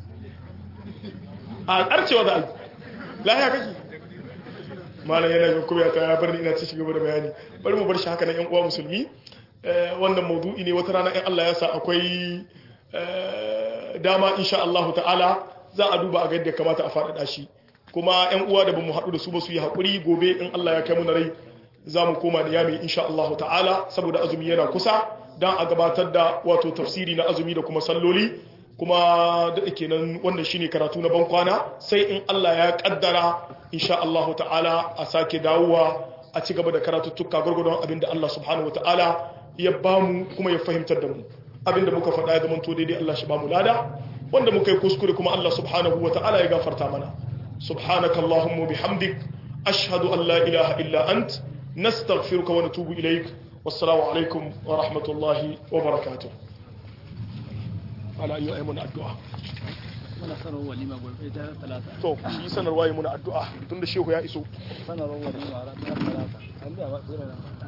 a ƙarcewa za a yi lahiya kake malam yana yin kuma ta ya bar ni ina ci gaba da bayani bari mu bar shi haka na yan uwa musulmi wannan maudu'i ne wata rana in Allah ya sa akwai dama insha Allah ta'ala za a duba a ga yadda kamata a faɗaɗa shi kuma yan uwa da bamu haɗu da su ba su yi haƙuri gobe in Allah ya kai mu na rai za mu koma da yami insha Allah ta'ala saboda azumi yana kusa dan a gabatar da wato tafsiri na azumi da kuma salloli kuma da kenan wannan shine karatu na ban kwana sai in Allah ya kaddara insha Allah ta'ala a sake dawowa a ci gaba da karatuttuka gurgurdon abinda Allah subhanahu wa ta'ala ya bamu kuma ya fahimtar da mu abinda muka faɗa ya zamanto daidai Allah shi bamu lada wanda muka yi kuskure kuma Allah subhanahu wa ta'ala ya gafarta mana subhanakallahumma bihamdik ashhadu an la ilaha illa ant nastaghfiruka wa natubu ilaik wassalamu alaikum wa rahmatullahi wa barakatuh ala ayyu aymun addu'a muna sanarwa walima gobe ta talata to shi sanarwa yi muna addu'a tunda shehu ya iso sanarwa walima ranar talata an da wa tsira